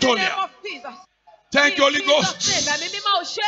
Atolia. of Jesus. Thank you, Holy In Jesus' Ghost. name, Ẹ̀mí mímọ́ ò ṣe.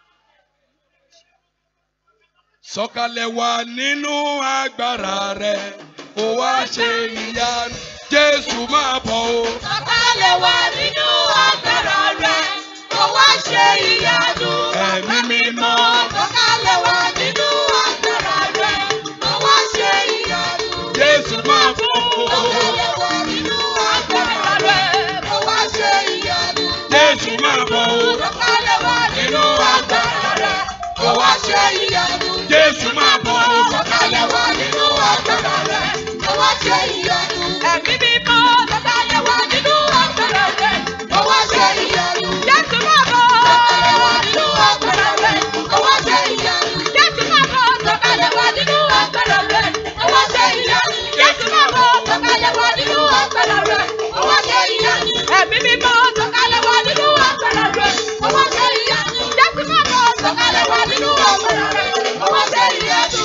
Sọ̀kalẹ̀ wá nínú agbára rẹ̀, kó wá ṣe ìyanu. Jésù máa bọ̀ o. Sọ̀kalẹ̀ wá nínú agbára rẹ̀, kó wá ṣe ìyanu. Ẹ̀mí mímọ́. Sọ̀kalẹ̀ wá nínú agbára rẹ̀, kó wá ṣe ìyanu. Jésù máa bọ̀ o. Sọ̀kalẹ̀ wá nínú agbára rẹ̀, kó wá ṣe ìyanu. Jésù máa bọ̀ o. Sọ̀kalẹ̀ wá nínú agbára rẹ̀, kó wá ṣe ìyanu. Jésù máa bọ̀ o. Sọ̀kalẹ̀ wá nínú agbára rẹ̀, kó wá ṣe ìyanu. Ẹ̀mí mímọ́ sọ̀kalẹ̀ wá nínú agbára rẹ̀, kó wá ṣe ìyanu. Jésù máa bọ̀. Sọ̀kalẹ̀ wá nínú agbára rẹ̀, kó wá ṣe ìyanu. Jésù máa bọ̀. Sọ̀kalẹ̀ wá nínú agbára rẹ̀, kó wá ṣe ìyanu. Jésù máa bọ̀. Sọ̀kalẹ̀ wá nínú agbára rẹ̀, kó wá ṣe ìyanu. Ẹ̀mí mímọ́ sọ̀kalẹ̀ wá nínú agbára rẹ̀, kó wá ṣe ìyanu. Jésù máa bọ̀. Sọ̀kalẹ̀ wá nínú agbára rẹ̀, kó wá ṣe ìyanu.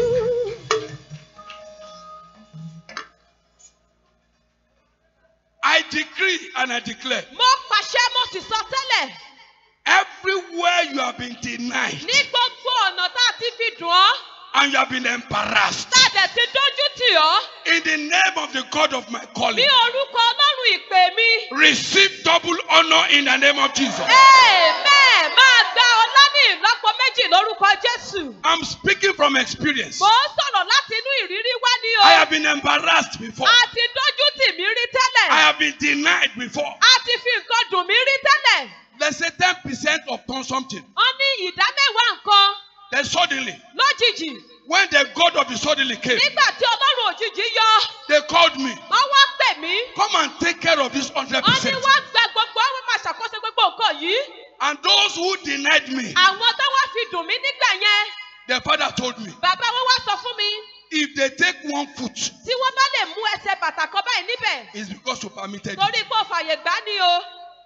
I decree and I declare Mo pàṣẹ mo sì sọ tẹ́lẹ̀ everywhere you have been denied ní gbogbo ọ̀nà tá a ti fi dùn ọ́ and you have been embarrassed tá a dẹ̀ ti dójú tì ọ́ in the name of the God of my ní calling. orúkọ ọlọ́run ìpè mi. Receive double honor in the name of Jesus. Amen. Máa gba ọlá ní ìlọ́po méjì lórúkọ Jésù. I'm speaking from experience. Mò ń sọ̀rọ̀ láti inú ìrírí wá ní o. I have been embarrassed before. A ti dójú tì mí rí I tẹ́lẹ̀. have been denied before. A ti fi nǹkan dùn mí rí tẹ́lẹ̀. Let's say 10% upon something. Wọ́n ní ìdá mẹ́wàá nǹkan Then suddenly, lójijì. when the God of the suddenly came, Nígbà tí ọlọ́run òjijì yọ, they called me. wọ́n wá pè mí. Come and take care of this Wọ́n ní 100%. wá gba gbogbo àwọn máa ṣàkóso gbogbo nǹkan yìí. And those who denied me, Àwọn tó wá fi dùn mí nígbà yẹn. the father told me, Bàbá wọn wá sọ fún mi. if they take one foot, Tí wọ́n bá lè mú ẹsẹ̀ bàtà kan báyìí níbẹ̀. it's because you permitted it. Torí pé ó fàyè gbá ní o.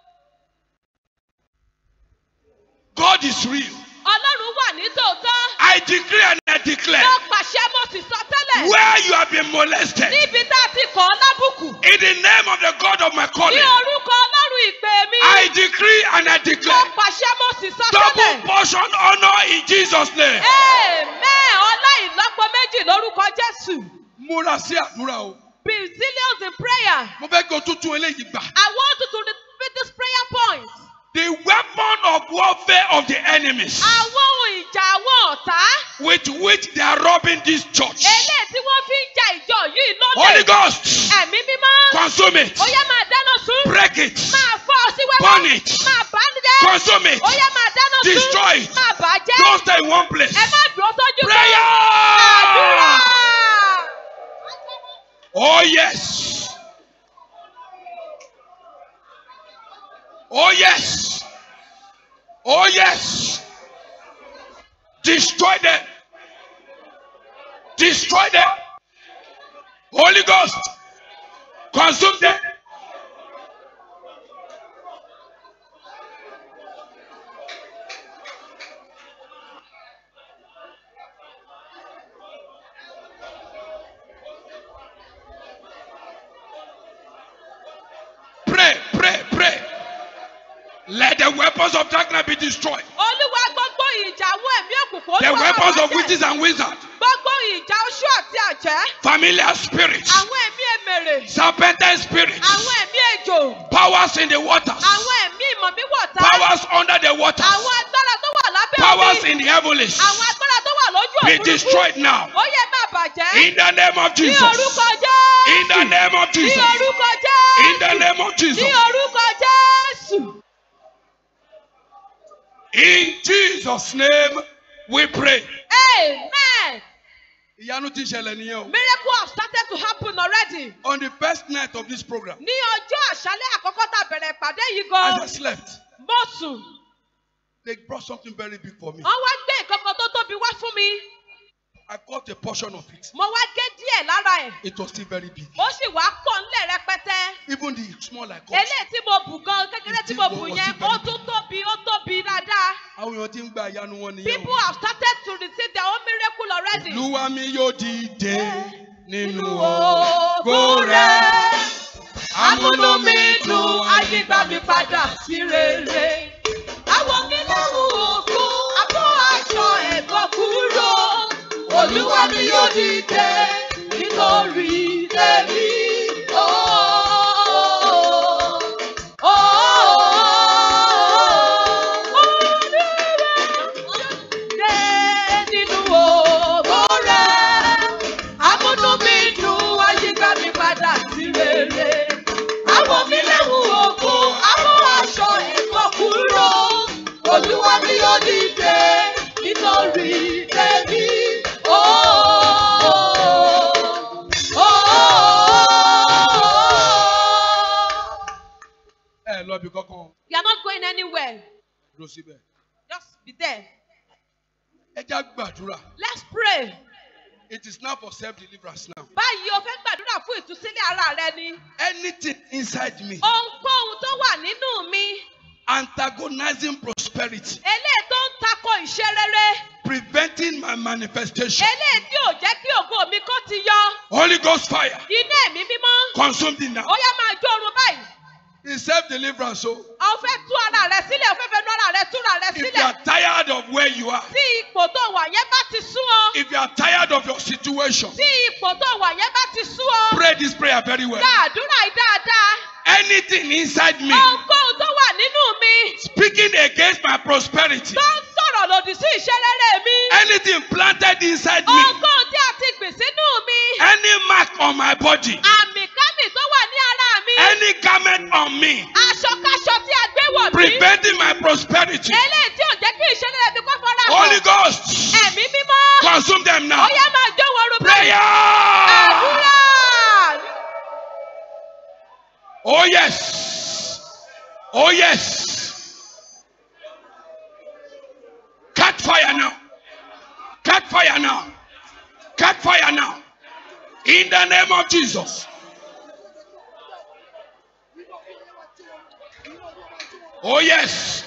God is real. Ọlọ́run wà ní tòótọ́. I decree and I declare Mo pàṣẹ mo sì sọ tẹ́lẹ̀. where you have been molested Níbi tá a ti kọ̀ ọ́ lábùkù. in the name of the God of my Ní calling. orúkọ Ọlọ́run ìpè mi. I decree and I Mo declare pàṣẹ mo sì sọ double tẹ́lẹ̀. portion honor in Jesus' name. Amen. Ọlá ìlọ́po méjì lórúkọ Jésù. Múra sí àdúrà o. Be serious in prayer. Mo fẹ́ kí o tún tún eléyìí gbà. I want you to repeat this prayer point. The weapon of warfare of the enemies Àwọn ohun ìjà àwọn ọ̀tá. with which they are robbing this church. Eléyìí tí wọ́n fi ń ja ìjọ yìí Holy lólè. Ghost, Ẹ̀mí mímọ́. consume it, Ó yá máa dáná sun. break it, Máa fọ́ ọ sí wẹ́wẹ́. burn it, Máa bà á jẹ́. consume it, Ó yá máa dáná sun. destroy it. Máa bà á jẹ́. Don't stay in one place. Ẹ má dúró sójú kan. Prayer! Àdúrà. Oh, yes. Oh, yes. Oh, yes. Destroy them. Destroy them. Holy Ghost, consume them. Pray, pray, pray. Let the weapons of darkness be destroyed. Olúwa gbogbo ìjà àwọn ẹ̀mí òkùnkùn. The Olúwa weapons bá of jẹ́. witches and wizards, Gbogbo ìjà oṣù àti àjẹ́. familiar spirits, Àwọn ẹ̀mí èmèrè. serpentine spirits, Àwọn ẹ̀mí ejò. powers in the waters, Àwọn ẹ̀mí ìmọ̀míwọ̀ta. powers under the waters, Àwọn agbára tó wà lábẹ́ powers omi. in the heavens. Àwọn agbára tó wà lójú Be òfurufú. destroyed now. Ó yẹ máa bàjẹ́. In the name of Ní Jesus. orúkọ Jésù. In the name of Ní Jesus. orúkọ Jésù. In the name of Ní Jesus. orúkọ Jésù. In Jesus' name we pray. Amen. Ìyanu ti ṣẹlẹ̀ nìyẹn o. Miracle have started to happen already. On the first night of this program, Ní ọjọ́ àṣálẹ́ àkọ́kọ́ tá a bẹ̀rẹ̀ ìpàdé yìí as gan. I slept, Mo sùn. they brought something very big for me. Wọ́n wá gbé nǹkan kan tó tóbi wá fún mi. I caught a portion of it. Mo wá gé díẹ̀ lára ẹ̀. It was still very big. Ó sì wá pọ̀ ńlẹ̀ rẹpẹtẹ. Even the small I caught. Eléyìí tí mo bù gan kékeré tí mo bù yẹn, ó tún tóbi, ó tóbi dáadáa. Àwọn èèyàn ti ń gba ìyanu wọn nìyẹn People o. have started to receive their own miracle already. Olúwa mi yóò dìde nínú Nínú ògo ògo rẹ̀. rẹ̀. A Amúnú mi dùn, ayígbà mi padà sí rere. Àwọn mi lẹ́rù òkú, abọ́ aṣọ ẹ̀gbọ́n kúrò. Olúwa mi yóò dìde nítorí tèmi. Oh, oh, Dé nínú ògo rẹ̀. Amúnú mi dùn, ayíká mi padà sí rere. Àwọn mi léwu òkú, àwọn aṣọ ẹ̀kọ́ kúrò. Olúwa mi yóò dìde nítorí tèmi. Oh, oh, oh. ẹ lọ bí kankan You are not going anywhere. dúró síbẹ̀. Just be there. ẹ já gbàdúrà Let's pray. it is now for self deliverance now. Báyìí o fẹ́ gbàdúrà fún ìtúsílẹ̀ ara rẹ ni. anything inside me Ohunkóhun tó wà nínú mi. antagonizing prosperity Eléyìí tó ń tako ìṣe rere. preventing my manifestation. Eléyìí tí ò jẹ́ kí ògo mi kó ti yọ. holy ghost fire Iná ẹ̀mí mímọ́. consume it now. Ó yá máa jó orun báyìí. in self deliverance o. O fẹ́ tú ara rẹ sílẹ̀, o fẹ́ fẹ́ nu ara rẹ túra rẹ if you sílẹ̀. are tired of where you are. Tí ipò tó wà yẹn bá ti sú ọ. if you are tired of your situation. Tí ipò tó wà yẹn bá ti sú ọ. pray this prayer very well. Gba àdúrà yìí dáadáa. anything inside me Ohunkóhun tó wà nínú mi. speaking against my prosperity. Tó ń sọ̀rọ̀ lòdì sí ìṣe rere mi. anything planted inside me. Ohunkóhun tí a ti gbìn sínú mi. any mark on my body. Àmì kámì tó wà ní ara mi. any garment on me. Aṣọkáṣọ tí a gbé wọ̀ mí. preventing my prosperity. Eléyìí tí ò jẹ́ kí ìṣe rere mi kó fọ́nrán holy hàn. ghost Ẹ̀mí mímọ́. consume them now. Ó yá máa jó wọn rú báyìí. prayer. Àdúrà. oh yes. oh yes. catch fire now. catch fire now. catch fire now. in the name of jesus. oh yes.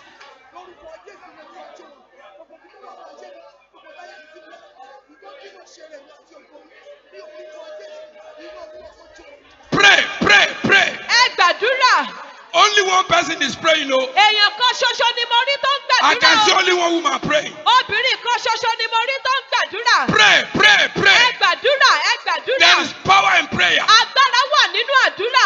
pray pray pray. Ẹ gbàdúrà. only one person is praying o. Èèyàn kan ṣoṣo ni mo rí tó ń I can see gbàdúrà. only one woman praying. Obìnrin kan ṣoṣo ni mo rí tó ń gbàdúrà. Pray, pray, Ẹ pray. gbàdúrà, ẹ gbàdúrà. There is power in prayer. Agbára wà nínú àdúrà.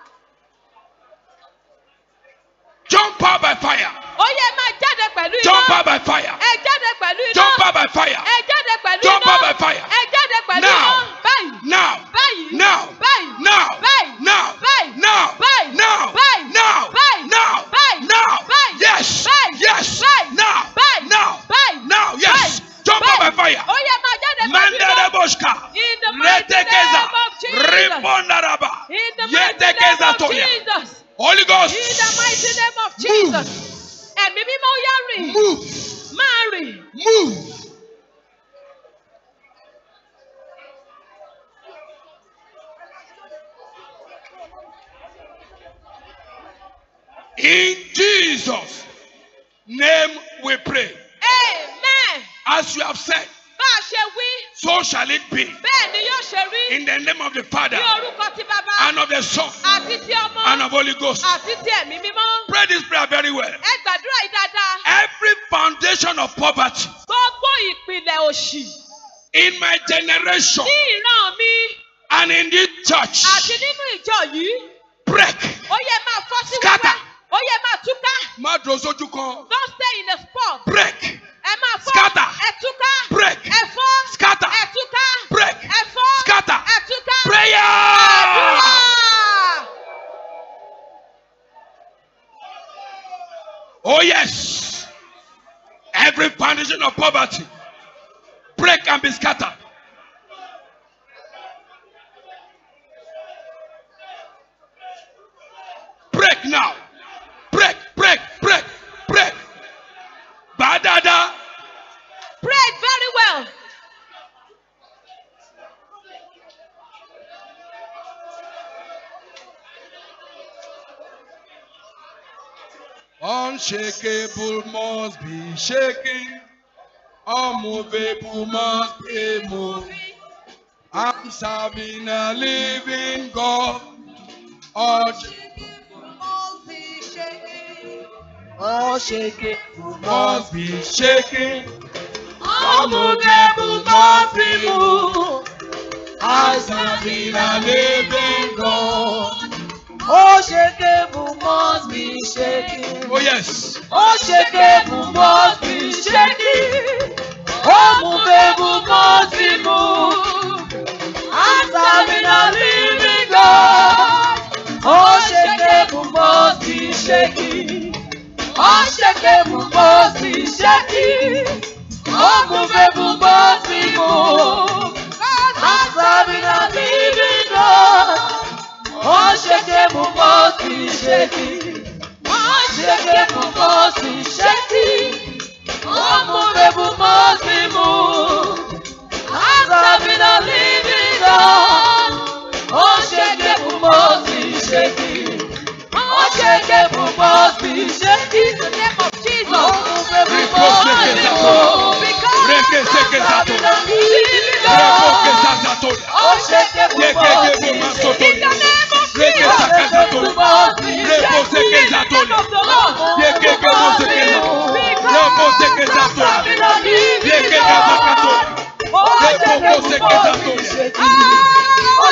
Jump out by fire. Ó yẹ máa jáde pẹ̀lú Jump iná. out by fire. Ẹ jáde pẹ̀lú iná. Jump out by fire. Ẹ jáde pẹ̀lú Jump iná. out by fire. Ẹ jáde pẹ̀lú Now. iná. Báyìí. Now. Báyìí. Now. Báyìí. Now. Báyìí. Now. Báyìí. Now. Báyìí. Now. Báyìí. Now. Báyìí. Now. Báyìí. Now. Báyìí. Yes. Báyìí. Yes. Báyìí. Now. Báyìí. Now. Báyìí. Now. Yes. Báyìí. Jump out by Báyìí. fire. Ó yẹ máa jáde pẹ̀lú iná. Mandareboshka. In the mighty Retekeza. name of Jesus. Ribondaraba. In the mighty name Yetekeza of toya. Jesus. Holy Ghost. In the mighty name of Jesus. Ẹ̀mí mímọ́ yá rìn. Move. Máa rìn. Move. In Jesus' name we pray. Amen. As you have said, Bá a ṣe wí, so shall it be. bẹ́ẹ̀ ni yóò ṣe rí. In the name of the Father, Ní orúkọ ti bàbá and of the Son, àti ti ọmọ and of Holy Ghost. àti ti ẹ̀mí mímọ́. Pray this prayer very well. Ẹ gbàdúrà yìí dáadáa. Every foundation of poverty Gbogbo ìpìlẹ̀ òṣì in my generation ní ìran mi and in this church, àti nínú ìjọ yìí. break. Ó yẹ máa fọ́ sí Scatter. wẹ́wẹ́. Ó yẹ máa túká. Má dúró sójú kan. Don't stay in a spot. Break. Ẹ máa fọ́. Scatter. Ẹ túká. Break. Ẹ fọ́. Scatter. Ẹ túká. Break. Ẹ fọ́. Scatter. Ẹ túká. Prayer. Àdúrà. Oh, yes. Every foundation of poverty break and be scattered. Break now. Break, break, break, break. Badada. Pray it very well. Unshakable must be shaken. Unmovable must be moved. I'm serving a living God. Unshakable must be shaken. Unmovable must be moved. I serve in a living God. Unshakable must be shaken. Oh yes. Unshakable must be shaken. Unmovable must be moved. I'm serving a living God. Unshakable must be shaken. Unshakable must be shaken. Unmovable must be moved. I'm serving a living God. Unshakable must be shaken. Unshakable must be shaken. Unmovable must be moved. I'm serving a living God. Unshakable must be shaken. Unshakable must be shaken. In the name of Jesus. Unmovable must be moved. Because Reke seke I'm zato. serving a living Reko ke God. zazatolia. Unshakable Yeke must gebo be shaken. masotolia. In the name of Reke Jesus. saka zatolia. Unshakable must be Reko shaken. seke In the name zatolia. of the Lord. Yeke gebo seke zatolia. Reko seke zatolia. Yeke gaza katolia. Reko ko seke zatolia.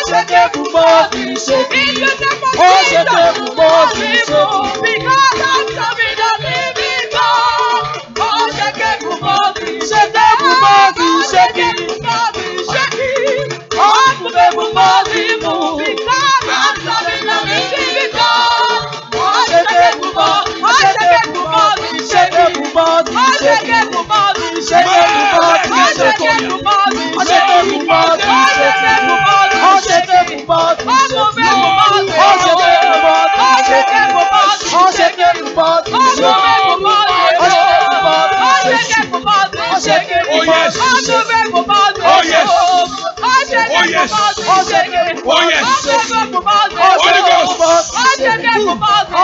Oh yes. Oh yes. Oh yes. Oh yes. Holy Ghost.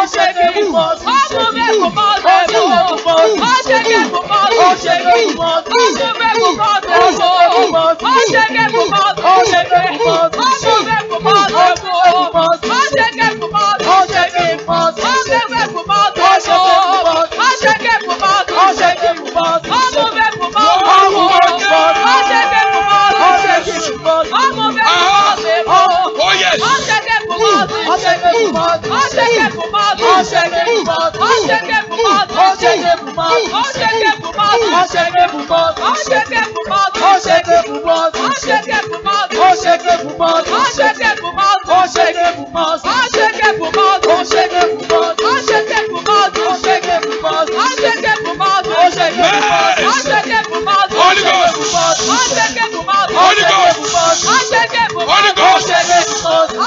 Oh yes. Holy Ghost. Holy Ghost. Holy Ghost.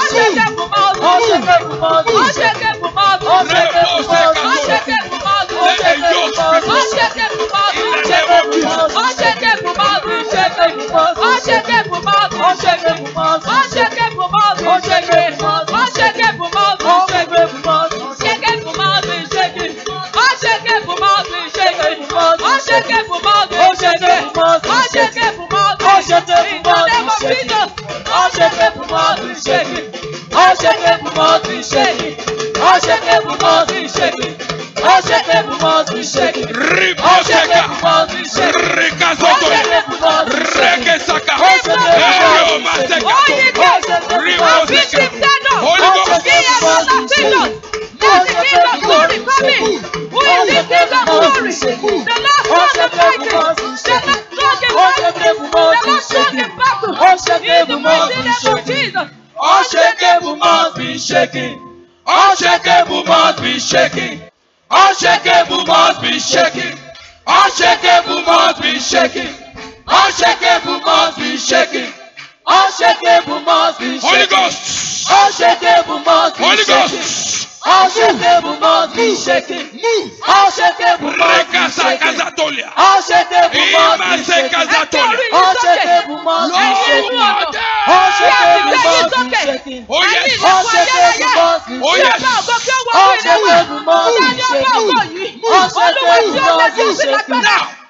Riposeka. Rikazotolia. Rekesaka. Erio maseka. Riposeka. Holy Ghost. Unshakable must be shaken. Unshakable must be shaken. Unshakable must be shaken. Unshakable must be shaken. Unshakable must be shaken. Unshakable must be Holy shaken. Ghost. Unshakable must be Holy shaken. Ghost. Unshakable must be shaken. Move. Unshakable must be Rekasa shaken. kazatolia. Unshakable must be Imase shaken. kazatolia. Unshakable must be shaken. Lord. Unshakable must be shaken. Oh yes. Unshakable must be Oh shaken. yes. Unshakable must be shaken. Unshakable must be shaken. Now.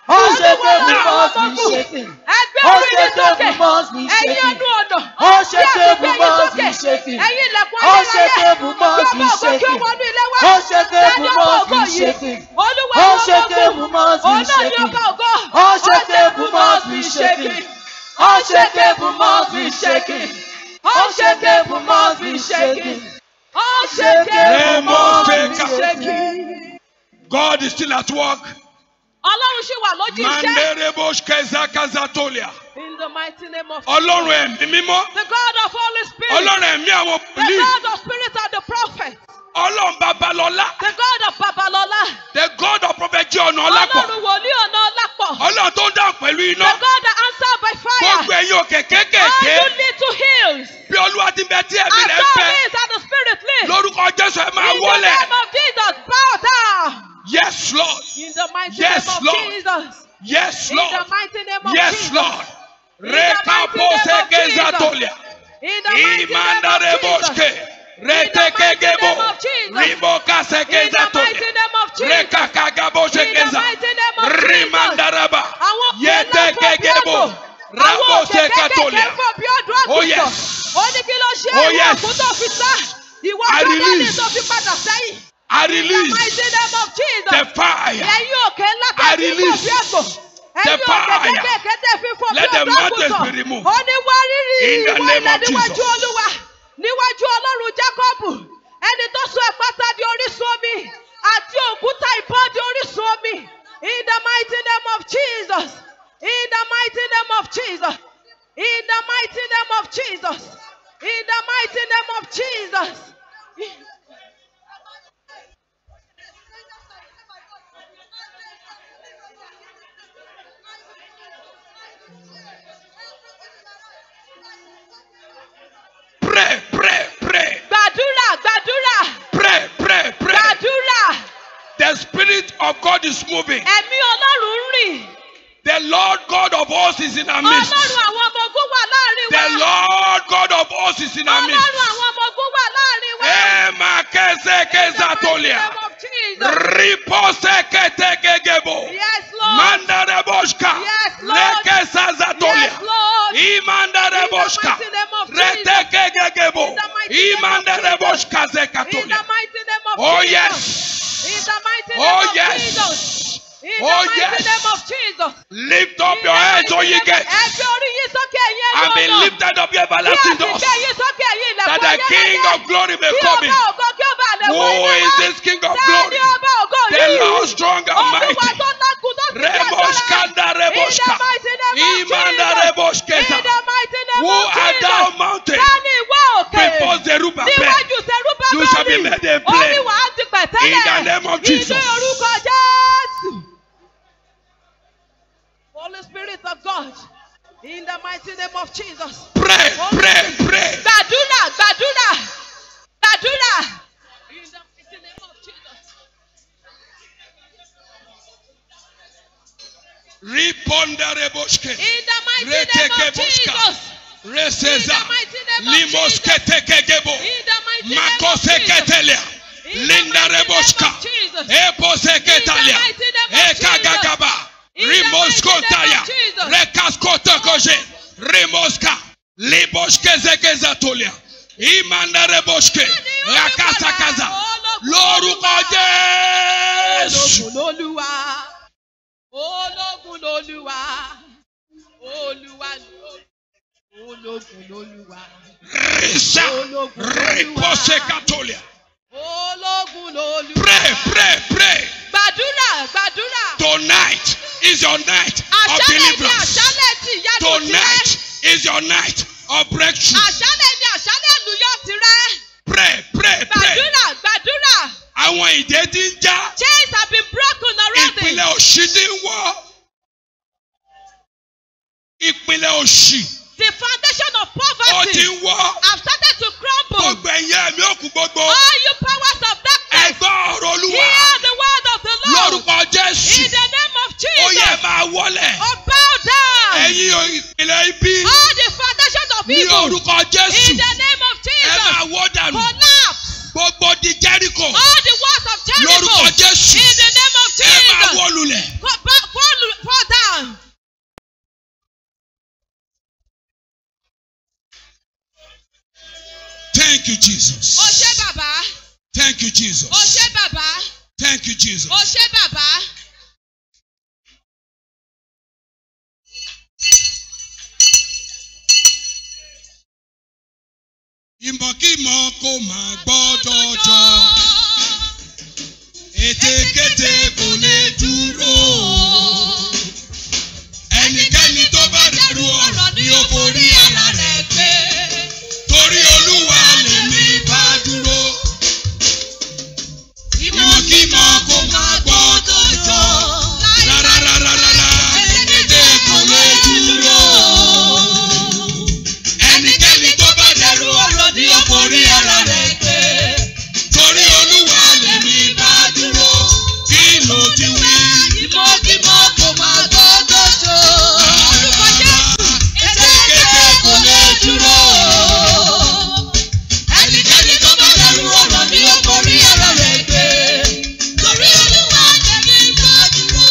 Unshakable must be shaken. Ẹgbẹ́ orí yín sókè. Unshakable must be Ẹ̀yin shaken. ẹnu ọ̀nà. Unshakable Bí a ti gbé yín must be sókè. shaken. Ẹ̀yin ilẹ̀kùn ayérayé. Unshakable must Kí be ọmọ ògo kí ó shaken. wọnú ilé wá. Unshakable Ẹni ọba must ògo be yìí. shaken. Olúwa ni ọba Unshakable ògo. must be Òun náà ni shaken. ọba ògo. Unshakable must be shaken. Unshakable must be shaken. Unshakable must be shaken. Unshakable must be Unshakable. shaken. God is still at work. Ọlọ́run ṣì wà lójú iṣẹ́. Manderebosh kezakazatolia. In the mighty name of Ọlọ́run ẹ̀mí mímọ́. the God of Holy Spirit. Ọlọ́run ẹ̀mí àwọn The wòlíì. God of Spirit and the prophet. Ọlọ́run babalọ́lá. The God of Babalola. The God of Prophet John Ọlápọ̀. Ọlọ́run wòlíì ọ̀nà ọlápọ̀. Ọlọ́run tó ń dáhùn pẹ̀lú The iná. God that answered by Gbogbo fire. ẹ̀yin òkè All kéékèèké. you little hills. Bí Olúwa ti bẹ tí ẹ̀mí As rẹ̀ God bẹ. is and the Spirit lives. Lórúkọ Jésù ẹ máa In the wọlẹ̀. name of Jesus, bow down. Yes Lord. In the mighty Yes, name of Lord. Jesus. Yes In Lord. the mighty name of Yes Jesus. Lord. In the mighty name Rekapose of Jesus. kezatolia. In the mighty name of Imandareboshke. Jesus. Retekegebo. name of Jesus. Ribokase In the mighty kezatolia. name of Jesus. Rekakagaboshe In the keza. mighty name of Jesus. Rimandaraba. Àwọn òkè ńlá fún bí Yetekegebo. àgbò. Àwọn òkè Rabose kékèké katolia. fún bí ọdún Oh, àgùntàn. yes. Ó ní kí ló ṣe Oh, ìwọ yes. òkú tó fi sá. Ìwọ I tó dání release. tó fi padà sẹ́yìn. I In the release mighty name of Jesus. the fire. Ẹ̀yin òkè ńlá I tẹ̀ fi fò release bí àgbò. the Ẹ̀yin òkè fire. kékèké tẹ̀ fi fò bí Let the ọdún mountains àgùntàn. be removed. Ó ní wá rírì In the ìwọ name ilẹ̀ of níwájú Jesus. Olúwa. Níwájú Ọlọ́run Jákọ́bù. Ẹni tó sọ ẹ̀pátá di orísun omi. Àti òkúta ìbọn di orísun omi. In the mighty name of Jesus. In the mighty name of Jesus. In the mighty name of Jesus. In the mighty name of Jesus. Pray, pray, pray. Gbàdúrà gbàdúrà Pray, pray, pray. gbàdúrà. The Spirit of God is moving. Ẹ̀mí Ọlọ́run ń rìn. The Lord God of hosts is in our midst. Ọlọ́run àwọn ọmọ ogun wà láàrin The wa. Lord God of hosts is in our midst. Ọlọ́run àwọn ọmọ ogun wà láàrin wa. Ema kese kezatolia. In the mighty name of Jesus. Ripose ketegegebo. Yes, Lord. Mandareboshka. Yes, Lord. Lekesazatolia. Yes, Lord. Imandareboshka. In the mighty name of Jesus. Retekegegebo. In the mighty name of Imandareboshka In the zekatolia. mighty name of Oh Jesus. yes. In the mighty name Oh of Jesus. yes. In the Oh mighty yes. name of Jesus. Lift up In your the heads, mighty O ye name of- gates, Ẹgbẹ́ orí yín sókè ẹ̀yin ẹ̀yin and be ọ̀nà. lifted up, ye Bí a everlasting sì doors, gbé yín sókè ẹ̀yin ilẹ̀kùn that the King ayérayé. of glory may Kí come in. ọba ògo kí ó bá lè wọ Who ilé is wa. this King of Ta glory? ni ọba ògo The yìí? Lord strong and Olúwa mighty. tó lágùn tó sì fi agbára. Reboshkanda Reboshka. In the mighty name of Imanda Jesus. Reboshkeza. In the mighty name Who of art Jesus. thou mountain? Ta ni ìwọ òkè? Before Zerubbabel. Níwájú Serúbábẹ́lì. You shall be made a Ó plain. ní wàá di pẹ̀tẹ́lẹ̀. In the name of Jesus. Ní orúkọ Jésù. Holy Spirit of God. In the mighty name of Jesus. Pray, Holy pray, Spirit. pray. Gbàdúrà gbàdúrà gbàdúrà. In the mighty name of Jesus. Riponda Reboshke. In the mighty name Reteke of boshka. Jesus. Reseza. In the mighty name of Limoske tekegebo. In the mighty name of Makose Jesus. ketelia. In the Linda mighty name Reboshka. of Jesus. Epose ketalia. mighty name of Ekagagaba. In the mighty Rimoskontaya. name of Jesus. Rekaskotokoje. Rimoska. Liboshke zekezatolia. Imanda Reboshke. Rakasakaza. Lórúkọ Jésù. Ológun lolúwa. Ológun lolúwa. Olúwa lolúwa. Ológun lolúwa. Risa. Ripose katolia. Ológun lolúwa. Pray, pray, pray. Gbàdúrà gbàdúrà. Tonight is your night of Àṣálẹ̀ ni deliverance. àṣálẹ̀ tí ìyanu tirẹ̀. Tonight is your night of breakthrough. Àṣálẹ̀ ni àṣálẹ̀ àlùyọ tirẹ̀. Pray, pray, pray. Gbàdúrà gbàdúrà. Àwọn ìdè ti ń já. Chains have been broken already. Ìpìlẹ̀ òṣì ti ń wọ́. Ìpìlẹ̀ òṣì The foundation of ó ti poverty ń wọ́. have started to crumble. Gbogbo ẹ̀yẹ ẹ̀mí òkú gbogbo. All you powers of darkness, Ẹ̀gbọ́n ọ̀rọ̀ Olúwa. hear the word of the Lord. Lórúkọ Jésù. In the name of Ó yẹ Jesus, máa wọlẹ̀. oh bow down. Ẹ̀yin ìpìlẹ̀ ibi. All the foundations of Ní evil, orúkọ in Jésù. the name of Ẹ máa Jesus, wọ́ dànù. collapse. Gbogbo di Jẹ́ríkò. All the walls of Jericho, Lórúkọ Jésù. in the name of Ẹ máa Jesus, wó lulẹ̀. go back, fall, fall Jesus. O ṣé bàbá. Thank you, Jesus. O ṣé bàbá. Thank you, Jesus. O ṣé bàbá. Ìmọ̀kímọ̀ kò máa gbọ́dọ̀ jọ. Ètekéte kò lè dúró. Ẹnikẹ́ni tó bá dẹrù ọ̀rọ̀ ni ó forí ara rẹ̀ gbé. Torí Olúwa lèmi bá dúró. Ìmọ̀kímọ̀ kò máa gbọ́dọ̀ jọ. Rárárárárá ètekéte kò lè dúró. Ẹnikẹ́ni tó bá dẹrù ọ̀rọ̀ ni ó forí ara rẹ̀ gbé. Torí Olúwa lèmi bá dúró. Kí ló ti wí? Ìmọ̀kímọ̀ kò máa gbọ́dọ̀ jọ. Orúkọ Jésù. Ètekéte kò lè dúró. Ẹnikẹ́ni tó bá dẹrù ọ̀rọ̀ ni ó forí ara rẹ̀ gbé. Torí Olúwa lèmi bá dúró.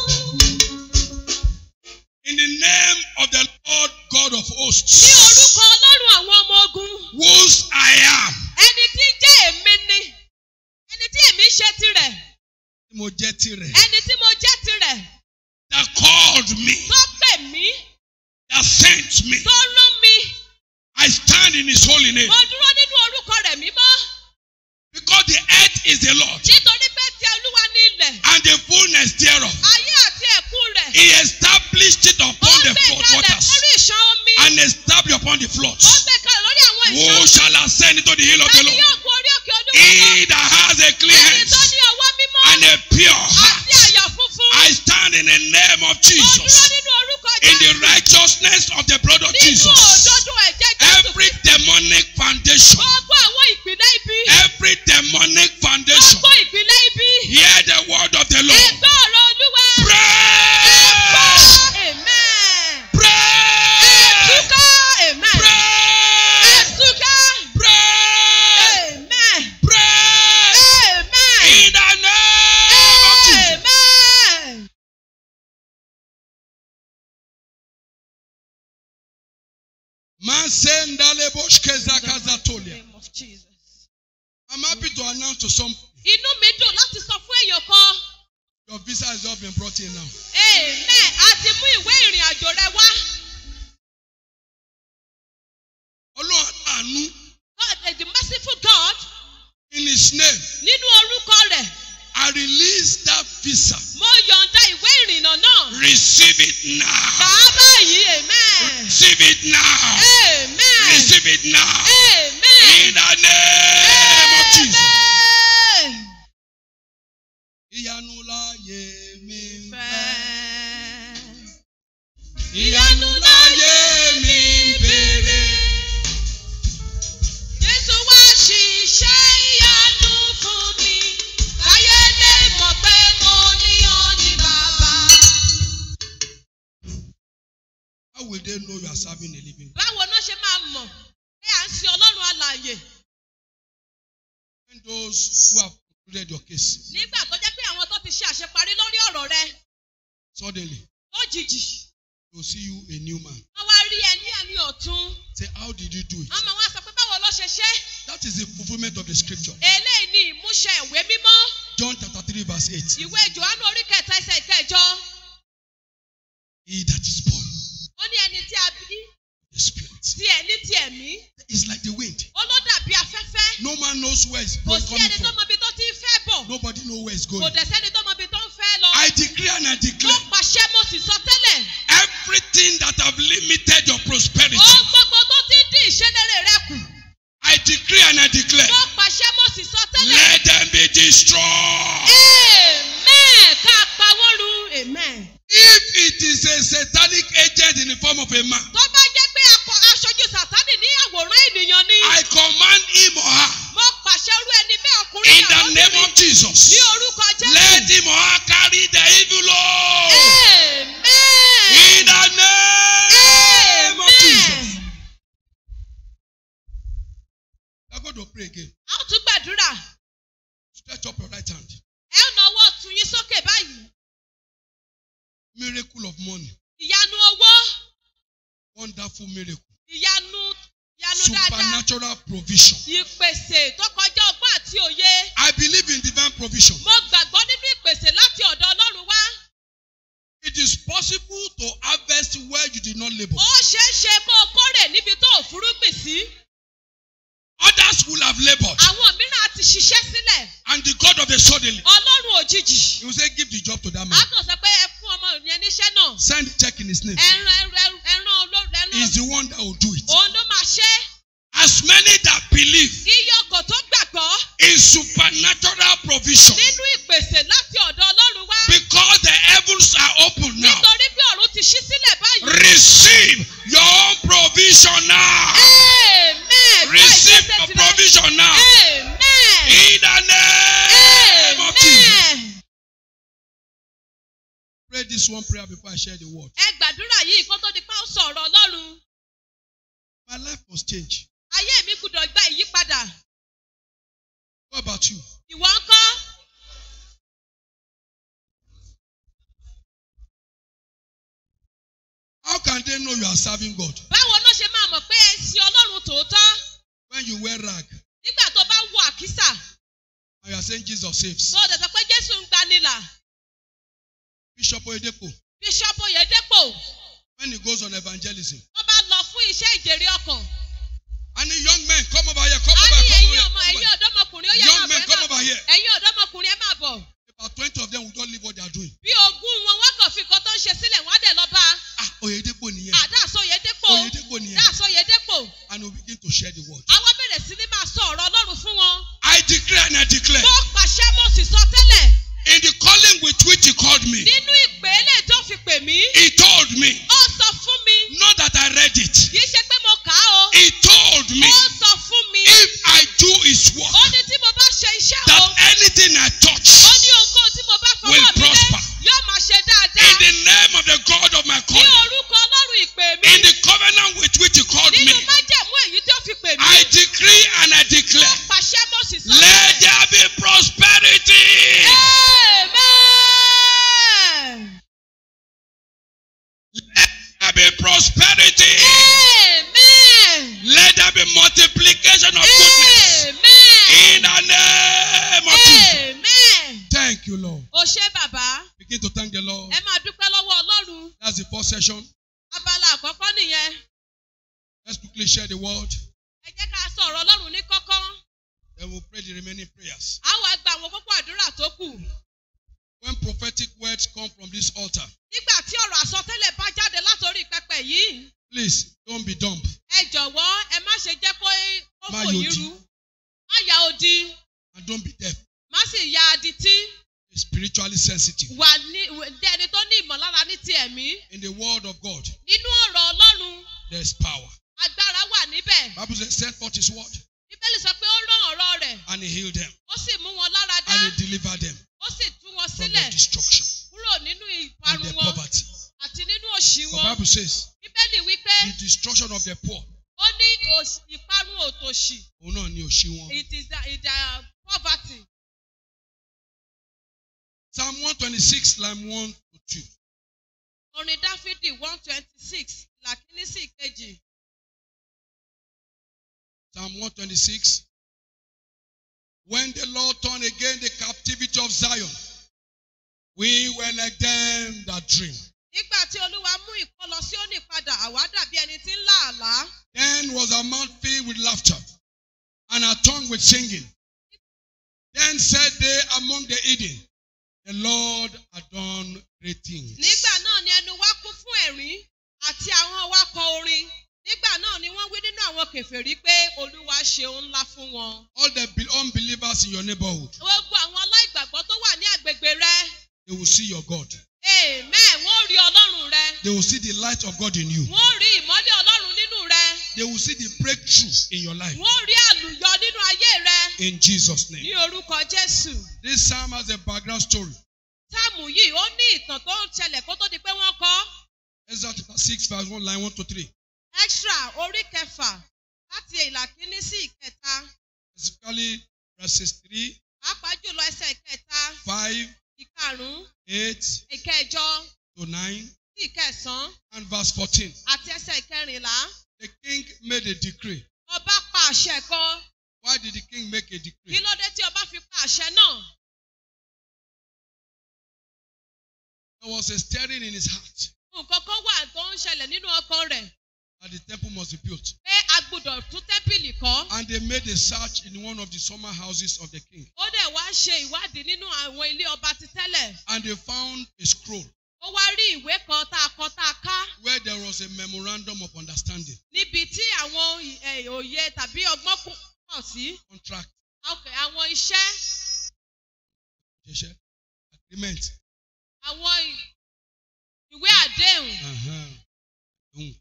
In the name of the Lord God of Ní hosts, orúkọ Ọlọ́run àwọn ọmọ ogun. whose I am, Ẹni tí jẹ́ èmi ni. Ẹni tí èmi ṣe tirẹ̀. tí mo jẹ́ tirẹ̀, Ẹni tí mo jẹ́ tirẹ̀. that called me, Tó pè mí. that sent me. Tó rán mi. I stand in His holy name Mo dúró nínú orúkọ rẹ̀ mímọ́. because the earth is the Lord Nítorí pé ti Olúwa ní ilẹ̀. and the fullness thereof. Ayé àti ẹ̀kún rẹ̀. He established it Ó upon the gbé flood kalẹ̀ waters lórí ìṣàn omi. and established upon the Ó floods. gbé kalẹ̀ lórí àwọn ìṣàn Who omi. shall ascend into the hill of the Tani Lord? yóò gun orí òkè Olúwa lọ? He that has a clean Ẹni tó hands ní ọwọ́ mímọ́. and a pure Àti heart. àyà funfun. I stand in the name of Mo dúró Jesus. nínú orúkọ in the Jésù. righteousness of the blood of Nínú Jesus. òdodo ẹ̀jẹ̀ Jésù. Every demonic foundation, Gbogbo àwọn ìpìlẹ̀ ibi. every demonic foundation, Gbogbo ìpìlẹ̀ ibi. hear the word of the Lord. Ẹgbẹ́ ọ̀rọ̀ Olúwa. Pray! Amen. Pray! Ẹ̀túká. Amen. Pray! Ẹ̀túká. Pray! Amen. Pray! Amen. In the name of Jesus. Amen. Masendale boshkezakazatolia. Name of Jesus. I'm happy to announce to some Inú mi dùn láti sọ fún èèyàn kan. your visa has just been brought in now. Amen. A ti mú ìwé ìrìn àjò rẹ wá. Ọlọ́run àánú God, eh, the merciful God, in his name, nínú orúkọ rẹ̀, I release that visa. mo yọ̀ǹda ìwé ìrìnnà náà. Receive it Kà now. á báyìí. Amen. Receive it now. Amen. Receive it now. Amen. In the name of Jesus. Amen. Ìyanu láyé mi ń fẹ́. Fẹ́. Ìyanu láyé mi ń béèrè. Jésù wá ṣiṣẹ́ ìyanu fún mi. Ayé lè mọ̀ pé mo ní ọ ní bàbá. How will they know you are serving a living God? Báwo náà ṣe máa mọ̀ pé à ń sin Ọlọ́run alààyè? When those who have concluded your case, Nígbà tó jẹ́ pé àwọn tó ti ṣe àṣeparí lórí ọ̀rọ̀ rẹ suddenly lójijì. they will see you a new man. Wọ́n wá rí ẹ ní ẹni ọ̀tún. Say, how did you do it? Wọ́n máa wá sọ pé báwo ló ṣe ṣe? That is the fulfillment of the scripture. Eléyìí ni ìmúṣẹ ìwé mímọ́. John chapter 3, verse 8. Ìwé Jòhánù orí kẹta ẹsẹ̀ ìkẹjọ. He that is born Ó ní ẹni tí a bí of the Spirit tí ẹ̀ ní ti ẹ̀mí. is like the wind. Ó ló dàbí afẹ́fẹ́. No man knows where it's Kò going sí coming ẹni tó from. mọ ibi tó ti ń fẹ́ bọ̀. Nobody knows where it's Kò going. dẹ̀ sẹ́ni tó mọ ibi tó ń fẹ́ lọ. I decree and I Mo declare pàṣẹ mo sì sọ tẹ́lẹ̀. everything that have limited your prosperity. Ohun gbogbo tó ti ń dín ìṣẹ́lẹ̀rẹ̀ rẹ kù. I decree and I declare Mo pàṣẹ mo sì sọ tẹ́lẹ̀. let them be destroyed. Amen. Ká pa wọ́n run. Amen. If it is a satanic agent in the form of a man, Tó bá jẹ́ pé akọ aṣojú Sàtánì ní àwòrán ènìyàn ni. I command him or her Mo pàṣẹ irú ẹni bẹ́ẹ̀ ọkùnrin in the name of Jesus. Ní orúkọ Jésù. Let him or her carry the evil load. Amen. In the name of Jesus. Amen. We are going to pray again. A ó tún gbàdúrà. Stretch up your right hand. Ẹ ó na ọwọ́ ọ̀tún yín sókè báyìí. Miracle of money. Ìyanu owó. Wonderful miracle. Ìyanu ìyanu dáadáa. supernatural provision. Ìpèsè tó kọjá ọgbọ́n àti òye. I believe in divine provision. Mo gbàgbọ́ nínú ìpèsè láti ọ̀dọ̀ Ọlọ́run wá. It is possible to harvest where you did not labor. Ó ṣeé ṣe kó o kórè níbi tó ò fúrúgbìn sí. Others will have labored. Àwọn mìíràn á ti ṣiṣẹ́ sílẹ̀. And the God of the suddenly, Ọlọ́run òjijì. He will say, Give the job to that A man. kàn sọ pé ẹ fún ọmọ yẹn níṣẹ́ náà. Send the check in his name. Ẹran ẹran ẹran olóòrùn ẹran. He's the one that will do it. Òun ló máa ṣe. As many that believe Iye ọkọ̀ tó gbàgbọ́ in supernatural provision, nínú ìpèsè láti ọ̀dọ̀ Ọlọ́run wá. because the heavens are open now, Nítorí bí ọ̀run ti ṣí sílẹ̀ báyìí. receive your own provision now. Amen. Gba Receive ìgbésẹ̀ your tirẹ̀. provision now. Amen. In the name of Jesus. Amen. Pray this one prayer before I share the word. Ẹ gbàdúrà yìí kó tó di pa ó sọ̀rọ̀ Ọlọ́run. My life must change. Ayé mi gbúdọ̀ gba ìyípadà. What about you? Ìwọ ń kọ́. How can they know you are serving God Báwo ló ṣe máa mọ̀ pé ẹ ń sin Ọlọ́run tòótọ́? when you wear rag Nígbà tó bá wọ àkísà, and you are saying Jesus saves? tó o dẹ̀ sọ pé Jésù ń gbanilà. Bishop Oyedepo, Bíṣọ́pù Oyèdépò, when he goes on evangelism, wọ́n bá lọ fún iṣẹ́ ìjèrè ọkàn. and the young men come over here, come A over ní here, come ẹ̀yin over ọmọ here. ẹ̀yin Come over here. ọ̀dọ́mọkùnrin ó yẹ Young máa men, bọ̀ ẹ come máa over bọ̀. here. Ẹ̀yin ọ̀dọ́mọkùnrin ẹ máa bọ̀. About 20 of them will not leave what they are doing. Bí ogún wọn wọ́n kàn fi nǹkan tó ń ṣe sílẹ̀ wọ́n á dẹ̀ lọ bá. Ah, Oyedepo nìyẹn. Àdáàsọ Oyèdépò. Oyedepo nìyẹn. Dáàsọ Oyèdépò. And we begin to share the word. Àwọn bẹ̀rẹ̀ sí ní máa sọ ọ̀rọ̀ Ọlọ́run fún wọn. I declare and I declare Mo pàṣẹ mo sì sọ tẹ́lẹ̀. in the calling with which he called me, Nínú ìpè eléyìí tó fi pè mí. he told me, Ó sọ fún mi. not that I read it, Kì í ṣe pé mo kà á o. he told me, Ó sọ fún mi. if I do his work, Ó ní tí mo bá ṣe iṣẹ́ o. that anything I touch Ó ní ohunkóhun tí mo bá fọwọ́ will mi lé prosper. yóò máa ṣe in dáadáa. the name of the God of my Ní calling, orúkọ Ọlọ́run ìpè mi. in the covenant with which he called Nínú me, májẹ̀mú èyí tí ó fi pè mí. I decree and I Mo declare, pàṣẹ mo sì sọ let tẹ́lẹ̀. there be prosperity. Amen. Let there be prosperity. Amen. Let there be multiplication of goodness. In Amen. the name of Jesus. Amen. Thank you, Lord. O ṣé bàbá, Begin to thank the Lord. ẹ máa dúpẹ́ lọ́wọ́ Ọlọ́run. That's the first session. Abala àkọ́kọ́ nìyẹn. Let's quickly share the word. Ẹ jẹ́ ká sọ ọ̀rọ̀ Ọlọ́run ní kọ́kọ́. Then we'll pray the remaining prayers. A wá gba àwọn kókó àdúrà tó kù. When prophetic words come from this altar, Nígbà tí ọ̀rọ̀ àsọtẹ́lẹ̀ bá jáde látòrí pẹpẹ yìí, please don't be dumb. ẹ jọ̀wọ́ ẹ má ṣe jẹ́ kó kó Má fò yín yodi. ru. Má ya odi, And don't be deaf. má sì ya adití. Be spiritually sensitive. Wà ní jẹ́ ẹni tó ní ìmọ̀lára ní ti ẹ̀mí. In the word of God, Nínú ọ̀rọ̀ Ọlọ́run, there's power. agbára wà níbẹ̀. Bible says, send forth his word, Bíbélì sọ pé ó rán ọ̀rọ̀ rẹ̀, and he healed them, ó sì mú wọn lára dá, and he delivered them ó sì tú wọn from sílẹ̀ their destruction kúrò nínú and ìparun their wọn poverty. àti nínú òṣì The wọn. Bible says, Bíbélì wípé the destruction of the poor, ó ní òṣì- ìparun òtòṣì. òun náà ni òṣì wọn. It is the, it the poverty. Psalm 126, line 1 to 2. Orin Dáfídì one twenty six làkíní sí ìkejì. Psalm 126. When the Lord turned again the captivity of Zion, we were like them that dream. Nígbà tí Olúwa mú ìkọlọ sí òní padà, àwa dàbí ẹni tí ń lá àlá. Then was our mouth filled with laughter, and our tongue with singing. Then said they among the Eden, The Lord had done great things. Nígbà náà ni ẹnu wa kún fún ẹ̀rín àti àwọn wa kọ orin. Nígbà náà ni wọ́n wí nínú àwọn kèfèrí pé Olúwa ṣe ohun ńlá fún wọn. All the be- unbelievers in your neighborhood, Gbogbo àwọn aláìgbàgbọ́ tó wà ní àgbègbè rẹ. they will see your God. Amen. Wọ́n rí Ọlọ́run rẹ. They will see the light of God in you. Wọ́n rí ìmọ́lẹ̀ Ọlọ́run nínú rẹ. They will see the breakthrough in your life. Wọ́n rí àlùyọ nínú ayé rẹ. In Jesus' Ní name. orúkọ Jésù. This psalm has a background story. Táàmù yìí ó ní ìtàn tó ń ṣẹlẹ̀ kó tó di pé wọ́n kọ́. Exodus chapter 6, verse 1, line 1 to 3. Extra orí kẹfà láti ìlà kínní sí ìkẹta. Specifically, verses 3, Pàápàá jùlọ ẹsẹ̀ ìkẹta, 5, ìkarùn-ún, 8 ìkẹjọ, to 9, sí ìkẹsàn-án and verse 14. àti ẹsẹ̀ ìkẹrìnlá. The king made a decree ọba pa àṣẹ kan Why did the king make a kí decree? ló dé tí ọba fi pa àṣẹ náà There was a stirring in his heart nǹkan kan wà tó ń ṣẹlẹ̀ nínú ọkàn rẹ̀ that the temple must be built. pé a gbọ́dọ̀ tún tẹ́ḿpìlì kọ́ And they made a search in one of the summer houses of the king. ó dẹ̀ wá ṣe ìwádìí nínú àwọn ilé ọba ti tẹ́lẹ̀ And they found a scroll ó wá rí ìwé kan tá a kọ tá a ká where there was a memorandum of understanding, níbi tí àwọn eh, òye tàbí ọgbọ́n kù- pọ̀ sí contract, Okay, àwọn iṣẹ́ ṣẹṣẹ, agreement. àwọn ì- ìwé àdéhùn Uh-huh. Mm.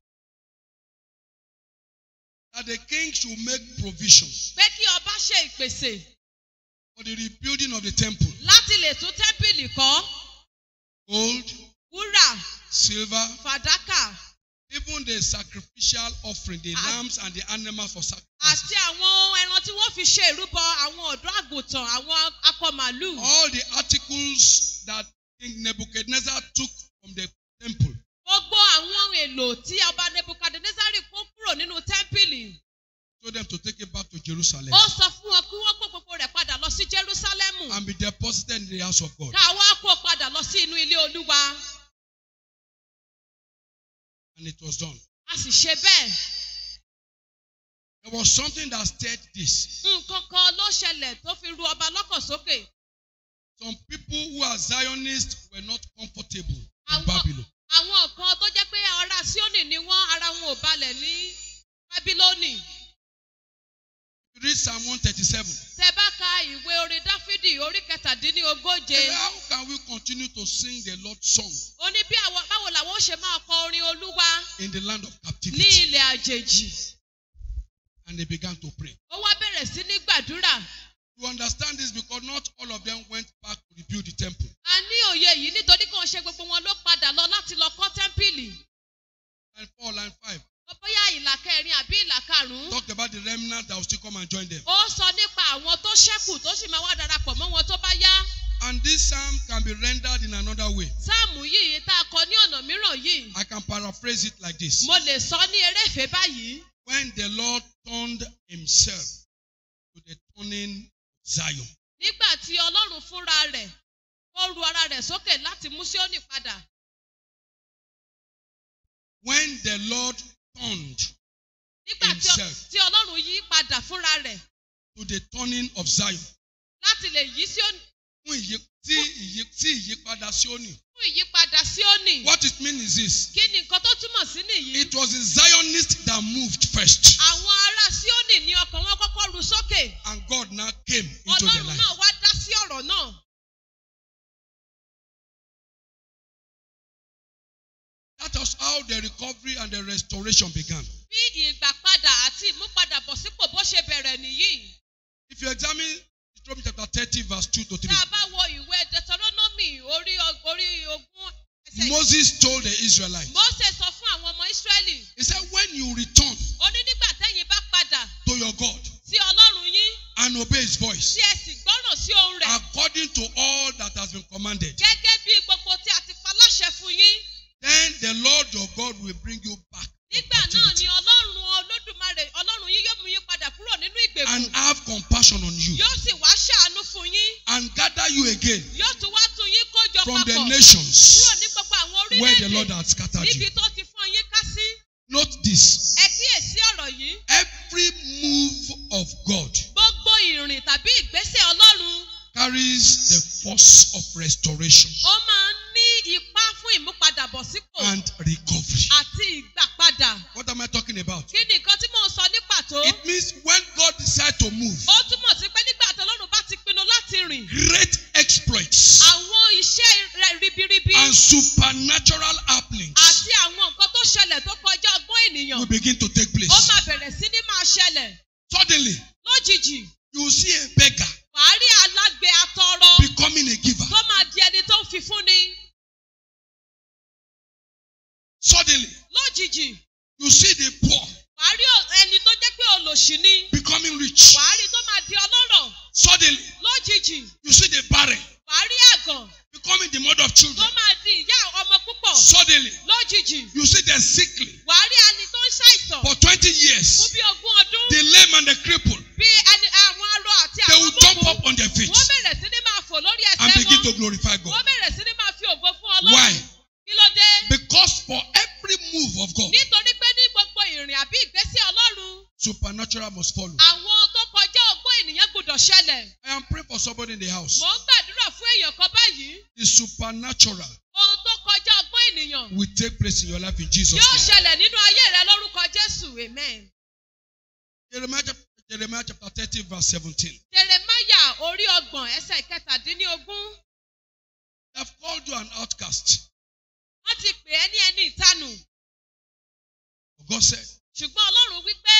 That the king should make provision pé kí ọba ṣe ìpèsè for the rebuilding of the temple. láti lè tún tẹ́ḿpìlì kọ́ Gold, wúrà silver, fàdákà even the sacrificial offering, the Ah. lambs and the animals for sacrifice. àti àwọn ohun ẹran tí wọ́n fi ṣe ìrúbọ àwọn ọ̀dọ́ àgùntàn àwọn akọ màálù All the articles that King Nebuchadnezzar took from the temple gbogbo àwọn ohun èlò tí ọba nebukadnezari kó kúrò nínú tẹ́ḿpìlì told them to take it back to Jerusalem ó sọ fún wọn kí wọ́n kó gbogbo rẹ̀ padà lọ sí jerúsálẹ́mù and be deposited in the house of God. káwa kó padà lọ sí inú ilé olúwa And it was done. a sì ṣe bẹ́ẹ̀ There was something that stirred this. nǹkan kan ló ṣẹlẹ̀ tó fi ru ọba lọ́kàn sókè Some people who are Zionists were not comfortable in Àwọn- Babylon. àwọn kan tó jẹ́ pé ará síónì ni wọ́n ara wọn ò balẹ̀ ní bábílónì You read Psalm 137. tẹ bá ka ìwé orin dáfídì orí kẹtàdínlógóje How can we continue to sing the Lord's song ó ní bí àwọn báwo làwọn ó ṣe máa kọ orin olúwa in the land of ní captivity? ilẹ̀ àjèjì And they began to pray. ó wá bẹ̀rẹ̀ sí ní gbàdúrà You understand this because not all of them went back to rebuild the temple. a ní òye yìí nítorí kò ń ṣe gbogbo wọn ló padà lọ láti lọ kọ́ tẹ́ḿpìlì Line 4, line 5 bóyá ìlà kẹrin àbí ìlà karùn-ún talked about the remnant that will still come and join them. ó sọ nípa àwọn tó ṣẹ́kù tó sì máa wá darapọ̀ mọ́ wọn tó bá yá And this psalm can be rendered in another way. sáàmù yìí tá a kọ ní ọ̀nà mìíràn yìí I can paraphrase it like this. mo lè sọ ní eréfèé báyìí When the Lord turned himself to the turning of Zion, nígbà tí ọlọ́run fúnra rẹ̀ ó ru ara rẹ̀ sókè láti mú síónì padà when the Lord turned nígbà tí ọ- Himself. tí ọlọ́run yí padà fúnra rẹ̀ to the turning of Zion, láti lè yí síónì fún ìyí- tí ìyí- tí ìyípadà Síónì. fún ìyípadà síónì What it means is this. kí ni nǹkan tó túmọ̀ sí nìyí It was the Zionists that moved first. àwọn ará síónì ní ọkàn wọn kọ́kọ́ ru sókè And God now came into their ọlọ́run life. náà wá dá sí ọ̀rọ̀ náà That was how the recovery and the restoration began. bí ìgbàpadà àti ìmúpadàbọ̀sípò bó ṣe bẹ̀rẹ̀ nìyí If you examine Deuteronomy chapter 30, verse 2 to 3, tá a bá wo ìwé deuteronomy orí og- orí ogún ẹsẹ̀ yìí, Moses told the Israelites, mose sọ fún àwọn ọmọ israẹli He said, When you return ó ní nígbà tẹ́yìn bá padà to your God sí ọlọ́run yín and obey His voice, tí ẹ sì gbọ́ràn sí ohun rẹ̀ according to all that has been commanded, gẹ́gẹ́ bí gbogbo tí a ti pa láṣẹ fún yín then the Lord your God will bring you back from nígbà náà captivity ni ọlọ́run olódùmarè ọlọ́run yín yóò mú yín padà kúrò nínú and ìgbèkùn have compassion on you yóò sì wá ṣàánú fún yín and gather you again yóò tún wá tún yín kójọ from the papọ̀ kúrò nations ní gbogbo àwọn where the Lord orílẹ̀-èdè had scattered níbi you. tó ti fún yín ká sí Note this ẹ kíyèsí ọ̀rọ̀ yìí every move of God gbogbo ìrìn tàbí ìgbésẹ̀ ọlọ́run carries the force of restoration ó máa ń ní ipá fún ìmúpadàbọ̀sípò and recovery. àti ìgbàpadà What am I talking about? kí ni nǹkan tí mò ń sọ ní pàtó It means when God decides to move, ó túmọ̀ sí pé nígbà tí ọlọ́run bá ti pinnu láti rìn great exploits àwọn iṣẹ́ rẹ̀ ribiribi and supernatural happenings àti àwọn nǹkan tó ṣẹlẹ̀ tó kọjá ọgbọ́n ènìyàn will begin to take ó place. máa bẹ̀rẹ̀ sí ní máa ṣẹlẹ̀ Suddenly, lójijì you will see a beggar wàá rí alágbe atọrọ becoming a giver. tó máa di ẹni tó ń fi fúnni Suddenly, lójijì you see the poor wàá rí ò- ẹni tó jẹ́ pé olòṣì ni becoming rich. wàá rí tó máa di ọlọ́rọ̀ Suddenly, lójijì you see the barren wàá rí àgàn becoming the mother of tó children. máa di ìyá ọmọ púpọ̀ Suddenly, lójijì you see the sickly wàá rí ẹni tó ń ṣàìsàn for 20 fún years. bí ogún ọdún The glorify God. wọ́n bẹ̀rẹ̀ sí ní máa fi ògo fún Why? ọlọ́run kí ló dé Because for every move of God, nítorí pé ní gbogbo ìrìn àbí ìgbésí ọlọ́run supernatural must follow. àwọn tó kọjá ọgbọ́n ènìyàn gbọdọ̀ ṣẹlẹ̀ I am praying for somebody in the house. mò ń gbàdúrà fún èèyàn kan báyìí The supernatural ohun tó kọjá ọgbọ́n ènìyàn will take place in your life in Jesus' yóò name. ṣẹlẹ̀ nínú ayé rẹ lórúkọ jésù amen. Jeremiah, chap- Jeremiah chapter 30, verse 17. jeremaya orí ọgbọ̀n ẹsẹ̀ kẹtàdínlógún They have called you an outcast. wọ́n ti pè é ní ẹni ìtanù But God said, ṣùgbọ́n ọlọ́run wípé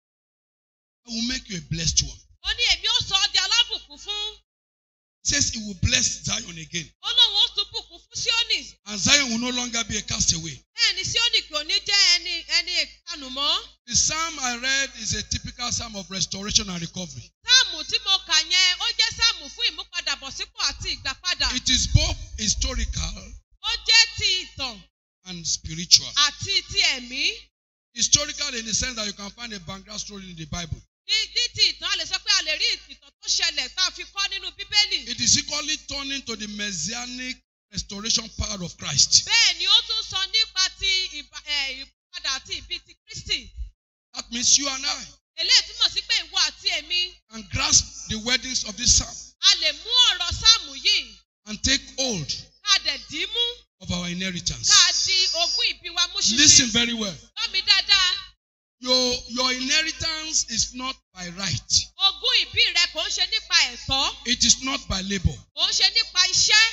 I will make you a blessed one. ó ní èmi ó sọ ọ́ di alábùkún fún He says he will bless Zion again. ó lóun ó tún bùkún fún síónì And Zion will no longer be a castaway. bẹ́ẹ̀ ni síónì kò ní jẹ́ ẹni ẹni ìtanù mọ́ The psalm I read is a typical psalm of restoration and recovery. sáàmù tí mo kà yẹn ó jẹ́ sáàmù fún ìmúpadàbọ̀sípò àti ìgbàpadà It is both historical ó jẹ́ ti ìtàn and spiritual. àti ti ẹ̀mí Historical in the sense that you can find a background story in the Bible. ní ní ti ìtàn a lè sọ pé a lè rí ìtàn tó ṣẹlẹ̀ tá a fi kọ́ nínú bíbélì It is equally turning to the messianic restoration power of Christ. bẹ́ẹ̀ ni ó tún sọ nípa ti ìbá- ẹ̀, ìpadà àti ìbí ti kristi That means you and I eléyìí túmọ̀ sí pé ìwọ àti èmi can grasp the wordings of this psalm a lè mú ọ̀rọ̀ sáàmù yìí and take hold ká dẹ̀ dì í mú of our inheritance. ká di ogún ìbí wa mú Listen ṣinṣin very well. gbọ́ mi dáadáa Your, your inheritance is not by right, ogún ìbí rẹ kò ń ṣe nípa ẹ̀tọ́ it is not by labor. kò ń ṣe nípa iṣẹ́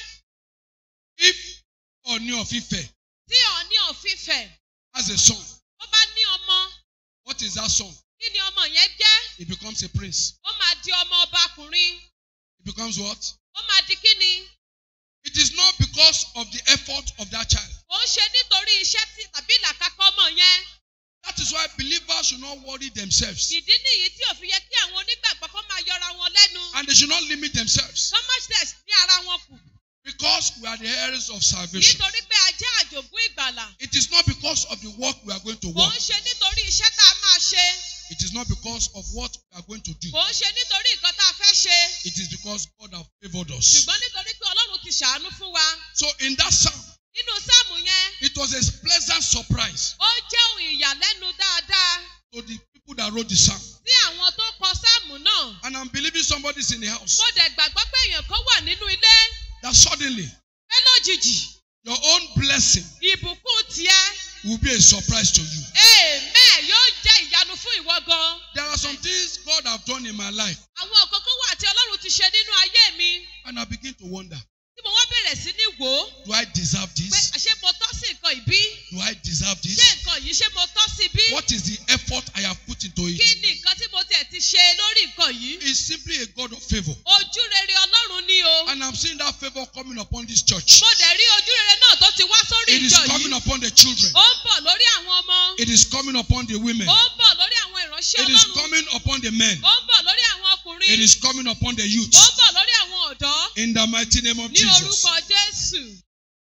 If Oni of Ife tí ọ̀ní òfìfẹ́ has a son, ó bá ní ọmọ what is that son? kí ni ọmọ yẹn jẹ́ He becomes a prince. ó máa di ọmọ ọbakùnrin He becomes what? ó máa di kí ni It is not because of the effort of that child. kò ń ṣe nítorí iṣẹ́ tí tàbí ìlàkàkọ́ ọmọ yẹn That is why believers should not worry themselves ìdí nìyí tí òfin yẹ kí àwọn onígbàgbọ́ kó máa yọra wọn lẹ́nu and they should not limit themselves commerce ní ara wọn kù because we are the heirs of salvation. nítorí pé a jẹ́ àjògún ìgbàlà It is not because of the work we are going to kò work. ń ṣe nítorí iṣẹ́ tá a máa ṣe It is not because of what we are going to do. kò ń ṣe nítorí nǹkan tá a fẹ́ ṣe It is because God has favored us. ṣùgbọ́n nítorí pé ọlọ́run ti ṣàánú fún wa So in that psalm, nínú sáàmù yẹn it was a pleasant surprise ó jẹ́ ohun ìyàlẹ́nu dáadáa to the people that wrote the psalm. sí àwọn tó kọ sáàmù náà And I'm believing somebody's in the house mo dẹ̀ gbàgbọ́ pé èèyàn kan wà nínú ilé that suddenly pé lójijì your own blessing ìbùkún tiẹ̀ will be a surprise to you. amen yóò jẹ́ ìyanu fún ìwọ gan. There are some things God have done in my life, àwọn nǹkan kan wà tí ọlọ́run ti ṣe nínú ayé mi and I begin to wonder: tí mo wá bẹ̀rẹ̀ sí ní wò ó Do I deserve pé this? ṣé mo tọ́ sí nǹkan ìbí Do I deserve ṣé this? nǹkan yìí ṣé mo tọ́ sí bí What is the effort I have put into kí it? ni nǹkan tí mo tiẹ̀ ti ṣe lórí nǹkan yìí It's simply a God of favor, ojú rere ọlọ́run ni o and I'm seeing that favor coming upon this church. mo dẹ̀ rí ojú rere náà tó ti wá sórí It is ìjọ coming yìí upon the children. ó ń bọ̀ lórí àwọn ọmọ It is coming upon the women. ó ń bọ̀ lórí àwọn ìránṣẹ́ It is ọlọ́run coming upon the men. ó ń bọ̀ lórí àwọn ọkùnrin It is coming upon the ó ń youth. bọ̀ lórí àwọn ọ̀dọ́ In the mighty name of ní Jesus. orúkọ jésù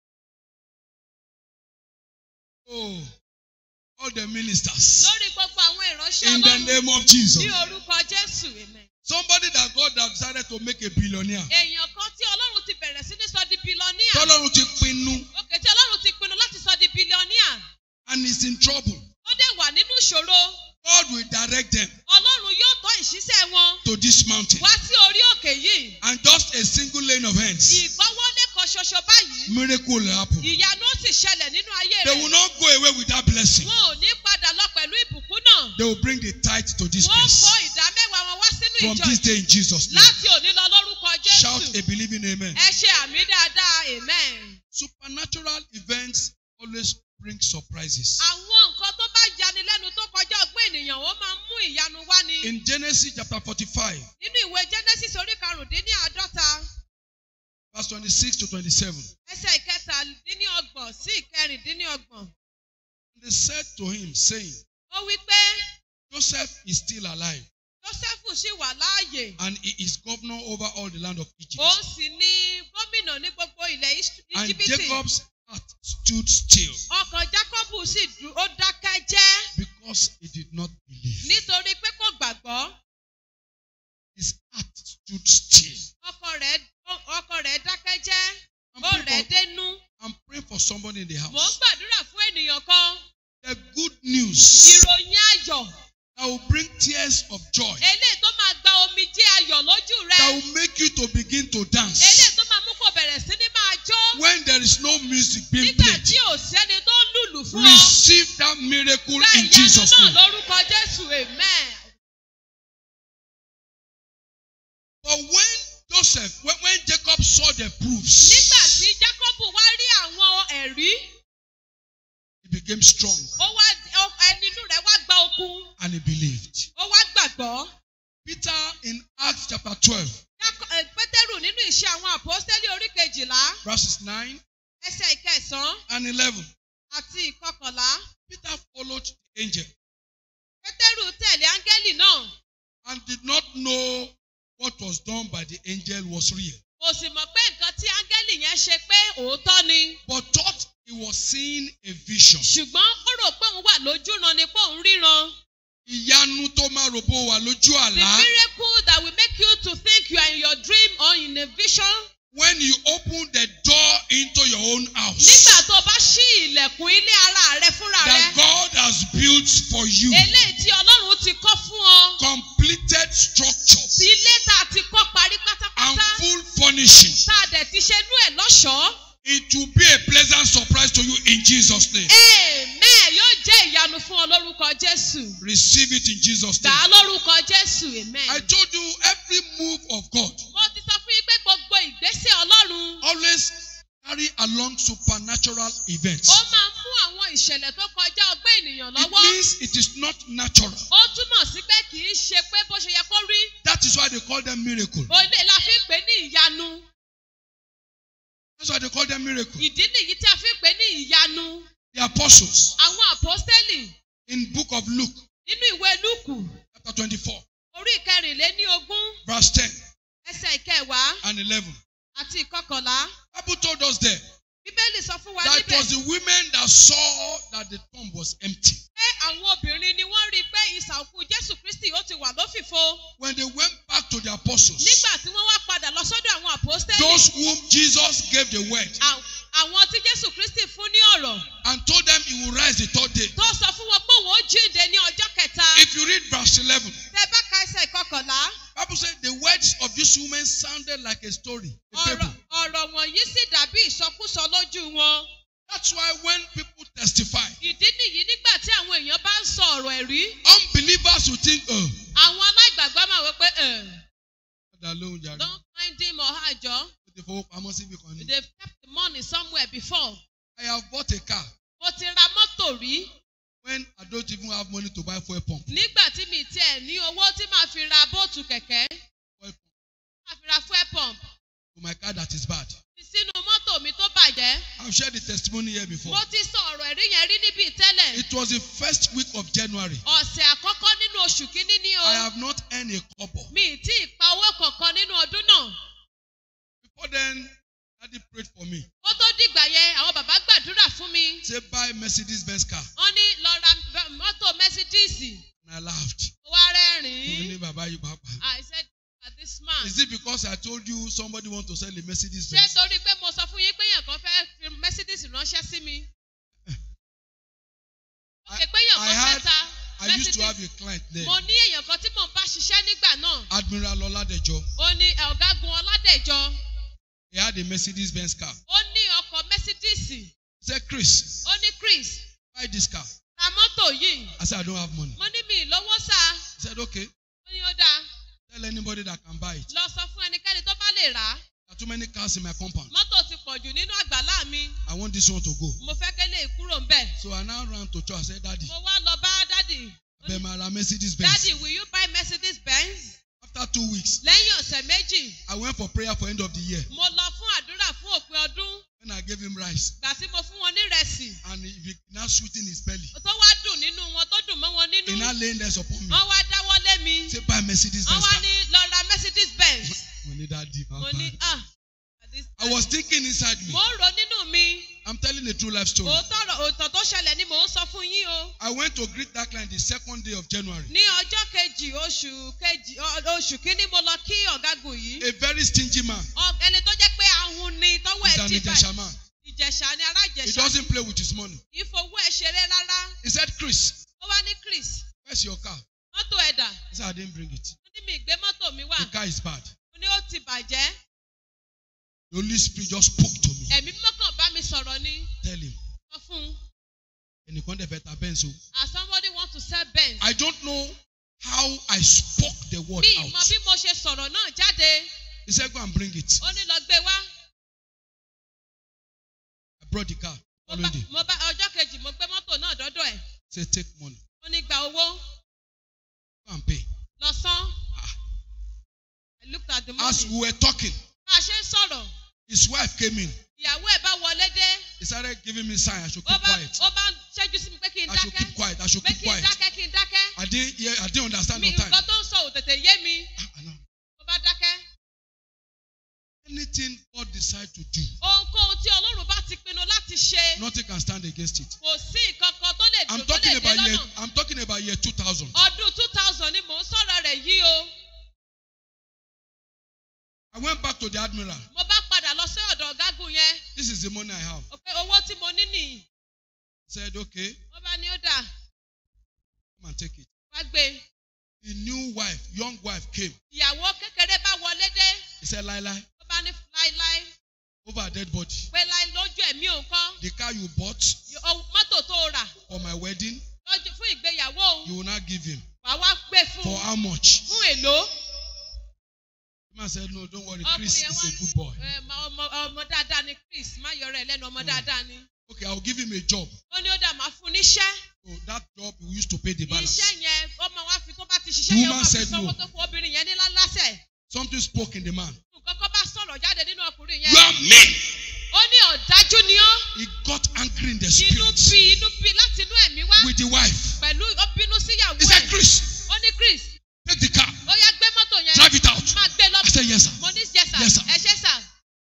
Oh, all the ministers. lórí gbogbo àwọn ìránṣẹ́ In the ọlọ́run name of Jesus. ní orúkọ jésù amen. Somebody that God have decided to make a billionaire. èèyàn kan tí ọlọ́run ti bẹ̀rẹ̀ sí ní sọ di bílọ́níà Tọ́lọ́run ti pinnu òkè tí ọlọ́run ti pinnu láti sọ di bílọ́níà and is in trouble. ó dẹ̀ wà nínú ìṣòro God will direct them ọlọ́run yóò tọ́ ìṣiṣẹ́ wọn to this mountain. wá sí orí òkè yìí And just a single lane of hands. ìgbọ́wọ́lé kan ṣoṣo báyìí Miracle will happen. ìyanu ó sì ṣẹlẹ̀ nínú ayé They will rẹ̀ not go away with that blessing. wọn ò ní padà lọ pẹ̀lú ìbùkún náà They will bring the tithe to this wọ́n kó place. ìdá mẹ́wàá wọn wá sínú From ìjọ this yìí day in Jesus' name. láti òní lọ lórúkọ Shout jésù a believing amen. ẹ ṣe àmì dáadáa amen. Supernatural events always bring surprises. àwọn nǹkan tó bá yani lẹ́nu tó kọjá ọgbọ́n ènìyàn ó máa ń mú ìyanu wá ni. In Genesis chapter 45, nínú ìwé genesis orí karùndínláàádọ́ta verse 26 to 27, ẹsẹ̀ ìkẹtàdínlọ́gbọ̀n sí ìkẹrìndínlọ́gbọ̀n they said to him, saying, ó wí pé Joseph is still alive, jósẹ́fù ṣì wà láàyè and he is governor over all the land of Egypt. òun sì ni gómìnà ní gbogbo ilẹ̀ Ís- And íjíbítì Jacob's heart stood still ọkàn jákọ́bù sì dú- ó dákẹ́ jẹ́ because he did not believe. nítorí pé kò gbàgbọ́ His heart stood still. ọkàn rẹ̀ Ó- ọkọ rẹ̀ dákẹ́ jẹ́ I'm ó praying rẹ̀ for, dénú I'm praying for somebody in the mò ń house. gbàdúrà fún ènìyàn kan The good news ìròyìn ayọ̀ that will bring tears of joy, eléyìí tó máa gba omijé ayọ̀ lójú rẹ that will make you to begin to eléyìí dance tó máa mú kó bẹ̀rẹ̀ sí ní máa jó when there is no music being nígbà played. tí ò sẹ́ni tó ń lùlù fún ọ Receive that miracle gba in ìyanu Jesus' náà name. lórúkọ Jésù amen. But when Joseph, when, when Jacob saw the proofs, nígbà tí Jákọ́bù wá rí àwọn ẹ̀rí he became strong ó wá ó- ẹni inú rẹ̀ wá gba okun and he believed. ó wá gbàgbọ́. Peter in Acts chapter 12, Jákọ́- eh, Pétérù nínú ìṣe àwọn àpọ́stélì orí kejìlá verses 9 ẹsẹ̀ ìkẹsàn-án and 11, àti ìkọkànlá. Peter followed the angel Pétérù tẹ̀lé áńgẹ́lì náà and did not know what was done by the angel was real, kò sì mọ̀ pé nǹkan tí áńgẹ́lì yẹn ṣe pé òótọ́ ni. but thought he was seeing a vision. ṣùgbọ́n ó rò pé òun wà lójúran ni pé òun ríran. Ìyanu tó máa ròbó wà lójú The àlá. miracle that will make you to think you are in your dream or in a vision. When you open the door into your own Nígbà house tó o bá ṣí ilẹ̀kùn ilé ara rẹ fúnra that rẹ. God has built for you, Eléyìí tí Ọlọ́run ti kọ́ fún ọ. completed structure Tí ilé tá a ti kọ́ parí and pátápátá. full furnishing, Tá a dẹ̀ ti ṣe inú ẹ̀ lọ́ṣọ̀ọ́. it will be a pleasant surprise to you in Jesus' name. Amen. Yóò jẹ́ ìyanu fún ọ lórúkọ Jésù. Receive it in Jesus' Gbà name. á lórúkọ Jésù. Amen. I told you every move of God Mo ti sọ fún yín pé gbogbo ìgbésẹ̀ Ọlọ́run always carry along supernatural events. ó máa ń mú àwọn ìṣẹ̀lẹ̀ tó kọjá ọgbẹ́ ènìyàn It lọ́wọ́. means it is not natural. Ó túmọ̀ sí pé kì í ṣe pé bó ṣe yẹ kó rí. That is why they call them miracle. Olè la fi ń pè ní ìyanu. That's why they call them miracle. Ìdí nìyí tí a fi ń pè ní ìyanu. The apostles Àwọn àpọ́stélì in book of Luke nínú ìwé Lúùkù chapter 24 orí ìkẹrìnléní ogún verse 10 ẹsẹ̀ ìkẹwàá and 11. àti ìkọkànlá. Bible told us there Bíbélì sọ fún wa that it níbẹ̀ was the women that saw that the tomb was empty. pé àwọn obìnrin ni wọ́n rí i pé ìsà òkú Jésù Kristì ó ti wà lófìfo. When they went back to the apostles, Nígbà tí wọ́n wá padà lọ sọ́dọ̀ àwọn àpọ́stélì. those whom Jesus gave the word à- Àwọn tí Jésù Kristì fún ní ọ̀rọ̀ and told them he will rise the third day. tó sọ fún wọn pé òun ó jíǹde ní ọjọ́ kẹta. If you read verse 11, Tẹ bá ka ẹsẹ̀ ìkọkànlá. Bible says the words of this woman sounded like a story, a Ọ̀rọ̀ fable. ọ̀rọ̀ wọ̀nyí sì dàbí ìsọkúsọ lójú wọn. That's why when people testify, Ìdí nìyí nígbà tí àwọn èèyàn bá ń sọ ọ̀rọ̀ ẹ̀rí. unbelievers will think, oh, Àwọn aláìgbàgbọ́ máa wọ pé ẹ̀ Dá lóhùn jàre. don't mind him or her jọ. Ó ti fowópamọ́ síbi kan ni. They've kept the money somewhere before. I have bought a car Mo ti ra mọ́tò rí. when I don't even have money to buy fuel pump. Nígbà tí mi tiẹ̀ ní owó tí màá fi ra bóòtù kẹ̀kẹ́. Fuel pump Màá fi ra fuel pump. to my car that is bad. Fi sínú mọ́tò mi tó bàjẹ́. I've shared the testimony here before. Mo ti sọ ọ̀rọ̀ ẹ̀rí yẹn rí níbí tẹ́lẹ̀. It was the first week of January. Ọ̀sẹ̀ àkọ́kọ́ nínú oṣù kínní ni o. I have not earned a kobo. Mi ì tí ì pa owó kankan nínú ọdún náà. Before then, Daddy prayed for me. Kó tó dìgbà yẹn, àwọn bàbá gbàdúrà fún mi. Say buy Mercedes Benz car. Wọ́n ní lọ ra b- mọ́tò Mercedes. And I laughed. Mo wá Ó rẹ́rìn-ín. ní bàbá yìí pàápàá. I said, "Ah, this man. Is it because I told you somebody want to sell a Mercedes Ṣé Benz? torí pé mo sọ fún yín pé èèyàn kan fẹ́ fi Mercedes ránṣẹ́ sí mi? Ó I, ké pé èèyàn I kan fẹ́ had, ta I used to have Mercedes. a client there. Mo ní èèyàn kan tí mò ń bá ṣiṣẹ́ nígbà náà. Admiral Oladejo. Ó ní ẹ̀, ọ̀gágun Ọládẹ̀jọ. He had a Mercedes Benz car. Ó ní ọkọ̀ Mercedes. He said, Chris, Ó ní Chris, buy this car. ra mọ́tò yìí. I said, I don't have money. Mo ní mi ìlówó sá. He said, okay. Ó ní ó dáa. Tell anybody that can buy it. Lọ sọ fún ẹnikẹ́ni tó bá lè rà á. There are too many cars in my compound. Mọ́tò ti pọ̀ jù nínú àgbàlá mi. I want this one to go. Mo fẹ́ kélé kúrò ńbẹ̀. So I now ran to church. I said, Daddy, Mo wá lọ bá dádì. Ó ní, Bemara Mercedes Benz. Dádì, will you buy Mercedes Benz? After two weeks, Lẹ́yìn ọ̀sẹ̀ méjì, I went for prayer for end of the year. mo lọ fún àdúrà fún òpin ọdún. When I gave him rice, Gbà tí mo fún wọn ní ìrẹsì. and he he now sweeten his belly. Tó wá dùn nínú wọn, tó dùn mọ́ wọn He nínú. now laying hands upon me. Wọ́n wá dáwọ́ lé mi. Say, buy Mercedes Wọ́n Benz wá car. ní lọ ra Mercedes Benz. We need that deep. Mo ní ah. at this I was time." thinking inside me. Mo ń ro nínú mi. I'm telling a true life story. òótọ́ ọ̀rọ̀- òótọ́ tó ṣẹlẹ̀ ni mò ń sọ fún yín o. I went to greet that client the second day of January. ní ọjọ́ kejì oṣù kejì ọ- oṣù kínní mo lọ kí ọ̀gágun yìí. A very stingy man. Ọ- ẹni tó jẹ́ pé ahun ni tọ́wọ́ He's ẹ̀ an ti Ijesha bẹ̀. man. ìjẹ̀ṣà ni ará He ìjẹ̀ṣà. doesn't play with his money. kì í fowó ẹ̀ ṣeré rárá. He said, Chris, ó wá ní chris where's your car? mọ́tò ẹ̀dà. He said, I didn't bring it. ó ní mi ìgbé mọ́tò mi wà. The car is bad. ó ní ó ti bàjẹ́. The Holy Spirit just spoke to me. ẹ̀mí mọ́kàn bá mi sọ̀rọ̀ ni. Tell him. sọ fún un. ẹnìkan dẹ̀ fẹ́ ta bẹ́ẹ̀ so. as somebody want to sell benz. I don't know how I spoke the word mi out. ìmọ̀ bí mo ṣe sọ̀rọ̀ náà jáde. He said, go and bring it. ó ní lọ gbé wá. I brought the car. mo Following bá day. mo bá ọjọ́ kejì mo gbé mọ́tò náà dọ́dọ̀ ẹ̀. Say, take money. ó ní gba owó Go and pay. lọ san. Ah. I looked at the As money. we were talking, bá a ṣe ń sọ̀rọ̀ his wife came in. ìyàwó ẹ̀ bá wọlé dé. He started giving me sign. I should ó keep bá quiet. ó bá ń ṣẹ́jú sí mi pé kí n I should keep dákẹ́. quiet. I should pé keep kí n quiet. dákẹ́ kí n dákẹ́. I didn't hear, I didn't understand mi on time. nǹkan tó ń sọ ò tètè yé mi. Ah, I know. mo bá dákẹ́. Anything God decide to do, ohunkóhun tí ọlọ́run bá ti pinnu láti ṣe. nothing can stand against it. kò sí nǹkan kan tó lè I'm dùn tó lè talking dé about year. lọ́nà. I'm talking about year 2000. ọdún two thousand ni mò ń sọ̀rọ̀ rẹ̀ yìí o. I went back to the admiral. mo bá padà lọ sí ọ̀dọ̀ ọ̀gágun yẹn. This is the money I have. ó pé owó tí mo ní nìyí. He said, okay, wọ́n bá ní ó dà come and take it. wá gbé. The new wife, young wife came. ìyàwó kékeré bá wọlé dé. He said, Lila, ó bá ní láíláí over a dead body. pé láí lójú ẹ̀mí òun kọ́. The car you bought Yo- mọ́tò tó rà for my wedding, lọ́jọ́ fún ìgbéyàwó òun you will not give him. wà wá gbé fún For how much? fún èlò. The man said, no, don't worry. ọkùnrin Chris yẹn is wá a good boy. ẹ, ma- ọmọ ọmọ dáadáa ni chris má yọrọ ẹ lẹ́nu ọmọ Mm. dáadáa ni. Okay, I'll give him a job. ó ní ó dà máa fún níṣẹ́. So that job we used to pay the balance. iṣẹ́ yẹn ó máa wá fi tó bá ti ṣiṣẹ́ The yẹn ó woman máa fi said sanwó no. tó fún obìnrin yẹn ní lálásẹ̀. Something spoke in the man. nǹkan kan bá sọ̀rọ̀ jáde nínú ọkùnrin yẹn. You are mean. ó ní ọ̀dájú ni ọ́. He got angry in the inú spirit bí inú bí láti inú ẹ̀mí wá. with the wife. pẹ̀lú ó bínú síyàwó He said, ẹ̀. Chris, ó ní chris take the car, ó yá gbé mọ́tò yẹn. drive it out. máa gbé lọ. I said, yes, sir. mo ní yes sir. Yes, sir. ẹ ṣé sir.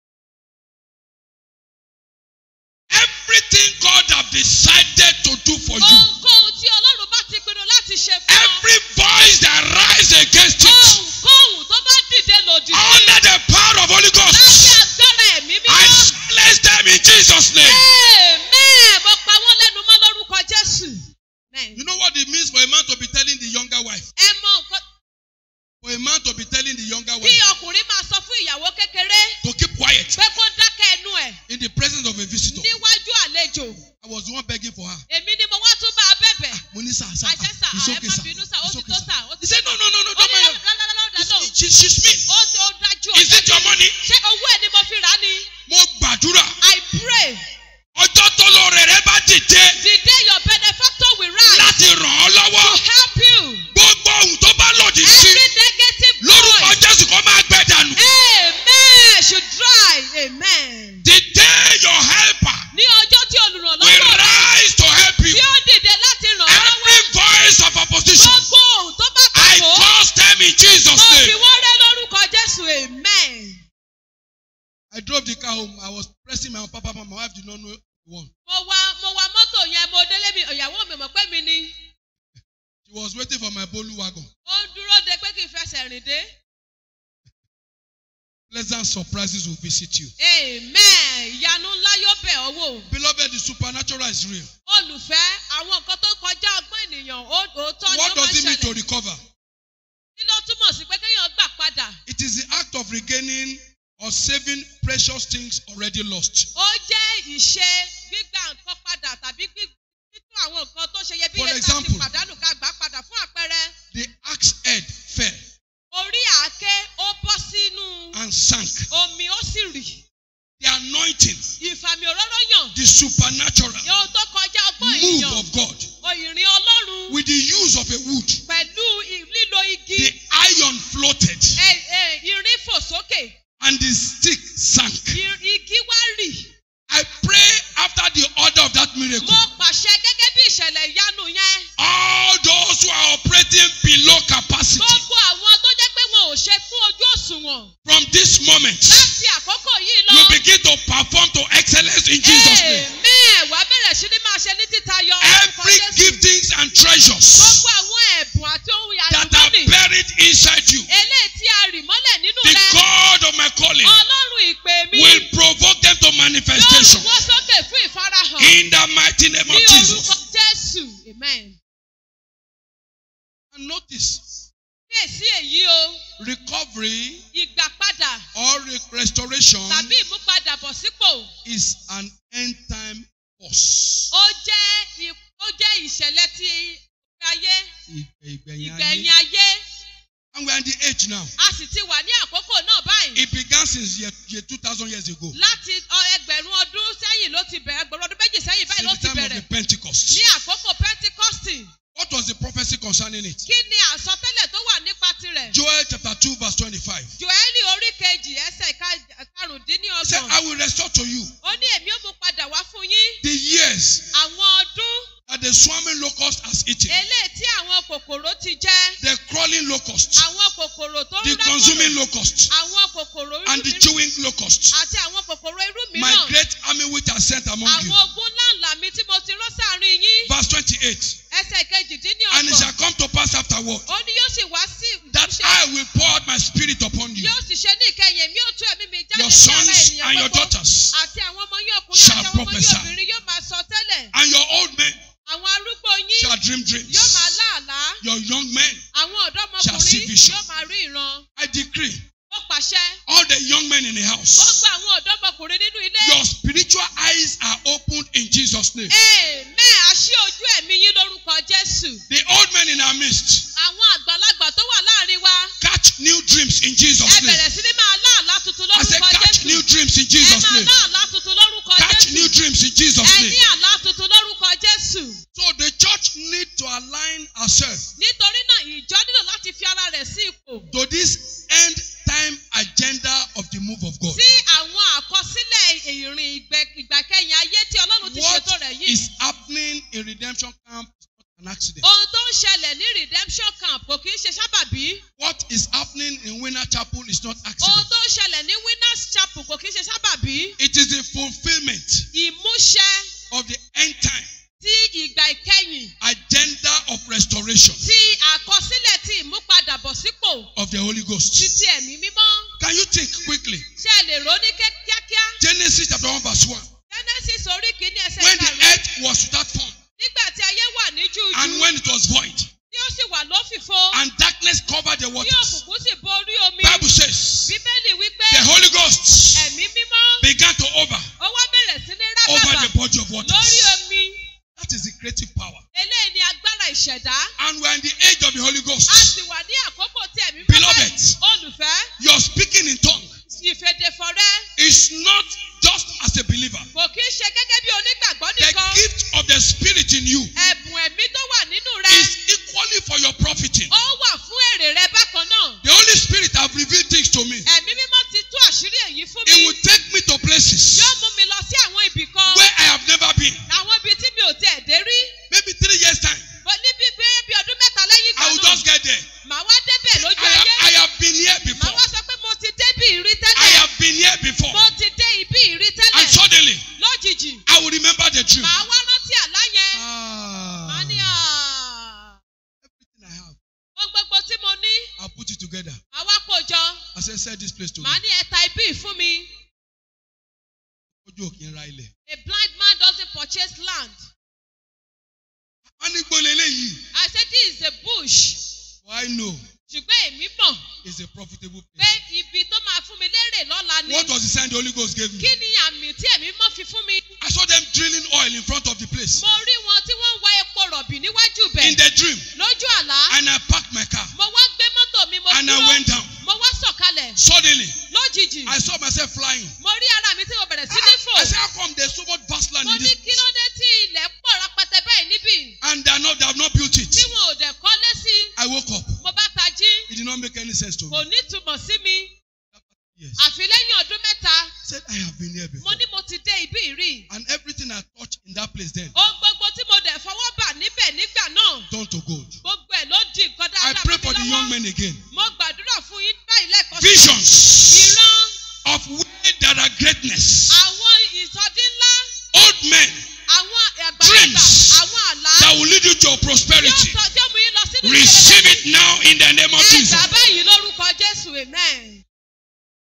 Everything God have decided to do for you, ohunkóhun tí ọlọ́run bá ti pinnu láti ṣe fún ọ. every voice that rise against it, ohunkóhun tó bá dìde lòdì sí. under the power of Holy láti Ghost, agbára ẹ̀mí I mímọ́. silence them in Jesus' name. Amen. Mo pa wọ́n lẹ́nu mọ́ lórúkọ Jésù. Amen. You know what it means for a man to be telling the younger wife? Ẹ mọ nǹkan For a man to be telling the younger bí wife ọkùnrin máa sọ fún ìyàwó kékeré to keep quiet pé kó dákẹ́ ẹnu ẹ̀ in the presence of a visitor. níwájú àlejò. I was the one begging for her. Èmi ni mo wá tún bá a bẹ̀bẹ̀. Mo ní sir, sir, Àṣẹ sà, it's ẹ okay, má sir. bínú sà, ó It's ti okay, tó sir. sà, ó He ti said, tó no, sà. no, no, no, Ó don't ní mind. her. lọ́lọ́lọ́dà lò. She, she, she's mean. Ó ti ó dájú Is it your money? Ṣé owó ẹ̀ ni mo fi rà á ni? Mo gbàdúrà. I pray Ọjọ́ tó lọ rẹ̀ rẹ̀ bá dìde the day your benefactor will rise láti ràn ọ́ to lọ́wọ́. help you. Gbogbo ohun tó bá lòdì sí Every negative lórúkọ voice. Jésù kó máa gbẹ dànù. Amen should dry. Amen. The day your helper Ní ọjọ́ tí will olùrànlọ́wọ́ rẹ̀ rise to help you. tí ó dìde láti ràn ọ́ lọ́wọ́. Every voice of opposition, Gbogbo ohun tó bá I kàkó. curse them in Jesus' Mo fi name. wọ́n rẹ́ lórúkọ Jésù. Amen. I drove the car home. I was pressing my papa, my wife did not know the one. Mo wa mo wa mọ́tò yẹn mo délé mi ìyàwó mi mọ̀ pé mi ni. She was waiting for my Bolu wagon. Ó ń dúró de pé kí n fẹsẹ̀ rìn dé. Pleasant surprises will visit you. Amen. Ìyanu ńlá yóò bẹ̀ ọ́ wò. Beloved, the supernatural is real. Olùfẹ́ àwọn nǹkan tó kọjá ọgbọ́n ènìyàn ó- òótọ́ ni ó What máa does ń it mean to ṣẹlẹ̀. recover? Kí ló túmọ̀ sí pé kéèyàn gbà padà? It is the act of regaining or saving precious things already lost. Ó jẹ́ ìṣe gbígbà nǹkan padà tàbí gbí- títún àwọn nǹkan tó ṣe For iyebíye tá a ti example, pàdánù ká gbà padà fún àpẹẹrẹ. The axe head fell Orí àáké ó bọ́ sínú and sank. omi ó sì rì. The anointing, Ìfàmì òróró yàn. the supernatural Ohun tó kọjá ọgbọ́n move ènìyàn. of God Ìrìn Ọlọ́run with the use of a wood, pẹ̀lú i- lílo igi. the iron floated ẹ- ẹ, Irin fò sókè. and the stick sank. I- Igi wá rì. I pray after the order of that miracle, Mo pàṣẹ gẹ́gẹ́ bí ìṣẹ̀lẹ̀ ìyanu yẹn. all those who are operating below capacity Gbogbo àwọn tó jẹ́ pé wọn ò ṣe fún ojú òṣùwọ̀n. from this moment Láti àkókò yìí lọ. you begin to perform to excellence in Jesus' name. mighty name ní of orúkọ Jesus. jésù amen. And notice, kíyèsí èyí o recovery ìgbàpadà or re- restoration tàbí ìmúpadàbọ̀sípò is an end time force. ó jẹ́ ì- ó jẹ́ ìṣẹ̀lẹ̀ tí ayé Ìgbẹ̀yìn ìgbẹ̀yìn ayé. ayé And we are in the age now. a sì ti wà ní àkókò náà báyìí It began since year, year 2000 years ago. láti ọ- ẹgbẹ̀rún ọdún sẹ́yìn ló ti bẹ̀rẹ̀ ẹgbẹ̀rún ọdún méjì sẹ́yìn báyìí ló Since the ti time of bẹ̀rẹ̀ the Pentecost. ní àkókò pentikọ́stì What was the prophecy concerning it? kí ni àsọtẹ́lẹ̀ tó wà nípa tirẹ̀ Joel chapter 2, verse 25. joeli orí kejì ẹsẹ̀ ìka- He said, karùndínlọ́gbọ̀n I will restore to you ó ní èmi ó mú padà wá fún yín the years àwọn ọdún that the swarming locust has eaten, eléyìí tí àwọn kòkòrò ti jẹ the crawling locust, àwọn kòkòrò tó ń the consuming locust, àwọn kòkòrò irú and the mìíràn chewing locust. àti àwọn kòkòrò irú My mìíràn great army which I sent among you. àwọn ogun ńláńlá mi tí mo ti rán sáàrin yín Verse 28. ẹsẹ̀ And it kejìdínlọ́gbọ̀n shall come to pass afterward ó ní yóò sì wá sí that ìmúṣẹ I will pour out my spirit upon you. yóò sì ṣe ní ìkẹyìn èmi ò tú ẹ̀mí mi jáde Your sí ara sons ènìyàn and your gbogbo daughters àti àwọn ọmọ yín ọkùnrin shall àti àwọn ọmọ yín prophesy. obìnrin yóò máa sọ tẹ́lẹ̀ and your old men àwọn arúgbó yín shall dream yóò dreams. máa láàlá Your young men, àwọn shall see ọ̀dọ́mọkùnrin vision. yóò máa rí ìran I decree, ó pàṣẹ all the young men in the house, gbogbo àwọn ọ̀dọ́mọkùnrin nínú ilé your spiritual eyes are opened in Jesus' name. amen àṣì ojú ẹ̀mí yín lórúkọ jésù The old men in our midst àwọn àgbàlagbà tó wà láàrin wa catch new dreams in ẹ Jesus' name. bẹ̀rẹ̀ sí ní máa láàlá tuntun I said, lórúkọ catch jésù new dreams in ẹ Jesus' máa name. láàlá tuntun lórúkọ Catch new jésù dreams in Jesus' ẹ name. ní àlá tuntun lórúkọ jésù So the church need to align ourselves nítorí náà ìjọ nílò láti fi ara rẹ̀ sí ipò to this end time agenda of the move of God. sí àwọn àkọsílẹ̀ ìrìn ìgbẹ́- ìgbàkẹyìn ayé tí ọlọ́run ti What ṣètò rẹ̀ yìí. is happening in redemption camp is not an accident. ohun tó ń ṣẹlẹ̀ ní redemption camp kò kì í ṣe sábàbí. What is happening in Winner Chapel is not ohun accident. tó ń ṣẹlẹ̀ ní winners chapel kò kì í ṣe sábàbí. It is the fulfillment ìmúṣẹ of the end time tí ìgbà ìkẹyìn agenda of restoration ti àkọsílẹ̀ tí ìmúpadàbọ̀sípò of the Holy Ghost. títí ẹ̀mí mímọ́. Can you think quickly? ṣé ẹ lè rò ó ní ké- kíákíá. Genesis chapter 1 verse 1. genesis orí kìíní ẹsẹ̀ When the ìkarùn-ún. earth was without form nígbà tí ayé wà ní jújú and when it was void tí ó sì wà lófìfo and darkness covered the tí waters. òkùnkùn sì borí omi. Bible says bíbélì wípé the Holy Ghost ẹ̀mí mímọ́ began to over ó wá bẹ̀rẹ̀ sí ní over rábàbà the body of lórí waters. omi That is the creative power. eléyìí ni agbára ìṣẹ̀dá And we are in the age of the Holy a Ghost. sì wà ní àkókò tí ẹ̀mí Beloved. bẹ́ẹ̀ olùfẹ́ Your speaking in tongue ìfèdèfọ̀rẹ́ is not just as a believer. kò kí í ṣe gẹ́gẹ́ bí onígbàgbọ́ The nìkan gift of the Spirit in you ẹ̀bùn ẹ̀mí tó wà nínú rẹ is equally for your profiting. ó wà fún èrè rẹ bákan náà The Holy Spirit have revealed things to me. ẹ̀mí mímọ́ ti tú àṣírí èyí fún It mi will take me to places yóò mú mi lọ sí àwọn ibì kan where I have never been. àwọn ibi tí mi ò tiẹ̀ dé rí Maybe three years time, Bó- níbi bí bí ọdún mẹ́ta lẹ́yìn I will ìgbà náà just get there. màá wá débẹ̀ lójú I have, I ayé have been here màá before. wá sọ pé mo ti débì rí I tẹ́lẹ̀ have been here before. mo ti dé ibí rí And tẹ́lẹ̀ suddenly, lójijì I will remember the dream. màá wá rántí àlá yẹn màá Ah, ní "Ah, everything I have, ohun gbogbo tí mo ní I'll put it together. màá wá kó jọ I said, sell this place to me. màá ní ẹ̀ta ibí yìí fún mi Ojú òkè ń ra ilẹ̀. a blind man doesn't purchase land Wọ́n ní gbólé eléyìí. I said this is a bush For I know ṣùgbọ́n èmi mọ̀ it's a profitable pé place. ibi tó máa fún mi lérè lọ́la ni What was the sign the Holy Ghost gave me? kí ni àmì tí èmi mọ̀ fi fún mi I saw them drilling oil in front of the place. mo rí wọn tí wọ́n ń wa epo rọ̀bì níwájú bẹ̀ In the dream. lójú àlá And I parked my car. mo wá gbé mọ́tò mi mo And I dúró went down. mo wá sọ̀kalẹ̀ Suddenly, lójijì I saw myself flying. mo rí ara mi tí mo bẹ̀rẹ̀ sí ní fò I said, how come there's so much vast land mo in ní this kí ló dé tí ilẹ̀ pọ̀ rẹpẹtẹ báyìí níbí And they, are not, they have not built it. tí wọn ò dẹ̀ kọ́lé sí I woke up. mo bá tají It did not make any sense to kò me. ní túmọ̀ sí mi Yes. àfi lẹ́yìn ọdún mẹ́ta I said, I have been here mo before. ní mo ti dé ibí rí And everything I touched in that place then ohun gbogbo tí mo dẹ̀ fọwọ́ bà níbẹ̀ nígbà náà turned to gold. gbogbo ẹ̀ ló di nǹkan I dáadáa pray fún for mi the young lọ́wọ́ men again. mo gbàdúrà fún yín báyìí lẹ́ẹ̀kan sí Visions ìran of where there are greatness. àwọn ìsọdí ńlá Old men àwọn àgbàlagbà Dreams. àwọn àlá that will lead you to yóò prosperity. sọ tí ó mú yín lọ sínú Receive it now in the name of ẹ Jesus. gbà báyìí lórúkọ jésù amen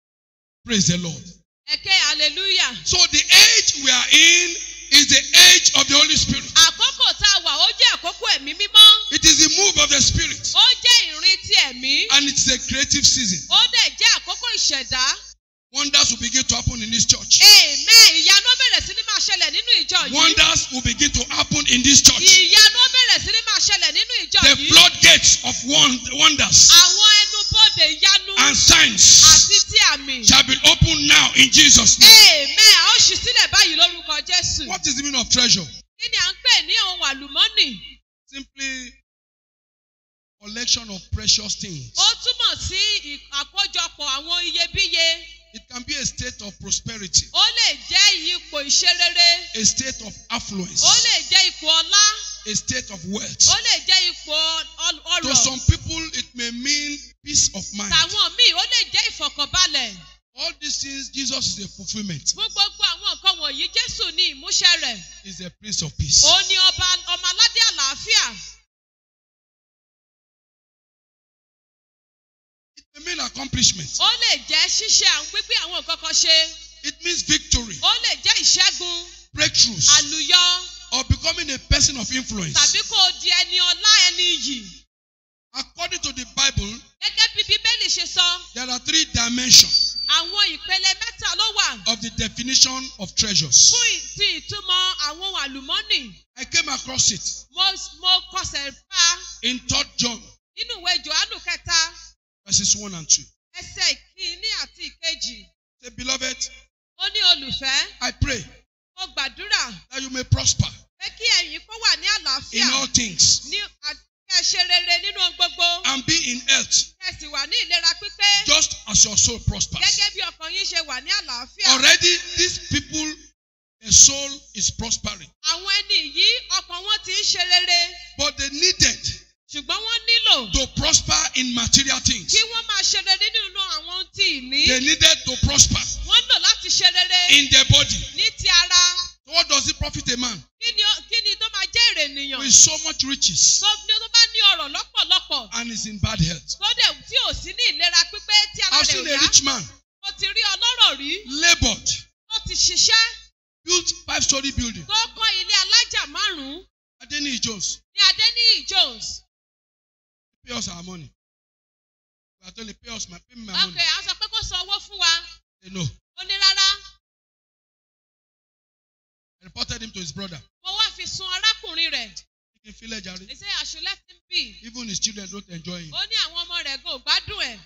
Praise the Lord. ẹ̀kẹ́ hallelujah So the age we are in is the age of the Holy Spirit. Àkókò tá a wà ó jẹ́ àkókò ẹ̀mí mímọ́. It is the move of the Spirit. Ó jẹ́ ìrìn ti ẹ̀mí. And it's a creative season. Ó dẹ̀ jẹ́ àkókò ìṣẹ̀dá. Wonders will begin to happen in this church. Amen. Ìyanu ó bẹ̀rẹ̀ sí ní máa ṣẹlẹ̀ nínú ìjọ yìí. Wonders will begin to happen in this church. Ìyanu ó bẹ̀rẹ̀ sí ní máa ṣẹlẹ̀ nínú ìjọ The yìí. floodgates of won- wonders Àwọn ẹnubodè ìyanu and signs àti ti àmì. shall be opened now in Jesus' name. Amen. A ó ṣí sílẹ̀ báyìí lórúkọ Jésù. What is the meaning of treasure? Kí ni à ń pè ní ohun àlùmọ́nì? Simply collection of precious things. Ó túmọ̀ sí ì- àkójọpọ̀ àwọn iyebíye. It can be a state of prosperity, Ó lè jẹ́ ipò ìṣerere. a state of affluence, Ó lè jẹ́ ipò ọlá. a state of wealth. Ó lè jẹ́ ipò ọl- To ọrọ̀. some people, it may mean peace of mind. Tàwọn míì ó lè jẹ́ ìfọ̀kànbalẹ̀. All these things, Jesus is a fulfillment. Fún gbogbo àwọn nǹkan wọ̀nyí, Jésù ní ìmúṣẹ rẹ̀. He's a prince of peace. Òun ni ọba ọmọ aládé àlàáfíà. It may mean accomplishment. Ó lè jẹ́ ṣíṣe àwọn pípín àwọn nǹkan kan ṣe. It means victory, Ó lè jẹ́ ìṣẹ́gun, breakthroughs, àlùyọ, or becoming a person of influence. tàbí kó o di ẹni ọlá ẹni iyì. According to the Bible, Gẹ́gẹ́ bí Bíbélì ṣe sọ, there are three dimensions àwọn ìpele mẹ́ta ló wà of the definition of treasures. fún ì- ti ìtumọ̀ àwọn ohun àlùmọ́nì. I came across it Mo mo kọsẹ̀ pa in 3 John nínú ìwé Jòhánù kẹta, verses 1 and 2. ẹsẹ̀ ìkíní àti ìkejì. Say, beloved, Ó ní olùfẹ́, I pray mo gbàdúrà that you may prosper pé kí ẹ̀yin kó wà ní in àlàáfíà all things ní àti kí ẹ ṣe rere nínú ohun gbogbo. and be in health, Kí ẹ sì wà ní ìlera pípé just as your soul prospers. gẹ́gẹ́ bí ọkàn yín ṣe wà ní àlàáfíà. Already, these people, their soul is prospering, Àwọn ẹni yìí ọkàn wọn ti ń ṣe rere but they needed ṣùgbọ́n wọ́n nílò to prosper in material things. kí wọ́n máa ṣe rere nínú àwọn ohun tí ìní. They needed to prosper Wọ́n lò láti ṣe rere in their body. ní ti ara. So what does it profit a man Kí ni ó- kí ni tó máa jẹ́ èrè ènìyàn? with so much riches Tó ní tó bá ní ọ̀rọ̀ lọ́pọ̀lọpọ̀ and is in bad health? tó dẹ̀ tí ò sí ní ìlera pípé tí ara I've rẹ̀ ò seen a yá. rich man Mo ti rí ọlọ́rọ̀ rí labored, tó ti ṣiṣẹ́ built five-story building. tó kọ́ ilé alájà márùn-ún Adeniyi Jones, ní Adéníyì Jones. pay us our money. We are told to pay us my pay me my Ok, money. a sọ pé kó san owó fún wa. They know. Ó ní rárá. I reported him to his brother. Mo wá fi sun arákùnrin rẹ̀. He can feel it, Jerry. He say I should let him be. Even his children don't enjoy him. Ó ní àwọn ọmọ rẹ̀ gan ò gbádùn ẹ̀.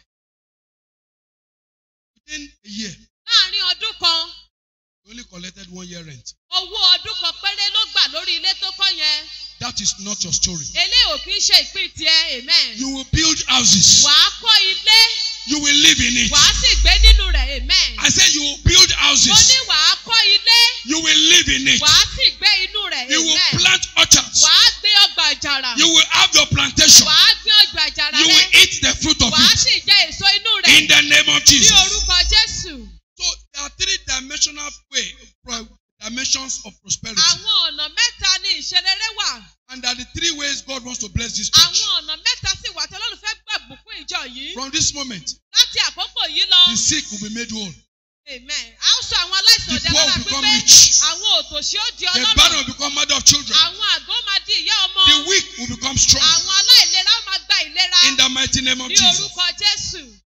Within a year, Láàárín ọdún kan, he only collected one year rent. owó ọdún kan péré ló gbà lórí ilé tó kọ́ yẹn. That is not your story. Eléyìí ò kí ń ṣe ìpín tiẹ̀, amen. You will build houses. Wàá kọ́ ilé, You will live in it. wàá sì gbé nínú rẹ̀, amen. I said you will build Mo houses. ní wàá kọ́ ilé, You will live in it. wàá sì gbé inú rẹ̀, You will amen. plant orchards. Wàá gbé ọgbà àjàrà. You will have your plantation. Wàá gbé ọgbà àjàrà You will rẹ̀. eat the fruit of Wàá it. sì jẹ èso inú rẹ̀. In the name of Ní Jesus. orúkọ Jésù. So there are three dimensional way, pro- dimensions of prosperity. Àwọn ọ̀nà mẹ́ta ni ìṣerere wà. And there are the three ways God wants to bless this church. Àwọn ọ̀nà mẹ́ta sì wà tí Ọlọ́run fẹ́ gbẹ̀bùkún ìjọ yìí. From this moment, Láti àkókò yìí lọ. the sick will be made whole. Amen. A ó sọ àwọn aláìsàn The ọ̀dẹ́ poor lára will become pípé. rich. Àwọn òtòṣì ó di The ọlọ́rọ̀. barren will become mother of children. Àwọn àgọ́ máa di ìyá ọmọ. The weak will become strong. Àwọn aláìlera ó máa gba ìlera. In the mighty name of Ní Jesus. orúkọ Jésù.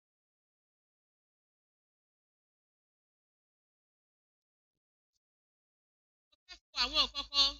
Mo fẹ́ fọ àwọn kọ̀ọ̀kan.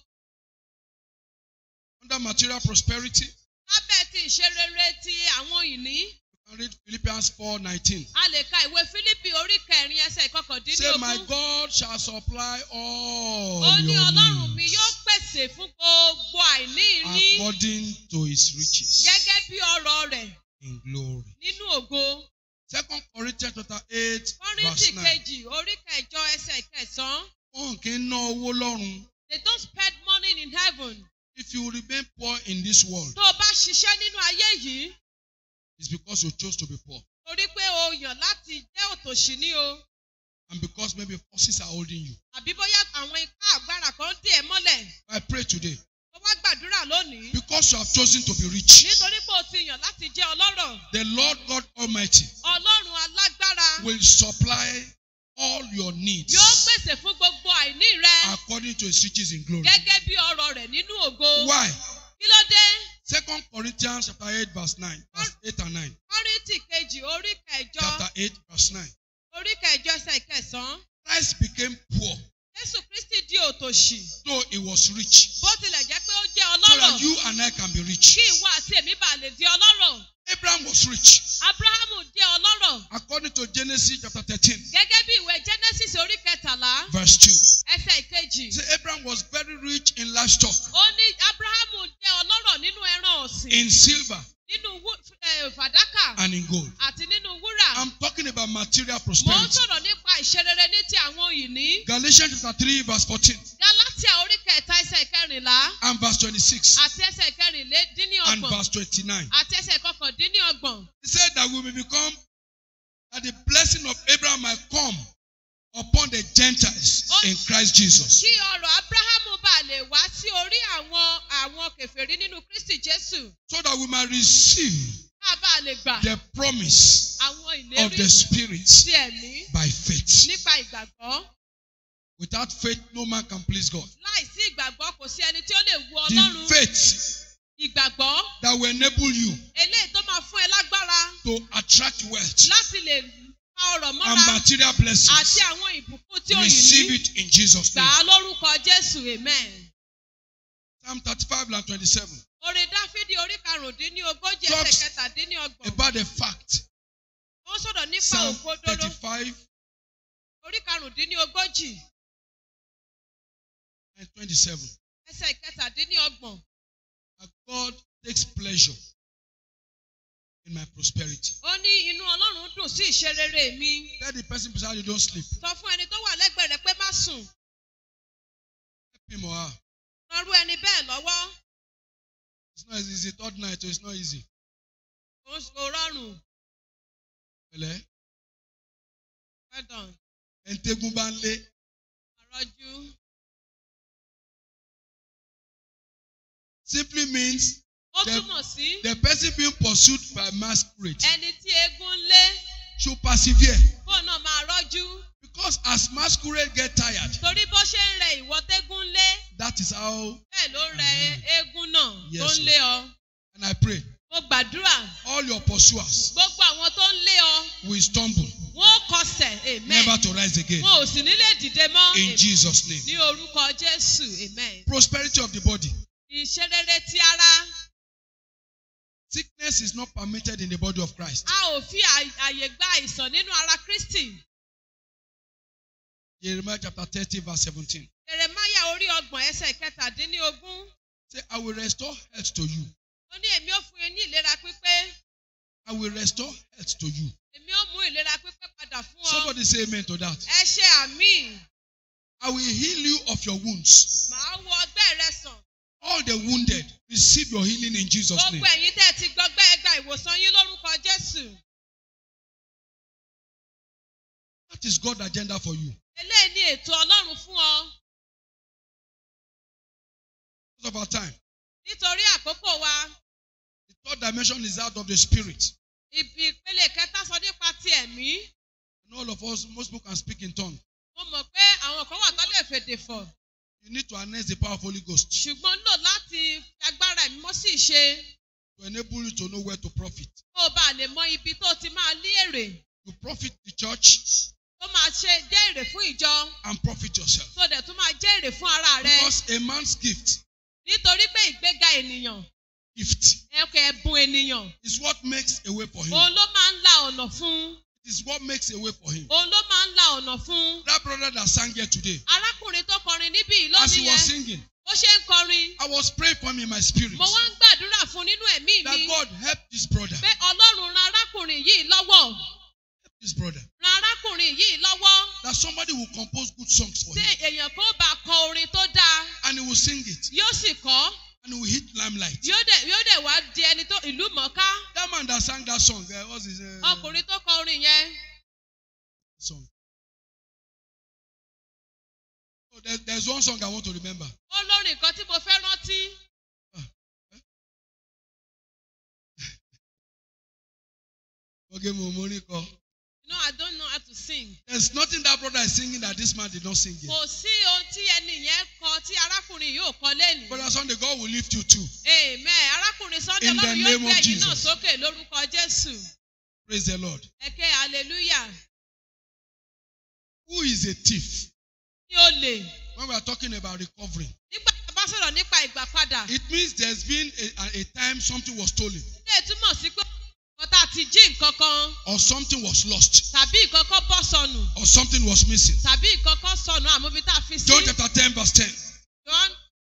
Under material prosperity, Lábẹ́ ti ìṣerere ti àwọn ìní. you can read Philippians 4:19. A lè ka ìwé Fílípì orí kẹrin ẹsẹ̀ Say, ìkọkàndínlógún. My God shall supply all Ó ní your Ọlọ́run mi needs yóò pèsè fún gbogbo àìní yín according to his riches gẹ́gẹ́ bí ọrọ̀ rẹ̀ in glory. nínú ògo. Second Corinthians chapter 8, Kọ́ríńtì verse 9. kejì orí kẹjọ ẹsẹ̀ kẹsàn-án. Wọn kì í ná owó lọ́run. They don't spend money in heaven. If you remain poor in this world, Tó o bá ṣiṣẹ́ nínú ayé yìí, it's because you chose to be poor. torí pé o yàn láti jẹ́ òtòṣì ní o. And because maybe forces are holding you. Àbí bóyá àwọn ipá agbára kan dé ẹ mọ́lẹ̀. I pray today. Ó wá gbàdúrà lónìí. Because you have chosen to be rich, Nítorí pé o ti yàn láti jẹ́ ọlọ́rọ̀. the Lord God Almighty Ọlọ́run alágbára will supply all your needs yóò pèsè fún gbogbo àìní rẹ. according according to his riches in glory. gẹ́gẹ́ bí ọrọ̀ rẹ̀ nínú ògo. Why? kí ló dé? Second Corinthians chapter 8, verse 9. Verse 8 and 9. kọ́rìntì kejì orí kẹjọ Chapter 8, verse 9. orí kẹjọ ẹsẹ̀ kẹsàn-án. Christ became poor, jésù kristi di òtòṣì. though he was rich, bó tilẹ̀ jẹ́ pé ó jẹ́ so ọlọ́rọ̀. that you and I can be rich. kí ìwọ àti èmi bá lè di ọlọ́rọ̀. Abraham was rich. abrahamu jẹ́ ọlọ́rọ̀. According to Genesis chapter 13, gẹ́gẹ́ bí ìwé genesis orí kẹtàlá verse 2. ẹsẹ̀ ìkejì. Say Abraham was very rich in livestock, ó ní abrahamu jẹ́ ọlọ́rọ̀ nínú ẹran ọ̀sìn. in silver, nínú wú- eh, fàdákà and in gold. àti nínú wúrà. I'm talking about material mo ń prosperity. sọ̀rọ̀ nípa ìṣerere ní ti àwọn ìní. Galatians chapter 3, verse 14 galatia orí kẹta ẹsẹ̀ kẹrìnlá and verse 26 àti ẹsẹ̀ and kẹrìnlélọ́gbọ̀n verse 29. àti ẹsẹ̀ kọkàndínlọ́gbọ̀n. He said that we may become, that the blessing of Abraham might come upon the Gentiles in Christ Jesus. kí ọrọ̀ abrahamu bá lè wá sí orí àwọn àwọn kèfèrí nínú kristi jésù So that we might receive ká bá lè gbà the promise àwọn of ìlérí the Spirit ti ẹ̀mí by faith. nípa ìgbàgbọ́. Without faith, no man can please God. láìsí ìgbàgbọ́ kò sí ẹni tí ó lè wu The ọlọ́run. faith ìgbàgbọ́ that will enable you eléyìí tó máa fún ẹ lágbára to attract wealth láti lè fa ọrọ̀ and mọ́ra material àti blessings. àwọn ìbùkún tí ó yìn Receive ní. it in Jesus' gbà name. á lórúkọ jésù amen. Psalm 35 and 27. orin dáfídì orí karùndínlógójì ẹsẹ̀ Talks kẹtàdínlọ́gbọ̀n. About the fact. ó sọ̀rọ̀ nípa Psalm òkodoro 35 orí karùndínlógójì and 27. ẹsẹ̀ kẹtàdínlọ́gbọ̀n. That God takes pleasure in my prosperity. ó ní inú ọlọ́run dùn sí ìṣerere mi. Tell the person beside you, don't sleep. sọ fún ẹni tó wà lẹ́gbẹ̀ẹ́ rẹ pé má sùn. Help him or her. rọrú ẹni bẹ́ẹ̀ lọ́wọ́. It's not easy. It's the third night, so it's not easy. kò kò rọrùn. Pẹ̀lẹ́. well done. Ẹ̀ǹtẹ́gun bá ń lé. àrọ́jú. Simply means ó The- túmọ̀ sí the person being pursued by masquerade ẹni tí eégún ń lé should persevere. kó náà máa rọ́jú. Because as masquerade get tired, torí bó ṣe ń rẹ ìwọ tégún ń lé that is how, bẹ́ẹ̀ ló ń rẹ eégún náà tó Yes, ń o. lé ọ. and I pray, mo gbàdúrà all your pursuers gbogbo àwọn tó ń lé ọ will stumble, wọn ó kọsẹ̀ amen. never to rise again. wọn ò sì ní lè dìde mọ́ In amen. Jesus' name. ní orúkọ jésù amen. Prosperity of the body. ìṣerere ti ara Sickness is not permitted in the body of Christ. a ò fi ày- àyè gba àìsàn nínú ara kristi. Jeremiah chapter 30, verse 17. jeremaya orí ọgbọ̀n ẹsẹ̀ kẹtàdínlógún Say, I will restore health to you. ó ní èmi ó fún yín ní ìlera pípé I will restore health to you. èmi ó mú ìlera pípé padà fún ọ. Somebody say amen to that. ẹ ṣe àmì I will heal you of your wounds. màá wo ọgbẹ́ rẹ sàn. All the wounded, receive your healing in Jesus' name. gbogbo ẹ̀yin tẹ́ ẹ ti gbọgbẹ́ ẹ gba ìwòsàn yín lórúkọ jésù. That is God's agenda for you. eléyìí ni ètò ọlọ́run fún ọ Because of our time. nítorí àkókò wa The third dimension is out of the spirit. ibi ìpele kẹta sọ nípa ti ẹ̀mí. And all of us, most people can speak in tongue. mo mọ̀ pé àwọn kan wà tó lè fèdè fọ̀ You need to harness the power of Holy Ghost ṣùgbọ́n náà láti fi agbára ẹ̀mí mọ́ sí ìṣe to enable you to know where to profit. kó o bá lè mọ ibi tó ti máa lé èrè You profit the church tó máa ṣe jẹ́ èrè fún ìjọ and profit yourself. tó dẹ̀ tún máa jẹ́ èrè fún ara rẹ Because a man's gift, nítorí pé ìgbéga ènìyàn gift, ẹ̀kọ́ ẹ̀bùn ènìyàn is what makes a way for him. òun ló máa ń la ọ̀nà fún It is what makes a way for him. òun ló máa ń la ọ̀nà fún That brother that sang here today, arákùnrin tó kọrin níbí yìí as he lónìí was yẹn singing, bó ṣe ń kọrin I was praying for him in my spirit mo wá ń gbàdúrà fún nínú ẹ̀mí that mi God help this brother. pé ọlọ́run ran arákùnrin yìí lọ́wọ́ Help this brother. ran arákùnrin yìí lọ́wọ́ That somebody will compose good songs for tí him èèyàn kó bá kọ orin tó dáa and he will sing it yóò sì kọ́ and he will hit limelight. yóò dẹ̀ yóò dẹ̀ wá di ẹni tó ìlú mọ̀ọ́ká That man that sang that song, uh, what's his uh, ọkùnrin tó kọ orin yẹn song? Oh, there, there's one song I want to remember. ó lórin kan tí mo fẹ́ rántí Okay, Momoriko. you know I don't know how to sing There's nothing that brother is singing that this man did not sing yet. kò sí ohun tí ẹni yẹn Brother Sunday, God will lift you too. amen arákùnrin sunday In the ọlọ́run yóò name gbé of ẹ̀yin náà Jesus. sókè lórúkọ jésù Praise the Lord. ẹ̀kẹ́ hallelujah Who is a thief? ní olè When we are talking about recovery, nígbà tí a bá sọ̀rọ̀ nípa ìgbà padà it means there's been a, a, a time something was stolen ilé túmọ̀ sí pé nǹkan tá a ti jí nǹkan kan or something was lost tàbí nǹkan kan bọ́ sọnù or something was missing. tàbí nǹkan kan sọnù àmúbi tá a fi sí. John chapter 10, verse 10. Jòhánù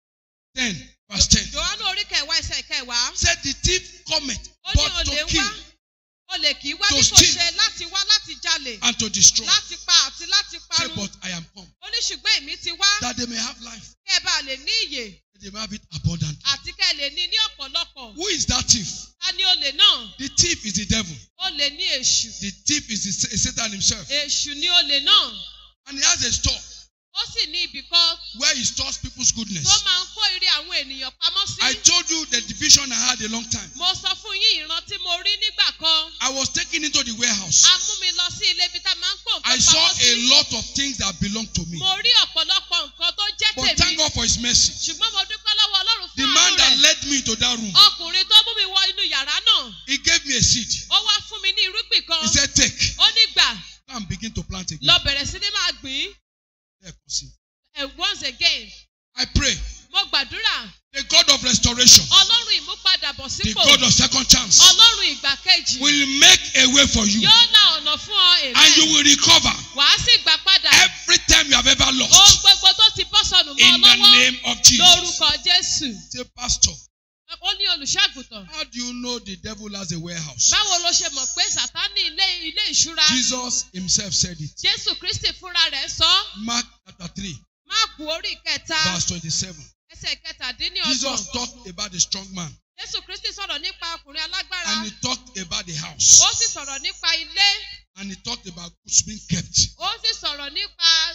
10, verse 10. Jòhánù orí kẹwàá ẹsẹ̀ kẹwàá. Said the thief cometh Ó ní but olè to ń wá. kill Olè kì í wá To bí kò steal. ṣe láti wá láti jalè. and to destroy. Láti pa àti láti Say, parun. but I am come Ó ní ṣùgbọ́n èmi ti wá. that they may have life, Kẹ́ ẹ bá lè ní ìyè that they may have it abundantly. àti kẹ́ ẹ lè ní ní ọ̀pọ̀lọpọ̀. Who is that thief? Ta ni olè náà? The thief is the devil. Olè ní èṣù. The thief is the, is Satan himself. Èṣù ni olè náà. And he has a store Ó sì ní ibì kan where he stores people's goodness. tó máa ń kó ire àwọn ènìyàn pamọ́ sí. I told you the division I had a long time. Mo sọ fún yín ìran tí mo rí nígbà kan. I was taken into the warehouse. A mú mi lọ sí ilé ibi tá a máa ń kó I nǹkan saw pamọ́ a sí. lot of things that belong to me. Mo rí ọ̀pọ̀lọpọ̀ nǹkan tó jẹ́ But thank tèmi. God for his mercy. Ṣùgbọ́n mo dúpẹ́ lọ́wọ́ Ọlọ́run The fún man àánú that rẹ̀. led me into that room, Ọkùnrin tó mú mi wọ inú yàrá náà. he gave me a seed. Ó wá fún mi ní irúgbìn kan. He said, Take Ó ní gbà and begin to plant again. lọ bẹ̀rẹ̀ sí ní máa gbìn. Lẹ́ẹ̀kan sí. And once again, I pray mo gbàdúrà. the God of restoration, Ọlọ́run ìmúpadàbọ̀ the sípò. God of second chance, Ọlọ́run ìgbà kejì. will make a way for you Yóò la ọ̀nà fún ọ and you èlé. will recover Wàá sì gbà padà. every time you have ever Ohun lost gbogbo tó ti bọ́ sọnù mọ́ ọ in the lọ́wọ́. name of Jesus. Lórúkọ Jésù. Say, Pastor, Ó ní olùṣàgùtàn. how do you know the devil has a warehouse? Báwo ló ṣe mọ̀ pé Sàtánì ilé ilé ìṣúra? Jesus himself said it. Jésù Kristi fúnra rẹ̀ sọ. Mark chapter 3, Máàkù orí kẹta verse 27. ẹsẹ̀ kẹtàdínlọ́gbọ̀n. Jesus talked about the strong man Jésù Kristi sọ̀rọ̀ nípa ọkùnrin alágbára. and he talked about the house Ó sì sọ̀rọ̀ nípa ilé. and he talked about goods being kept. Ó sì sọ̀rọ̀ nípa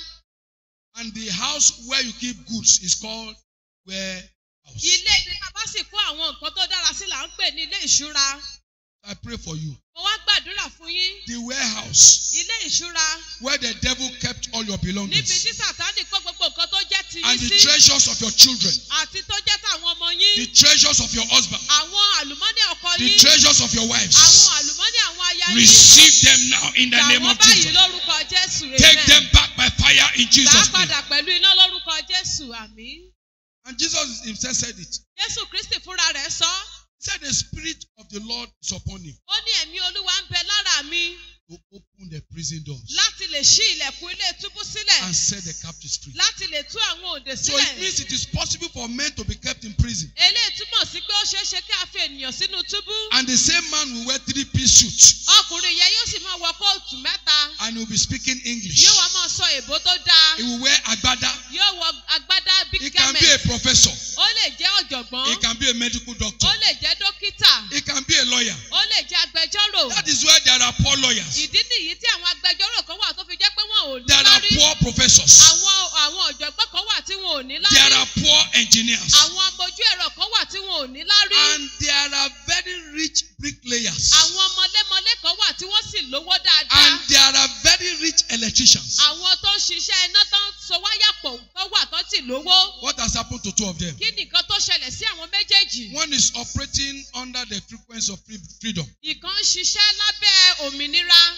And the house where you keep goods is called warehouse. ilé ibi tá a bá sì kó àwọn nǹkan tó dára sí là ń pè ní ilé ìṣúra. I pray for you. Mo wá gbàdúrà fún yín. The warehouse Ilé ìṣúra where the devil kept all your níbi tí belongings Sàtánì kó gbogbo nǹkan tó jẹ́ ti and yín the sí. treasures of your children, Àti tó jẹ́ tàwọn ọmọ the yín. treasures of your husband, Àwọn àlùmọ́nì ọkọ the yín. treasures of your Àwọn wives. àlùmọ́nì àwọn aya yín. Receive them now in the Gbà name wọ́n of báyìí Jesus. lórúkọ Jésù. Take Amen. them back by fire in Gbà á Jesus' name. padà pẹ̀lú iná lórúkọ Jésù. Àmín. And Jesus himself said it. Jésù Kristi fúnra rẹ̀ sọ. He said, The Spirit of the Lord is upon him Ó ní ẹ̀mí Olúwa ń bẹ lára mi to open the prison doors láti lè ṣí ilẹ̀kùn ilé túbú sílẹ̀. and set the captives free. Láti lè tú àwọn òǹdè So it means sílẹ̀. it is possible for men to be kept in prison. Eléyìí túmọ̀ sí pé ó ṣeé ṣe kí a fi ènìyàn sínú túbú. And the same man will wear three piece suit Ọkùnrin yẹn yóò sì máa wọ kóòtù mẹ́ta. and he will be speaking English. Yóò wá máa sọ èbó tó dáa. He will wear agbada. Yóò wọ agbádá He big can be a garment. professor. Ó lè jẹ́ He ọ̀jọ̀gbọ́n. can be a medical doctor. Ó lè jẹ́ dókítà. He can be a lawyer. Ó lè jẹ́ agbẹjọ́rò. That is why there are poor lawyers. Ìdí nìyí tí àwọn agbẹjọ́rò kan wà tó fi jẹ́ pé wọn ò ní There are lárí. poor professors. Àwọn àwọn ọ̀jọ̀gbọ́n kan wà tí wọn ò ní There lárí. are poor engineers. Àwọn amójú ẹ̀rọ kan wà tí wọn ò ní lárí. And there are very rich bricklayers. Àwọn mọlémọlé kan wà tí wọ́n sì lówó And dáadáa. there are very rich electricians. Àwọn tó ń ṣiṣẹ́ iná tó ń so wáyà pọ̀ tó wà tó sì lówó. What has happened to two of them? Kí nìkan tó ṣẹlẹ̀ sí àwọn méjèèjì? One is operating under the frequency of free- freedom. Ìkan ń ṣiṣẹ́ lábẹ́ òmìnira.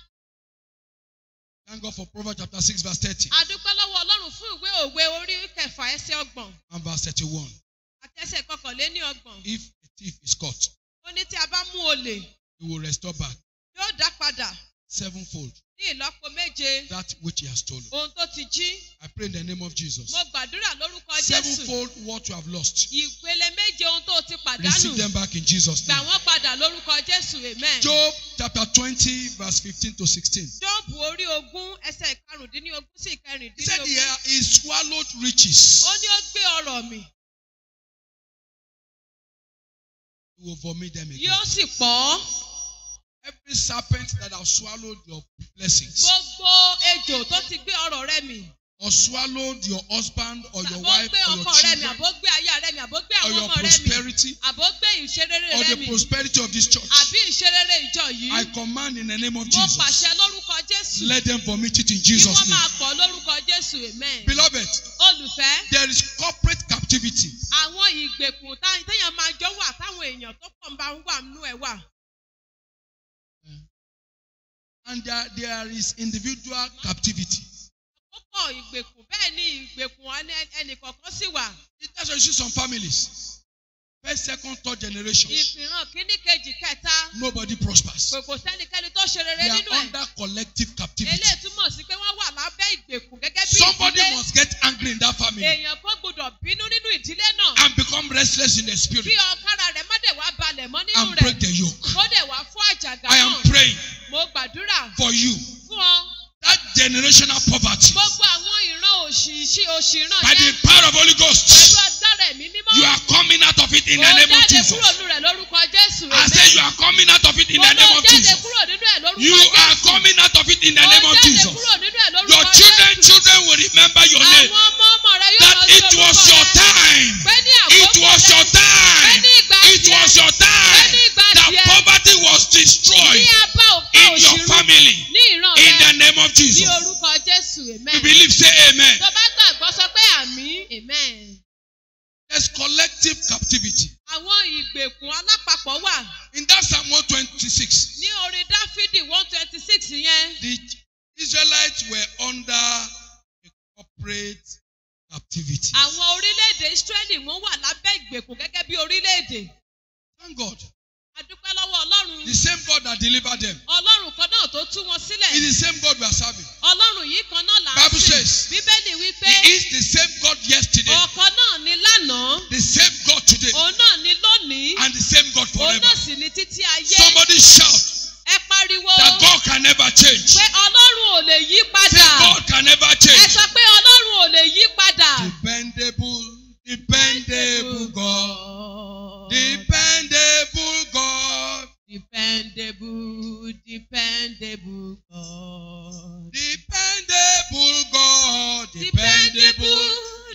Thank God for Proverbs chapter 6, verse 30 A dúpẹ́ lọ́wọ́ Ọlọ́run fún ìwé òwe orí kẹfà ẹsẹ̀ ọgbọ̀n and verse 31. àti ẹsẹ̀ kọkànléní ọgbọ̀n. If a thief is caught, Ó ní tí a bá mú olè he will restore back yóò dá padà sevenfold ní ìlọ́po méje that which he has stolen. ohun tó ti jí. I pray in the name of Jesus. Mo gbàdúrà lórúkọ Jésù. Sevenfold what you have lost. Ìpele méje ohun tó ti pàdánù. Receive them back in Jesus' Gbà name. wọ́n padà lórúkọ Jésù. Amen. Job chapter 20, verse 15 to 16. Jóòbù orí ogún ẹsẹ̀ ìkarùndínlógún sí He said he, ìkẹrìndínlógún. he swallowed riches. Ó ní ó gbé ọrọ̀ mì, He will vomit them again. yóò sì pọ̀ ọ́. Every serpent that has swallowed your blessings Gbogbo ejò tó ti gbé ọrọ̀ rẹ mì. or swallowed your husband or your Àbó wife gbé or your ọkọ rẹ mì, children àbó gbé aya rẹ mì, àbó gbé or àwọn your ọmọ rẹ mì. prosperity Àbó gbé ìṣerere or rẹ the mì. prosperity of this church. Àbí ìṣerere ìjọ yìí. I command in the name of Mo Jesus. pàṣẹ lórúkọ Jésù. Let them vomit it in Kí Jesus' wọ́n máa name. pọ̀ lórúkọ Jésù. Amen. Beloved, Olùfẹ́, there is corporate captivity. àwọn ìgbèkùn tá- téèyàn máa jọ wà táwọn èèyàn tó pọ̀ ń bá ń wà nínú ẹ̀ wà. And there, there is individual captivity. ó pọ̀ ìgbèkùn bẹ́ẹ̀ ni ìgbèkùn ẹni- ẹnìkọ̀ọ̀kan sì wà. That's why you see some families. First, second, third generation. ìfìràn kínní kejì kẹta Nobody prospers. kò kò sẹ́nikẹ́ni tó ṣe rere They are nínú ẹ̀. under collective captivity. eléyìí túmọ̀ sí pé wọ́n wà lábẹ́ ìgbèkùn gẹ́gẹ́ bí Somebody ìdílé. must get angry in that family èèyàn kan gbọdọ̀ bínú nínú ìdílé náà. and become restless in the kí spirit ọ̀kára rẹ̀ má dẹ̀ wá balẹ̀ mọ́ nínú and break rẹ̀. the yoke. kó dẹ̀ wá fún àjàgà I am náà. praying mo gbàdúrà for you. fún ọ. That generational poverty, gbogbo àwọn ìran òṣì òṣìràn by the yẹn power of Holy pẹ̀lú Ghost, agbára ẹ̀mí mímọ́. you are coming out of it in the Mo name of jáde Jesus. kúrò nínú rẹ̀ lórúkọ Jésù. I say you are coming out of it in Mo the name lọ of jáde Jesus. kúrò nínú ẹ̀ lórúkọ You are Jésù. coming out of it in the Mo name of jáde Jesus. kúrò nínú ẹ̀ lórúkọ Your children, Jésù. children will remember your name. Àwọn ọmọ ọmọ rẹ yóò That rántí it orúkọ was your rẹ. time. Pé ní It àkókò was your rẹ. time. Ní ìgbà It tiẹ̀. was your time. Ní ìgbà That tiẹ̀. poverty was Ní destroyed abá òpá in your òṣìrú. family. Ní ìran In the rẹ. name of Ní Jesus. orúkọ Jésù. You Amen. believe, say amen. Tó bá gbàgbọ́ sọ pé àmì. Amen. There's collective captivity. Àwọn ìgbèkùn alápapọ̀ wà. In that Psalm 126, Ní orin Dáfídì one twenty six yẹn. the Israelites were under a corporate captivity. Àwọn orílẹ̀-èdè Ísírẹ́lì wọ́n wà lábẹ́ ìgbèkùn gẹ́gẹ́ bí orílẹ̀-èdè. Thank God. A dúpẹ́ lọ́wọ́ Ọlọ́run. The same God that delivered them Ọlọ́run kan náà tó tú wọn sílẹ̀. is the same God we are serving. Ọlọ́run yìí kan náà là ń Bible sìn. says, Bíbélì wípé He is the same God yesterday, ọ̀kan náà ni lánàá, the same God today, òun náà ni lónìí, and the same God òun forever. náà sì ni títí ayé. Somebody shout Ẹ pariwo that God can never change. pé Ọlọ́run ò lè yí Say padà. God can never Ẹ change. sọ pé Ọlọ́run ò lè yí padà. Dependable, dependable God. Dependable God. Dependable, dependable God. Dependable God. Dependable,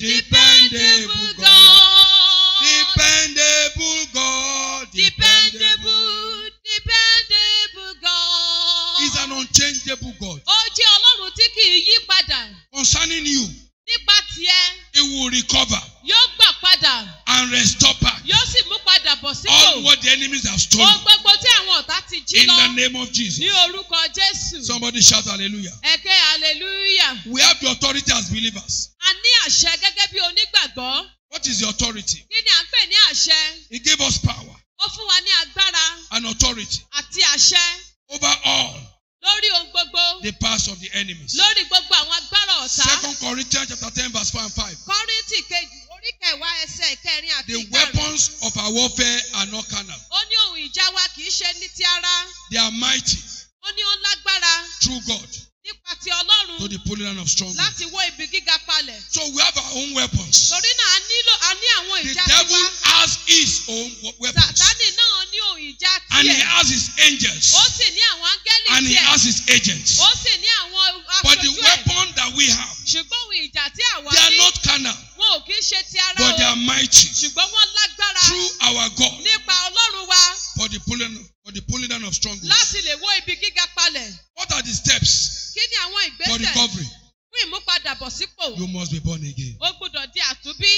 Dependable God. Dependable God. Dependable, dependable God. is an unchangeable God. Ó jẹ́ Ọlọ́run tí kì í yí padà. Concerning you, Nípa tiẹ̀, He will recover yóò gbà padà. and restore back Yóò sì mú padà bọ̀ sípò. all what the enemies have Ohun stolen gbogbo tí àwọn ọ̀tá ti jí in lọ. the name of Jesus. Ní orúkọ Jésù. Somebody shout hallelujah. Ẹ̀kẹ́ hallelujah. We have the authority as believers. A ní àṣẹ gẹ́gẹ́ bí onígbàgbọ́. What is the authority? Kí ni à ń pè ní àṣẹ? He gave us power Ó fún wa ní agbára and authority àti àṣẹ over all lórí ohun gbogbo. the powers of the enemies. Lórí gbogbo àwọn agbára ọ̀tá. Second Corinthians chapter 10, verse 4 and 5. Kọ́ríntì kejì orí kẹwàá ẹsẹ̀ ìkẹrin àti The ìkarùn. weapons of our warfare are not carnal. Ó ní ohun ìjà wa kì í ṣe ní ti ara. They are mighty Ó ní ó lágbára through God nípa ti to Ọlọ́run the pulling down of strongholds. láti wó ibi gíga palẹ̀. So we have our own weapons. Torí náà a nílò a ní àwọn The ìjà devil tiwa. has his own we- weapons. Sàtánì náà ní ohun ìjà And he tiẹ̀. has his angels. Ó sì ní àwọn áńgẹ́lì And he tiẹ̀. has his agents. Ó sì ní àwọn But the aṣojú ẹ̀. weapon that we have, Ṣùgbọ́n ohun ìjà tí àwa they are ní not carnal, wọn ò kí ń ṣe ti ara but they o. are mighty Ṣùgbọ́n wọ́n lágbára through our God nípa Ọlọ́run wa for the pulling for the pulling down of strongholds. láti lè wó ibi gíga palẹ̀. What are the steps Kí ni àwọn for ìgbésẹ̀ recovery? fún ìmúpadàbọ̀sípò? You must be born again. Ó gbúdọ̀ di àtúnbí.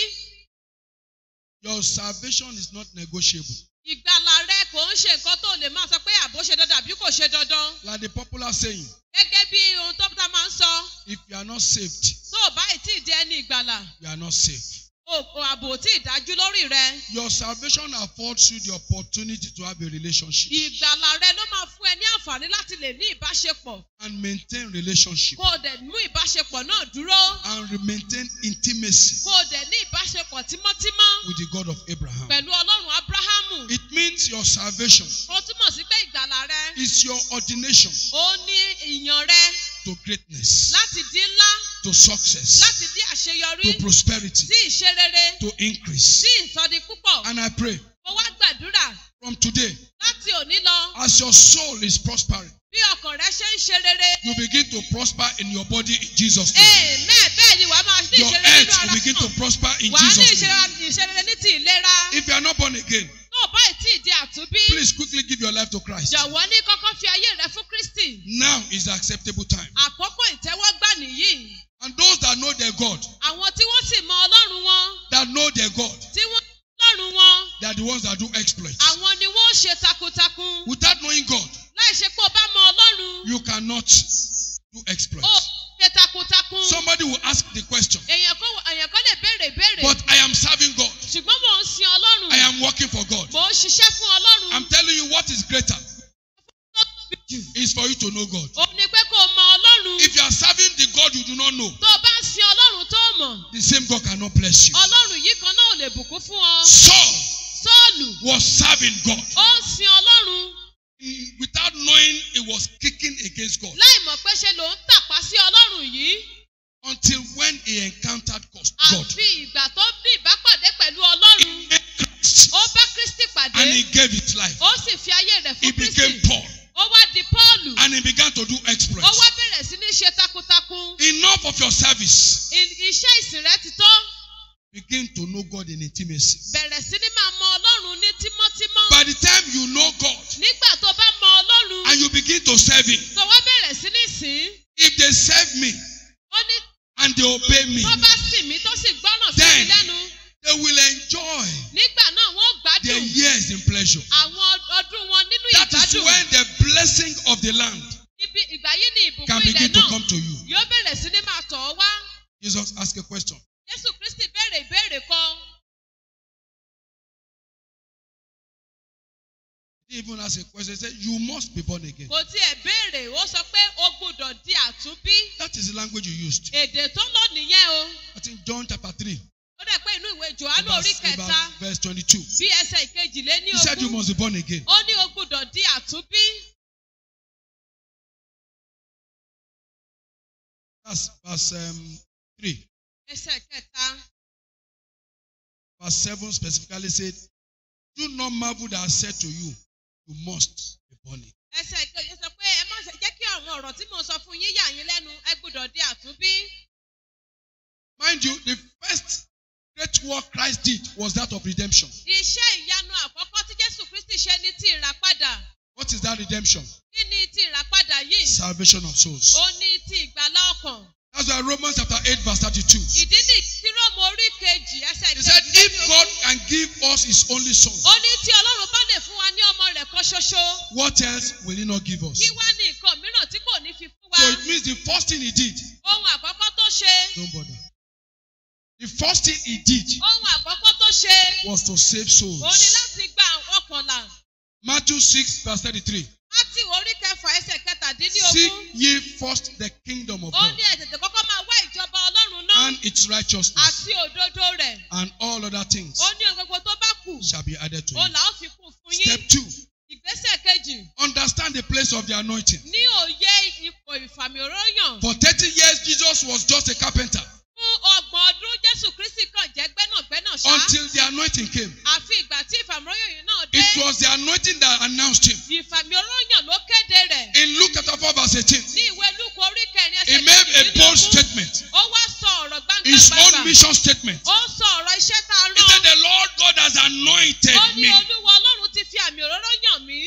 Your salvation is not negotiable. Ìgbàlà rẹ kò ń ṣe nǹkan tó lè máa sọ pé àbó ṣe dandan àbí kò ṣe dandan. Like the popular saying, Gẹ́gẹ́ bí ohun tó tá máa ń sọ, if you are not saved, tó o bá ì tí ì di ẹni ìgbàlà, you are not saved. o o àbò ò tí ì dájú lórí rẹ. Your salvation affords you the opportunity to have a relationship Ìgbàlà rẹ ló máa fún ẹ ní àǹfààní láti lè ní ìbáṣepọ̀. and maintain relationship Kó o dẹ̀ mú ìbáṣepọ̀ náà dúró. and re- maintain intimacy Kó o dẹ̀ ní ìbáṣepọ̀ tímọ́tímọ́ with the God of Abraham. pẹ̀lú Ọlọ́run Ábúráhámù. It means your salvation Ó túmọ̀ sí pé ìgbàlà rẹ, is your ordination ó ní ìyàn rẹ to greatness, láti di ńlá, to success, láti di àṣeyọrí, to prosperity, sí ìṣerere, to increase. sí ìsọdi púpọ̀. And I pray Mo wá gbàdúrà from today, láti òní lọ as your soul is prospering, bí ọkàn rẹ ṣe ń ṣe rere. you begin to prosper in your body in Jesus' name. Amen. Bẹ́ẹ̀ ni wàá máa ní Your ìṣerere health nínú ara will begin to náà. prosper in Wàá ní Jesus' name. ìṣerere ìṣerere ní ti ìlera. If you are not born again, Tó o bá ì tí ì di àtúnbí. please quickly give your life to Christ. Jọ̀wọ́ ní kọ́kọ́ fi ayé rẹ fún Kristi. Now is the acceptable time. Àkókò ìtẹ́wọ́gbà nìyí. And those that know their God, Àwọn tí wọ́n sì mọ Ọlọ́run wọn. that know their God, Tí wọ́n are the ones that do exploits. àwọn ni wọ́n ṣe takuntakun Without knowing God, láì ṣe pé o bá mọ ọlọ́run you cannot do ó exploits. ṣe takuntakun Somebody will ask the question, èèyàn kan èèyàn kan lè béèrè ìbéèrè but I am serving God. ṣùgbọ́n mò ń sin ọlọ́run I am working for God. mò ń ṣiṣẹ́ fún ọlọ́run I'm telling you what is greater tó tóbi jù is for you to know God. ó ní pé kó o mọ ọlọ́run If you are serving the God you do not know, tó o bá ń sin ọlọ́run tó o mọ̀ the same God cannot bless you. ọlọ́run yìí kan náà ò lè bùkún fún ọ Saul sọ́ọ̀lù was serving God. ó ń sin ọlọ́run Mm, Without knowing he was kicking against God láì mọ̀ pé ṣe ló ń tàpá sí ọlọ́run yìí until when he encountered God. God. àfi ìgbà tó ní ìbápàdé pẹ̀lú ọlọ́run He met Christ ó bá kristi pàdé and he gave his life. ó sì fi ayé rẹ̀ He fún became kristi Paul ó wá di pọ́ọ̀lù and he began to do ó exploits. wá bẹ̀rẹ̀ sí ní ṣe takuntakun Enough of your service. I- iṣẹ́ ìsìn rẹ ti tó Begin to know God in intimacy. bẹ̀rẹ̀ sí ní máa mọ ọlọ́run ní tímọ́tímọ́ By the time you know God nígbà tó bá mọ ọlọ́run and you begin to serve Him, tó wá bẹ̀rẹ̀ sí ní sìn ín, if they serve me ó ní and they obey me, tó bá sìn mí tó sì gbọ́ràn sí mi Then- lẹ́nu they will enjoy nígbà náà wọ́n their gbádùn years in pleasure. àwọn ọdún wọn nínú That is ìgbádùn when the blessing of the land ibi ìgbà yìí ni can ìbùkún ilẹ̀ begin to náà come to you. yóò bẹ̀rẹ̀ sí ní máa tọ̀ ọ́ wá Jesus asked a question. jésù kristi béèrè ìbéèrè kan He even asked a question. He said, You must be born again. kò tiẹ̀ béèrè ó sọ pé o gbúdọ̀ di àtúnbí That is the language you used. èdè tó lò nìyẹn o I think John chapter 3, ó dẹ̀ pé inú ìwé johannu orí verse, kẹta about verse 22. bí ẹsẹ̀ ìkejìléní He said, You ogún must be born again. ó ní o gbúdọ̀ di àtúnbí That's verse um, 3. ẹsẹ̀ kẹta Verse 7 specifically said, Do not marvel that I said to you, You must be born again. ẹsẹ̀ ìkejì sọ pé ẹ má ṣe jẹ́ kí àwọn ọ̀rọ̀ tí mo sọ fún yín yà yín lẹ́nu ẹ gbúdọ̀ di àtúnbí Mind you, the first great work Christ did was that of redemption. iṣẹ́ ìyanu àkọ́kọ́ tí jésù kristi ṣe ní ti ìràpadà What is that redemption? kí ni ti ìràpadà yìí Salvation of souls. ó ní ti ìgbàlá ọkàn That's why Romans chapter 8, verse 32. ìdí ní tí róòmù orí kejì ẹsẹ̀ He said, kejì If God can give us his only son, ó ní tí ọlọ́run bá lè fún wa ní ọmọ rẹ̀ kan ṣoṣo what else will he not give us? kí wá ní nǹkan mìíràn tí kò ní fi fún wa So it means the first thing he did, ohun àkọ́kọ́ tó ṣe don't bother. The first thing he did ohun àkọ́kọ́ tó ṣe was to save ó ní souls. láti gba ọkànlá Matthew 6, verse 33. láti orí kẹfà ẹsẹ̀ Seek kẹtàdínlógún ye first the kingdom of ó God ní ẹ tètè kọ́kọ́ máa wá ìjọba ọlọ́run náà and its righteousness, àti òdodo rẹ̀ and all other things ó ní ohun gbogbo tó bá kù shall be added to ó you. là ó fi kún fún yín Step two, ìgbésẹ̀ kejì understand the place of the anointing. ní òye ipò ìfàmì òróyàn For 30 years, Jesus was just a carpenter fún ọgbọ̀n ọdún jésù kristi kan jẹ́ gbẹ́nàgbẹ́nà ṣá until the anointing came. àfi ìgbà tí ìfàmì òróyàn yìí náà dé It was the anointing that announced him. ìfàmì òróyàn ló kéde rẹ̀ In Luke chapter 4, verse 18, ní ìwé lúkọ orí kẹrin he ẹsẹ̀ made a bold kejìdínlógún statement, ó wá sọ ọ̀rọ̀ his gbangba own mission statement. ó sọ ọ̀rọ̀ iṣẹ́ tá a He said, rán The Lord God has anointed ó ní me. olúwa ọlọ́run ti fi àmì òróró yàn mí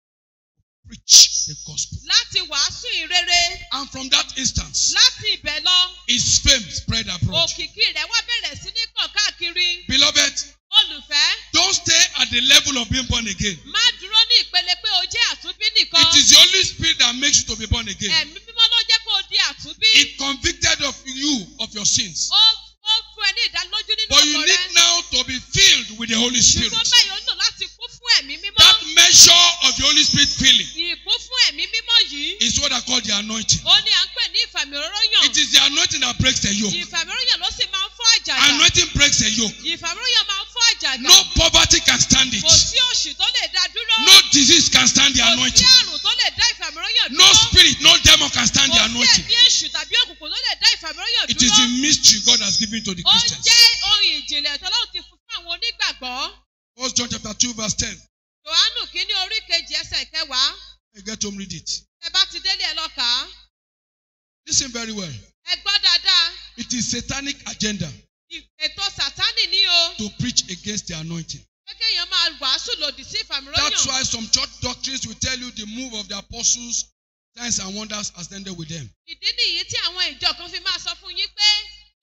Preach the gospel. láti wàásù ìrere And from that instance, láti ibẹ̀ lọ his fame spread abroad. òkìkí rẹ̀ wá bẹ̀rẹ̀ sí ní kàn káàkiri Beloved, olùfẹ́ don't stay at the level of being born again. má dúró ní ìpele pé o jẹ́ àtúnbí nìkan It is the Holy Spirit that makes you to be born again. ẹ̀mí mímọ́ ló jẹ́ kó o di àtúnbí It convicted of you of your sins. ó ó fún ẹ ní ìdánilójú nínú But you ọkọ need rẹ now to be filled with the Holy Spirit. ṣùgbọ́n báyìí ó nílò láti kún fún ẹ̀mí mímọ́ That measure of the Holy Spirit filling ìkún fún ẹ̀mí mímọ́ yìí is what I call the anointing. ó ní à ń pè ní ìfàmì òróró yàn It is the anointing that breaks the yoke. ìfàmì òróró yàn ló sì máa ń fọ́ àjàgà Anointing breaks the yoke. ìfàmì òróró yàn máa ń fọ́ àjàgà No poverty can stand it. kò sí òṣì tó lè dá dúró No disease can stand the kò sí anointing. àrùn tó lè dá ìfàmì òróró yàn No dúró spirit, no demon can stand the kò sí anointing. ẹ̀mí èṣù tàbí òkùnkùn tó lè dá ìfàmì òróró yàn It is dúró the mystery God has given to the ó Christians. jẹ́ ohun ìjìnlẹ̀ tọ́lọ́run ti fún fún àwọn onígbàgbọ́ First John chapter 2, verse 10. johannu kínní orí kejì ẹsẹ̀ kẹwàá You get home, read it. ẹ bá ti délé ẹ lọ kà á Listen very well. ẹ gbọ́ dáadáa It is satanic agenda ì- ètò sátánì ní o to preach against the anointing. pé kéèyàn máa wàásù lòdì sí ìfàmì òróró That's yàn why some church doctrines will tell you the move of the apostles, signs and wonders has ended with them. ìdí nìyí tí àwọn ìjọ kan fi máa sọ fún yín pé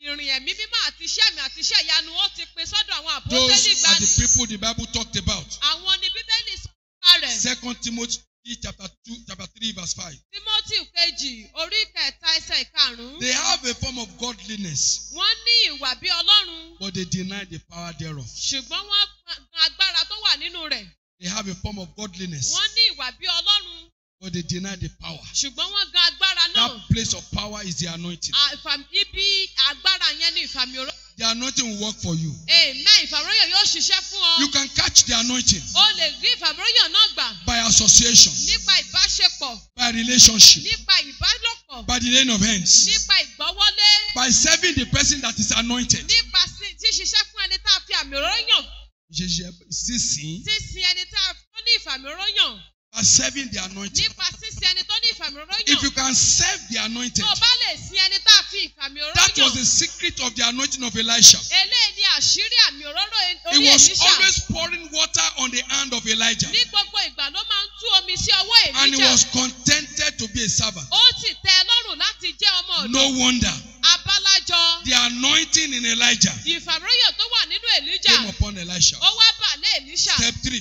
ìrìn ẹ̀mí mímọ́ àti iṣẹ́ mi àti iṣẹ́ ìyanu ó ti pin sọ́dọ̀ àwọn àpótẹ́lì Those are ìgbàanì. the people the Bible talked about. Àwọn ni Bíbélì sọ nípa rẹ̀. Second Timothy chapter 2, chapter 3, verse 5. Tímọ́tì kejì orí kẹta ẹsẹ̀ ìkarùn-ún. They have a form of godliness, Wọ́n ní ìwà bí Ọlọ́run. but they deny the power thereof. Ṣùgbọ́n wọ́n gan agbára tó wà nínú rẹ̀. They have a form of godliness, Wọ́n ní ìwà bí Ọlọ́run. but they deny the power. Ṣùgbọ́n wọ́n gan agbára náà. That place of power is the anointing. À, ìfàm- Ibi agbára yẹn ní ìfàmì òró. The anointing will work for you. Amen. Ìfàmìróyàn yóò ṣiṣẹ́ fún ọ. You can catch the anointing O lè rí ìfàmìróyàn náà gbà by association, nípa ìbáṣepọ̀, by relationship, nípa ìbálòpọ̀, by the laying of hands, nípa ìgbọ́wọ́lé, by serving the person that is anointed. nípa sí- ṣíṣiṣẹ́ fún ẹni tá a fi àmì òróyàn, Sísìn, sísin ẹni tá a tó ní ìfàmìróyàn, by serving the anointed. nípa sísin ẹni tó ní If ìfàmìróyàn. you can serve the anointed, Tó o bá lè sin ẹni tá a fi ìfàmì that was the òróyàn. secret of the anointing of Elisha. Eléyìí ni àṣírí àmì òróró He orí was Èlíṣà. always pouring water on the hand of Elijah, Ní gbogbo ìgbà ló máa ń tú omi sí ọwọ́ and he Èlíjà. was contented to be a servant. Ó sì tẹ́ ẹ lọ́rùn láti jẹ́ ọmọ ọ̀dọ́. No wonder Abálájọ. the anointing in Elijah Ìfàmìróyàn tó wà nínú Èlíjà. came upon Elisha. Ó wá bà lé Èlíṣà. Step three,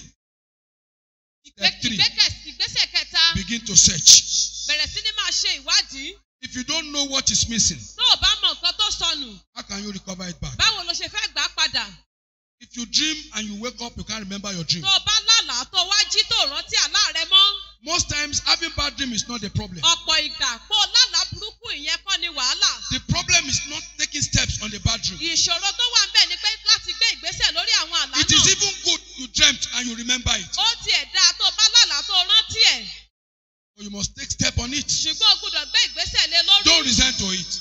Ìgbé- step three. ìgbékẹ̀- Ìgbésẹ̀ kẹta. begin to search. Bẹ̀rẹ̀ sí ní máa ṣe ìwádìí. If you don't know what is missing, Tó o bá mọ nǹkan tó sọnù, how can you recover it back? báwo lo ṣe fẹ́ gbà á padà? If you dream and you wake up, you can't remember your dream. Tó o bá lálàá tó o wá jí tó o rántí àlá rẹ mọ́. Most times, having bad dream is not the problem. Ọ̀pọ̀ ìgbà pé o lálàá burúkú ìyẹn kọ́ ni wàhálà. The problem is not taking steps on the bad dream. Ìṣòro tó wà ń bẹ̀ ni pé láti gbé ìgbésẹ̀ lórí àwọn àlá It is náà. even good you dreamt and you remember it, Ó tiẹ̀ dáa tó o bá lálàá tó o rántí ẹ̀. but you must take step on it. Ṣùgbọ́n o gbúdọ̀ gbé ìgbésẹ̀ lé lórí. Don't resent to it.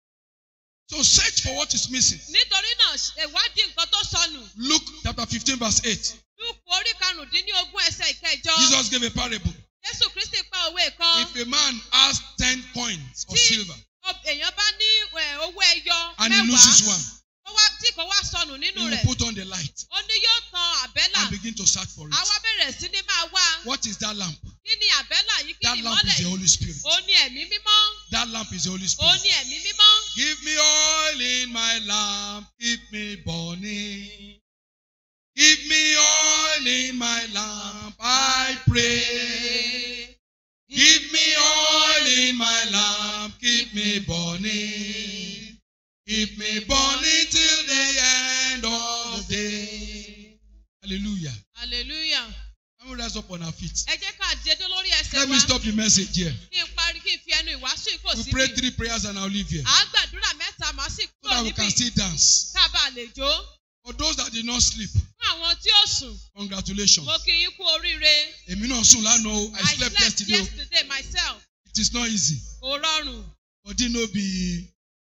So search for what is missing. Nítorí náà ìwádìí nǹkan tó sọnù. Luke chapter 15, verse 8. Lúùkù orí karùndínlógún ẹsẹ̀ ìkẹjọ. Jesus gave a parable. Jésù Kristi pa òwe kan. If a man has 10 coins of Tí silver ob- èèyàn bá ní ẹ̀, owó ẹyọ and he loses mẹ́wàá one, tó wá- tí kò wá sọnù he nínú will rẹ̀, put on the light ó ní yóò tan àbẹ́là. and begin to search for A it. wá bẹ̀rẹ̀ sí ní máa wá. What is that lamp? Kí ni àbẹ́là yìí? Kí That ni lamp is ìmọ́lẹ̀ the yìí? Holy Spirit. Ó ní ẹ̀mí mímọ́. That lamp is the Holy Ó Spirit. ní ẹ̀mí mímọ́. Give me oil in my lamp, keep me burning. Give me oil in my lamp, I pray. Give me oil in my lamp, keep me burning. Keep me burning till the end of the day. Hallelujah. Hallelujah. Can we rise up on our feet? Ẹ jẹ́ ká dédé lórí ẹsẹ̀ Let wa. me stop the message here. Kí n parí kí n fi ẹnu ìwàásù yìí kò We síbi. pray three prayers and I'll leave here. À á gbàdúrà mẹ́ta màá sì So kúrò that we níbí. can still dance. Ká bàa lè jó. For those that did not sleep, Fún àwọn tí ó sùn, congratulations. mo kí yín kú oríire. Èmi náà sùn lánàá o. I I slept slept yesterday o. yesterday myself. It is not easy. Kò rọrùn. Body no be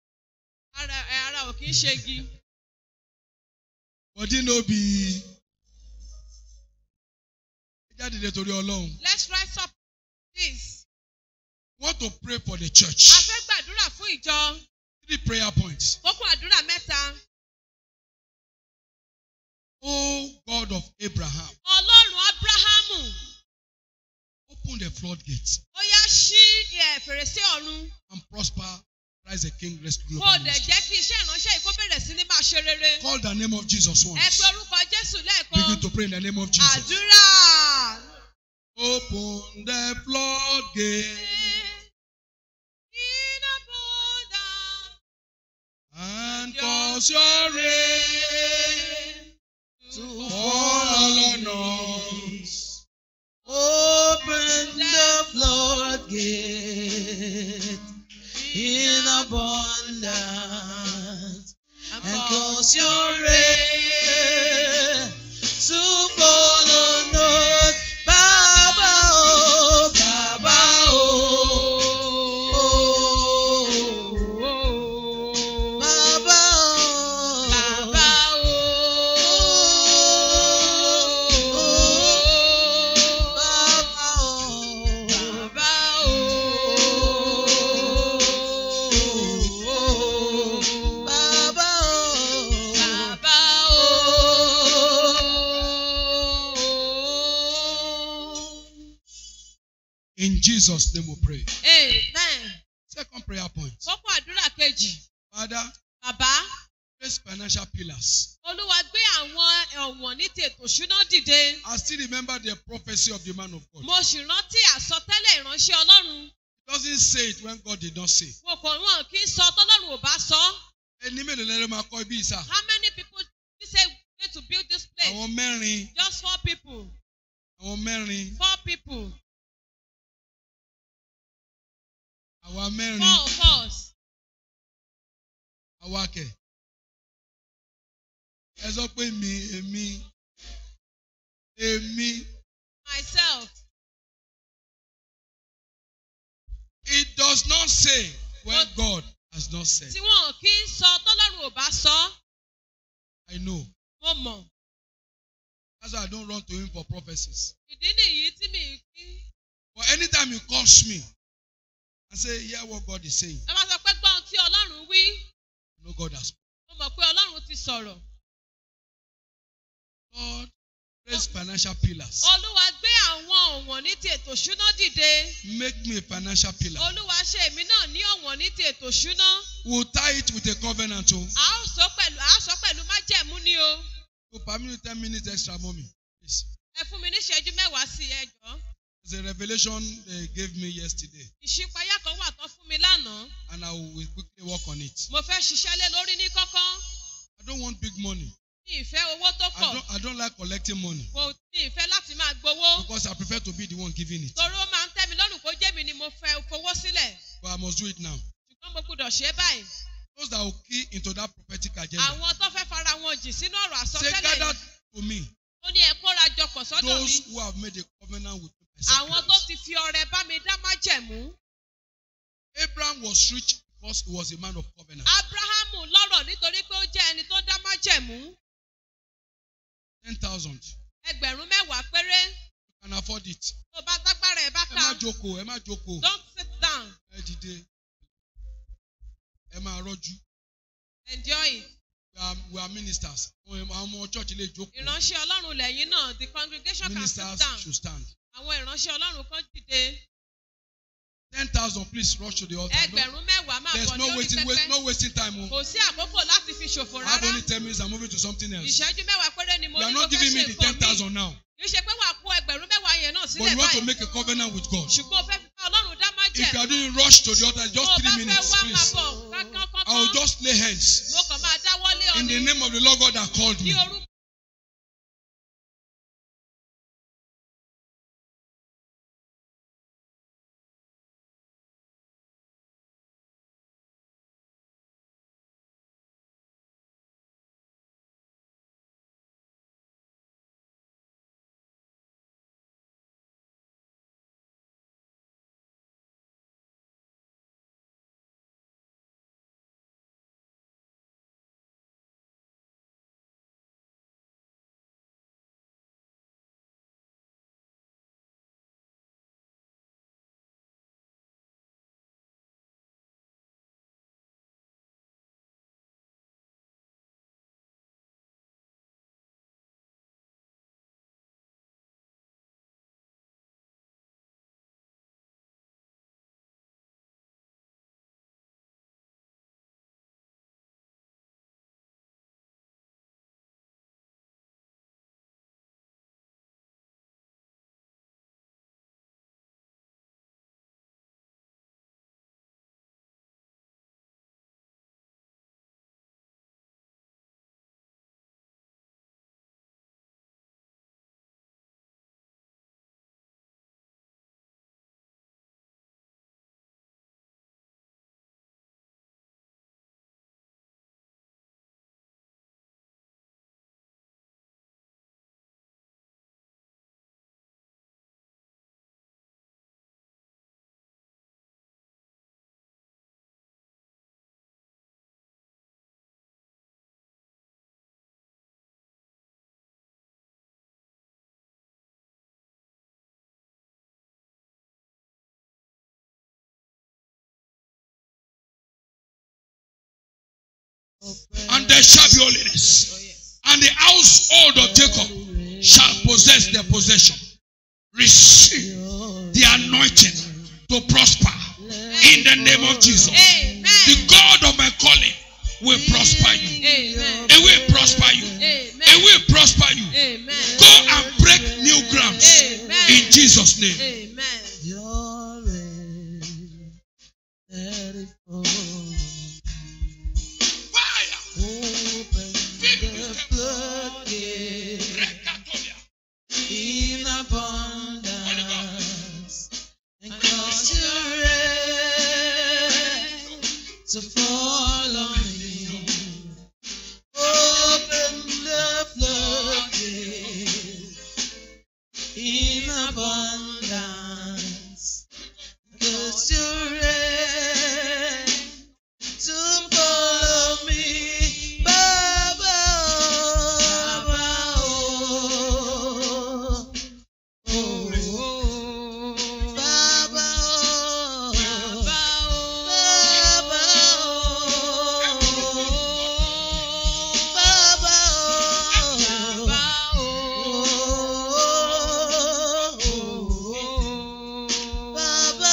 Ara ẹ, ara ò kí ń ṣe igi. body no be. Ẹ jáde dé torí Ọlọ́run. Let's rise up please. Want to pray for the A church. fẹ́ gbàdúrà fún ìjọ. Three prayer points. Kókó àdúrà mẹ́ta. Oh God of Abraham, Ọlọ́run Ábúráhámù. open the floodgates Ó yá ṣí ẹ̀, fèrèsé ọ̀run. and prosper. Rise a King Rest Kó o Global dẹ̀ Ministry. jẹ́ kí iṣẹ́ ìránṣẹ́ yìí kó bẹ̀rẹ̀ sí ní máa ṣe rere. Call the name of Jesus Ẹ once. pe orúkọ Jésù lẹ́ẹ̀kan. Begin to pray in the name of Jesus. Àdúrà. Open the floodgates Iná bọ́dà. and cause your rain to fall on us. Open the floodgate in abundance and cause your rain to fall on us. Baba, oh, Baba, oh, Baba, oh, Bàbá Bàbá In Jesus' name we pray. Amen. Second prayer point. Kókó àdúrà kejì. Father, Bàbá, Raise financial pillars. Olúwa gbé àwọn ọ̀wọ̀n ní ti ètò ìṣúná dìde. I still remember the prophecy of the man of God. Mo sì rántí àsọtẹ́lẹ̀ ìránṣẹ́ Ọlọ́run. He doesn't say it when God did not say. Wọn kò wọn kì í sọ tọ́lọ́run ò bá sọ. Ẹni mélòó lẹ́nu máa kọ́ ibi ìsà? How many people did say we need to build this place? Àwọn mẹ́rin. Just four people. Àwọn mẹ́rin. Four people. Àwa mẹ́rin. Four of us. Àwa kẹ̀. Ẹ sọ pé mi, èmi, èmi. Myself. It does not say when God has not said. Tí wọn kì í sọ tọ́lọ́run ò bá sọ. I know. Mo mọ̀. That's why I don't run to him for prophecies. Ìdí nìyí tí mi kí. But anytime he calls me and say, hear what God is saying, Ẹ máa sọ pé gbọ́n tí Ọlọ́run wí. I know God has. Mo mọ̀ pé Ọlọ́run ti sọ̀rọ̀. God, raise financial pillars. Olúwa gbé àwọn ọ̀wọ̀n ní ti ètò ìṣúná dìde. Make me a financial pillar. Olúwa ṣe èmi náà ní ọ̀wọ̀n ní ti ètò ìṣúná. We'll tie it with a covenant. Oh, A ó sọ pẹ̀lú a ó sọ pẹ̀lú májẹ̀mú ni o. so permit me 10 minutes extra, mommy. Please. Ẹ fún mi ní ìṣẹ́jú mẹ́wàá sí ẹ jọ̀ọ́. There's a revelation they gave me yesterday, Ìṣípayá kan wà tán fún mi lánàá. and I will quickly work on it. Mo fẹ́ ṣiṣẹ́ lé lórí ní kọ́kọ́. I don't want big money. Mi ìfẹ́ owó tó I pọ̀. don't, I don't like collecting money Kò mi ìfẹ́ láti máa gbowó. because I prefer to be the one giving it. Torí ó máa ń tẹ́ mi lọ́rùn kó jẹ́ mi ni mo fẹ́ fowó sílẹ̀. But I must do it now. Ṣùgbọ́n mo gbúdọ̀ ṣe é báyìí. Those that will key into that prophetic agenda. Àwọn tó fẹ́ fara wọn jì sínú ọ̀rọ̀ Say, àsọtẹ́lẹ̀ gather yìí. to me Ó ní ẹ kóra jọpọ̀ sọ́dọ̀ mi. those who have made a covenant with me. by Àwọn tó sacrifice. ti fi ọrẹ bá mi dá májẹ̀mú. Abraham was rich because he was a man of covenant. Ábráhámù lọ́rọ̀ nítorí pé ó jẹ́ ẹni tó dá májẹ̀mú. 10,000. Ẹgbẹ̀rún mẹ́wàá péré. You can afford it. Tó bá tágbára ẹ̀ bá Ẹ ká. má jókòó, ẹ má jókòó. Don't sit down. Ẹ dìde. Ẹ máa rọ́jú. Enjoy it. We are, we are ministers. Àwọn ọmọ church lè jókòó. Ìránṣẹ́ Ọlọ́run lẹ́yìn náà, the congregation can sit Ministers down. should stand. Àwọn ìránṣẹ́ Ọlọ́run kan dìde. 10,000 please rush to the altar. No, Ẹgbẹ̀rún mẹ́wàá máa there's bọ̀ no lórí wasting, waste, pẹpẹ. no wasting time. oh. Kò sí àkókò láti fi ṣòfò I have rárá. only 10 minutes. I'm moving to something else. Ìṣẹ́jú mẹ́wàá péré ni mo You are ní mo not fẹ́ giving me ṣe the nǹkan mi. 10,000 now. Kì í ṣe pé wàá kó ẹgbẹ̀rún mẹ́wàá yẹn náà But sílẹ̀ you want to báyìí. make a covenant with God. Ṣùgbọ́n o fẹ́ fi bá Ọlọ́run dá If you are májẹ̀. doing rush to the altar, Tó just o bá three fẹ́ minutes, wá máa please. bọ̀ kánkán I will kánkán. just lay hands Mo kàn máa dáwọ́lé ọ in ni. the name of the Lord God that called Ní me. orúkọ And there shall be holiness. And the household of Jacob shall possess their possession. Receive the anointing to prosper in the name of Jesus. The Amen. God of my calling will prosper you. Amen. It will prosper you. Amen. It will prosper you. Amen. Go and break new grounds Amen. in Jesus' name. Amen. Your reign, let it fall. Fire. Open the floodgates Rekatolia. in abundance and cause your rain to fall on me. Open the floodgates in abundance. Cause your rain to follow me. Baba, oh, Baba, oh, oh, Baba, oh, Baba, oh, Baba, oh, Baba,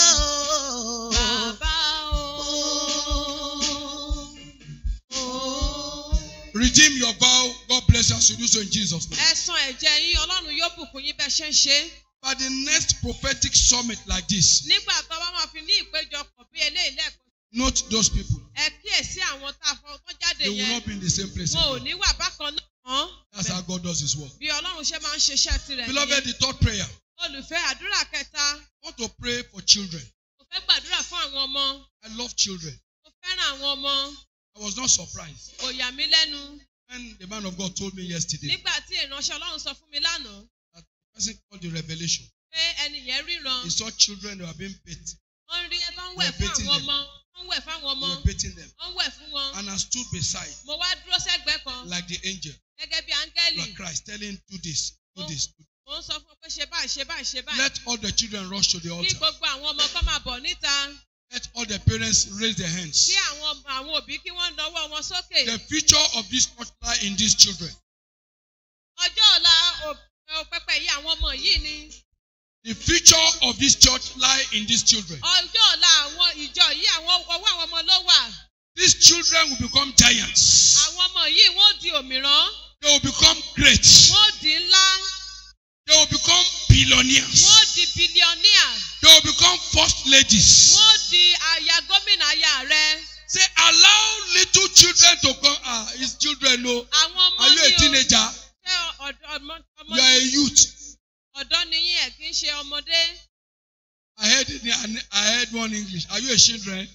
oh, Redeem your vow. God bless you as you do so in Jesus' name. Ẹ san ẹ̀jẹ̀ yín, Ọlọ́run yóò bùkún yín bẹ́ẹ̀ ṣe ń ṣe. By the next prophetic summit like this, Nígbà tó bá máa fi ní ìpéjọpọ̀ bí eléyìí lẹ́ẹ̀kan, note those people. ẹ kíyèsí àwọn tá a fọ tó jáde They will yẹn. not be in the same place. Wọn ò again. ní wà bákan náà. That's how God does His work. Bí Ọlọ́run ṣe máa ń ṣiṣẹ́ tirẹ̀ Beloved, nìyẹn. the third prayer. Olùfẹ́ àdúrà kẹta, I want to pray for children. mo fẹ́ gbàdúrà fún àwọn ọmọ. I love children. Mo fẹ́ràn àwọn ọmọ. I was not surprised Kò yà mí lẹ́nu. when the man of God told me yesterday Nígbà tí ìránṣẹ́ Ọlọ́run sọ fún mi lánàá that the person called the revelation. pé ẹni yẹn ríran. He saw children that were being beat. Wọ́n rí ẹ tó ń wẹ̀ We're fún beating àwọn them. ọmọ. Wọ́n ń wẹ̀ fún àwọn They ọmọ. were beating them. Wọ́n ń wẹ̀ fún wọn. And I stood beside Mo wá dúró sẹ́gbẹ̀ẹ́ kan like the angel, gẹ́gẹ́ bí áńgẹ́lì. like Christ, telling do this, do this. do this. Mo ń sọ fún ọ pé ṣe báyìí ṣe báyìí ṣe báyìí. Let all the children rush to the Kí altar. gbogbo àwọn ọmọ kan máa bọ̀ níta. Let all the parents raise their hands. Kí àwọn àwọn òbí kí wọ́n nawọ́ wọn sókè. The future of this church lie in these children. Ọjọ́ ọ̀la ò- pẹpẹ yìí àwọn ọmọ yìí ni. The future of this church lie in these children. Ọjọ́ ọ̀la àwọn ìjọ yìí àwọn ọwọ́ àwọn ọmọ ló wà. These children will become giants. Àwọn ọmọ yìí wọ́n di òmìrán. They will become great. Wọ́n di ńlá. They will become billionaires. Wọ́n di bílíọ̀níà. They will become first ladies. Wọ́n di aya gómìnà aya rẹ̀. Say, allow little children to come. Ah, it's children, no. Àwọn ọmọ Are you ní a teenager? Ṣé ọ̀dọ́ ọmọ ọmọ You are a youth. ọ̀dọ́ ni yín ẹ̀ kì í ṣe ọmọdé? I heard it, I heard one English. Are you a children?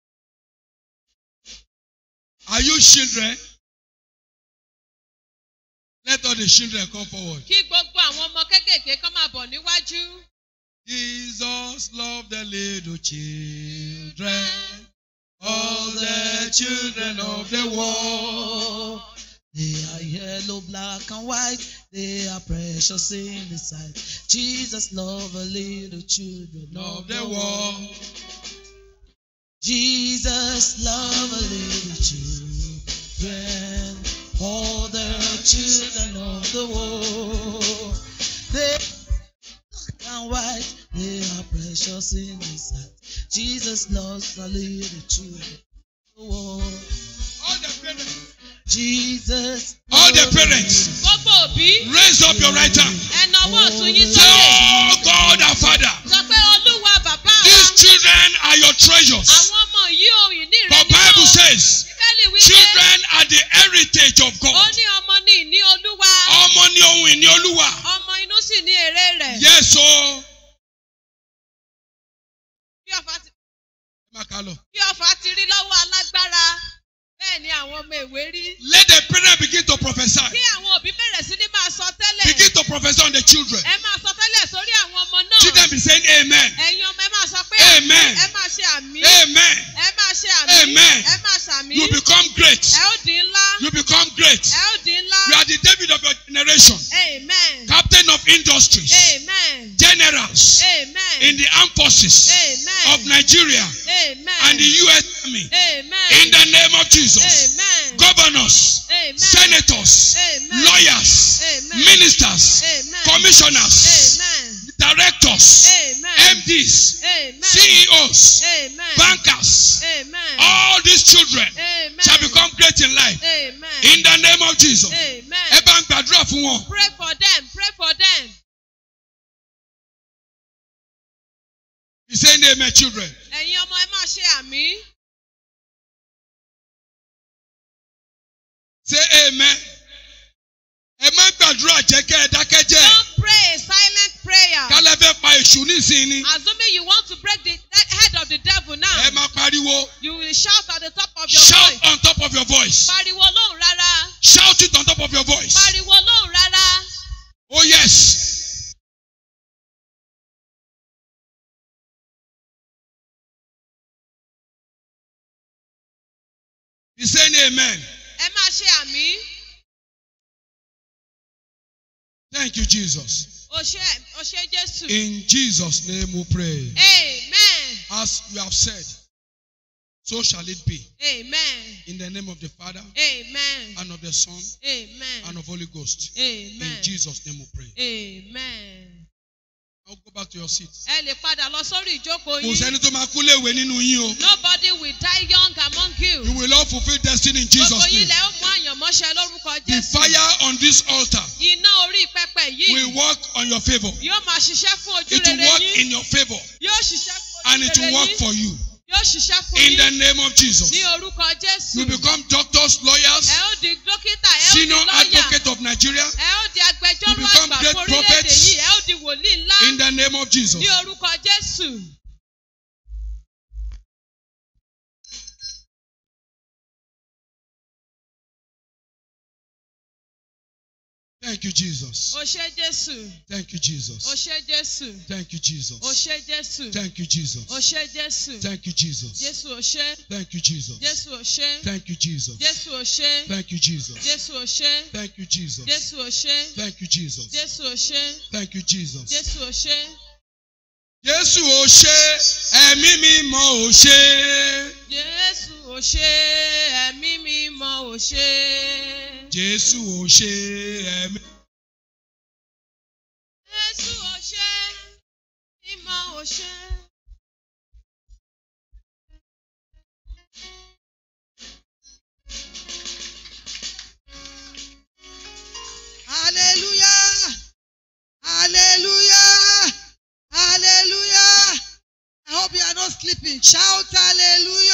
Are you children? Let all the children come forward. Kí gbogbo àwọn ọmọ kéékèèké kan máa bọ̀ níwájú. Jesus loved the little children, all the children of the world. They are yellow, black, and white. They are precious in His sight. Jesus loved the little children Of the world. Jesus loved the little children, all the children of the world. They black and white. They are precious in His sight. Jesus loves the little children of the world. All the parents, Jesus. all the loved parents, Gbogbo òbí raise up your right hand. ẹ nawọ́ ọ̀tún yín Say, sókè. Oh God our Father, Sọ pé Olúwa bàbá wa. these children are your treasures. Àwọn ọmọ yìí ohun ìní rẹ The ni Bible wọ́n. says, Bíbélì wí pé children are the heritage of ó God. ní ọmọ ní ìní Olúwa. Ọmọ ni ohun ìní Olúwa. Ọmọ inú sì ní èrè rẹ̀. Yes, o. Bí ọ̀fà ti- Ẹ máa kà á lọ. bí ọ̀fà ti rí lọ́wọ́ alágbára. Bẹ́ẹ̀ ni àwọn ọmọ ìwé rí. Let the parents begin to prophesy. Kí àwọn òbí bẹ̀rẹ̀ sí ní máa sọ tẹ́lẹ̀. Begin to prophesy on the children. Ẹ máa sọ tẹ́lẹ̀ sórí àwọn ọmọ náà. Children be saying amen. Ẹ̀yin ọmọ ẹ máa sọ pé Amen. ẹ máa ṣe àmì. Amen. Ẹ máa ṣe àmì. Amen. Ẹ máa ṣàmì. You become great. Ẹ ó di ńlá. You become great. Ẹ ó di ńlá. You are the David of your generation. Amen. Captain of industries. Amen. Generals Amen. in the armed forces Amen. of Nigeria Amen. and the U.S. Army. Amen. In the name of Jesus. Amen. Governors, Amen. senators, Amen. lawyers, Amen. ministers, Amen. commissioners, Amen. directors, Amen. MDs, Amen. CEOs, Amen. bankers, Amen. all these children Amen. shall become great in life. Amen. In the name of Jesus. Amen. Ẹ bá ń gbàdúrà fún wọn. Pray for them. Pray for them. He saying amen children. Ẹ̀yin ọmọ ẹ máa ṣe àmì. Say amen. Ẹ má gbàdúrà jẹ́ kẹ́ ẹ dákẹ́ jẹ́. Don't pray a silent prayer. Kálẹ̀ fẹ́ pa èṣù nísìnyí. Assuming you want to break the head of the devil now, Ẹ máa pariwo. you will shout at the top of your Shout voice. on top of your voice. Pariwo lóhùn rárá. Shout it on top of your voice. Pariwo lóhùn rárá. Oh yes. He's saying amen. Ẹ máa ṣe àmì. Thank you, Jesus. O ṣe o ṣe Jésù. In Jesus' name we pray. Amen. As you have said, so shall it be. Amen. In the name of the Father Amen. and of the Son Amen. and of Holy Ghost. Amen. In Jesus' name we pray. Amen. Now go back to your seat. Ẹ lè padà lọ sórí ìjókòó Kò yín. sẹ́ni tó máa kú léwe nínú yín o. Nobody will die young among you. You will all fulfill destiny in Gbogbo Jesus' yín name. lẹ ó mú àyànmọ́ṣẹ́ lórúkọ The Jésù. fire on this altar Iná orí pẹpẹ will yìí work on your favor. yóò máa ṣiṣẹ́ fún ojú It will rere work yín. in your favor Yóò ṣiṣẹ́ fún and ojú it will rere work yín. for you. Yóò ṣiṣẹ́ fún In the yín. name of Jesus. Ní orúkọ Jésù. You become doctors, Ẹ lawyers, ó di dókítà, ẹ ó di senior lọ́ọ̀yà. advocate of Nigeria. Ẹ ó di agbẹjọ́rò You become àgbà great fún orílẹ̀-èdè prophets. yìí. Ẹ ó di wòlíì ńlá. In the name of Jesus. Ní orúkọ Jésù. Thank you, Jesus. O ṣé Jésù. Thank you, O Jesus. ṣé Jésù. Thank you, O Jesus. ṣé Jésù. Thank you, O Jesus. ṣé Jésù. Thank you, Jesus. Jésù o ṣé. Thank you, Jesus. Jésù o ṣé. Thank you, Jesus. Jésù o ṣé. Thank you, Jesus. Jésù o ṣé. Thank you, Jesus. Jésù o ṣé. Thank you, Jesus. Jésù o ṣé. Thank you, Jesus. Jésù o ṣé. Jésù ò ṣe, ẹ̀mí mímọ́ ò ṣe. Jésù o ṣé. Ẹ̀mí mímọ́ o ṣé. Jésù ò ṣe, ẹ̀mí. Jésù o ṣé. Mímọ́ o ṣé. Hallelujah. Hallelujah. Hallelujah. I hope you are not sleeping. Shout hallelujah.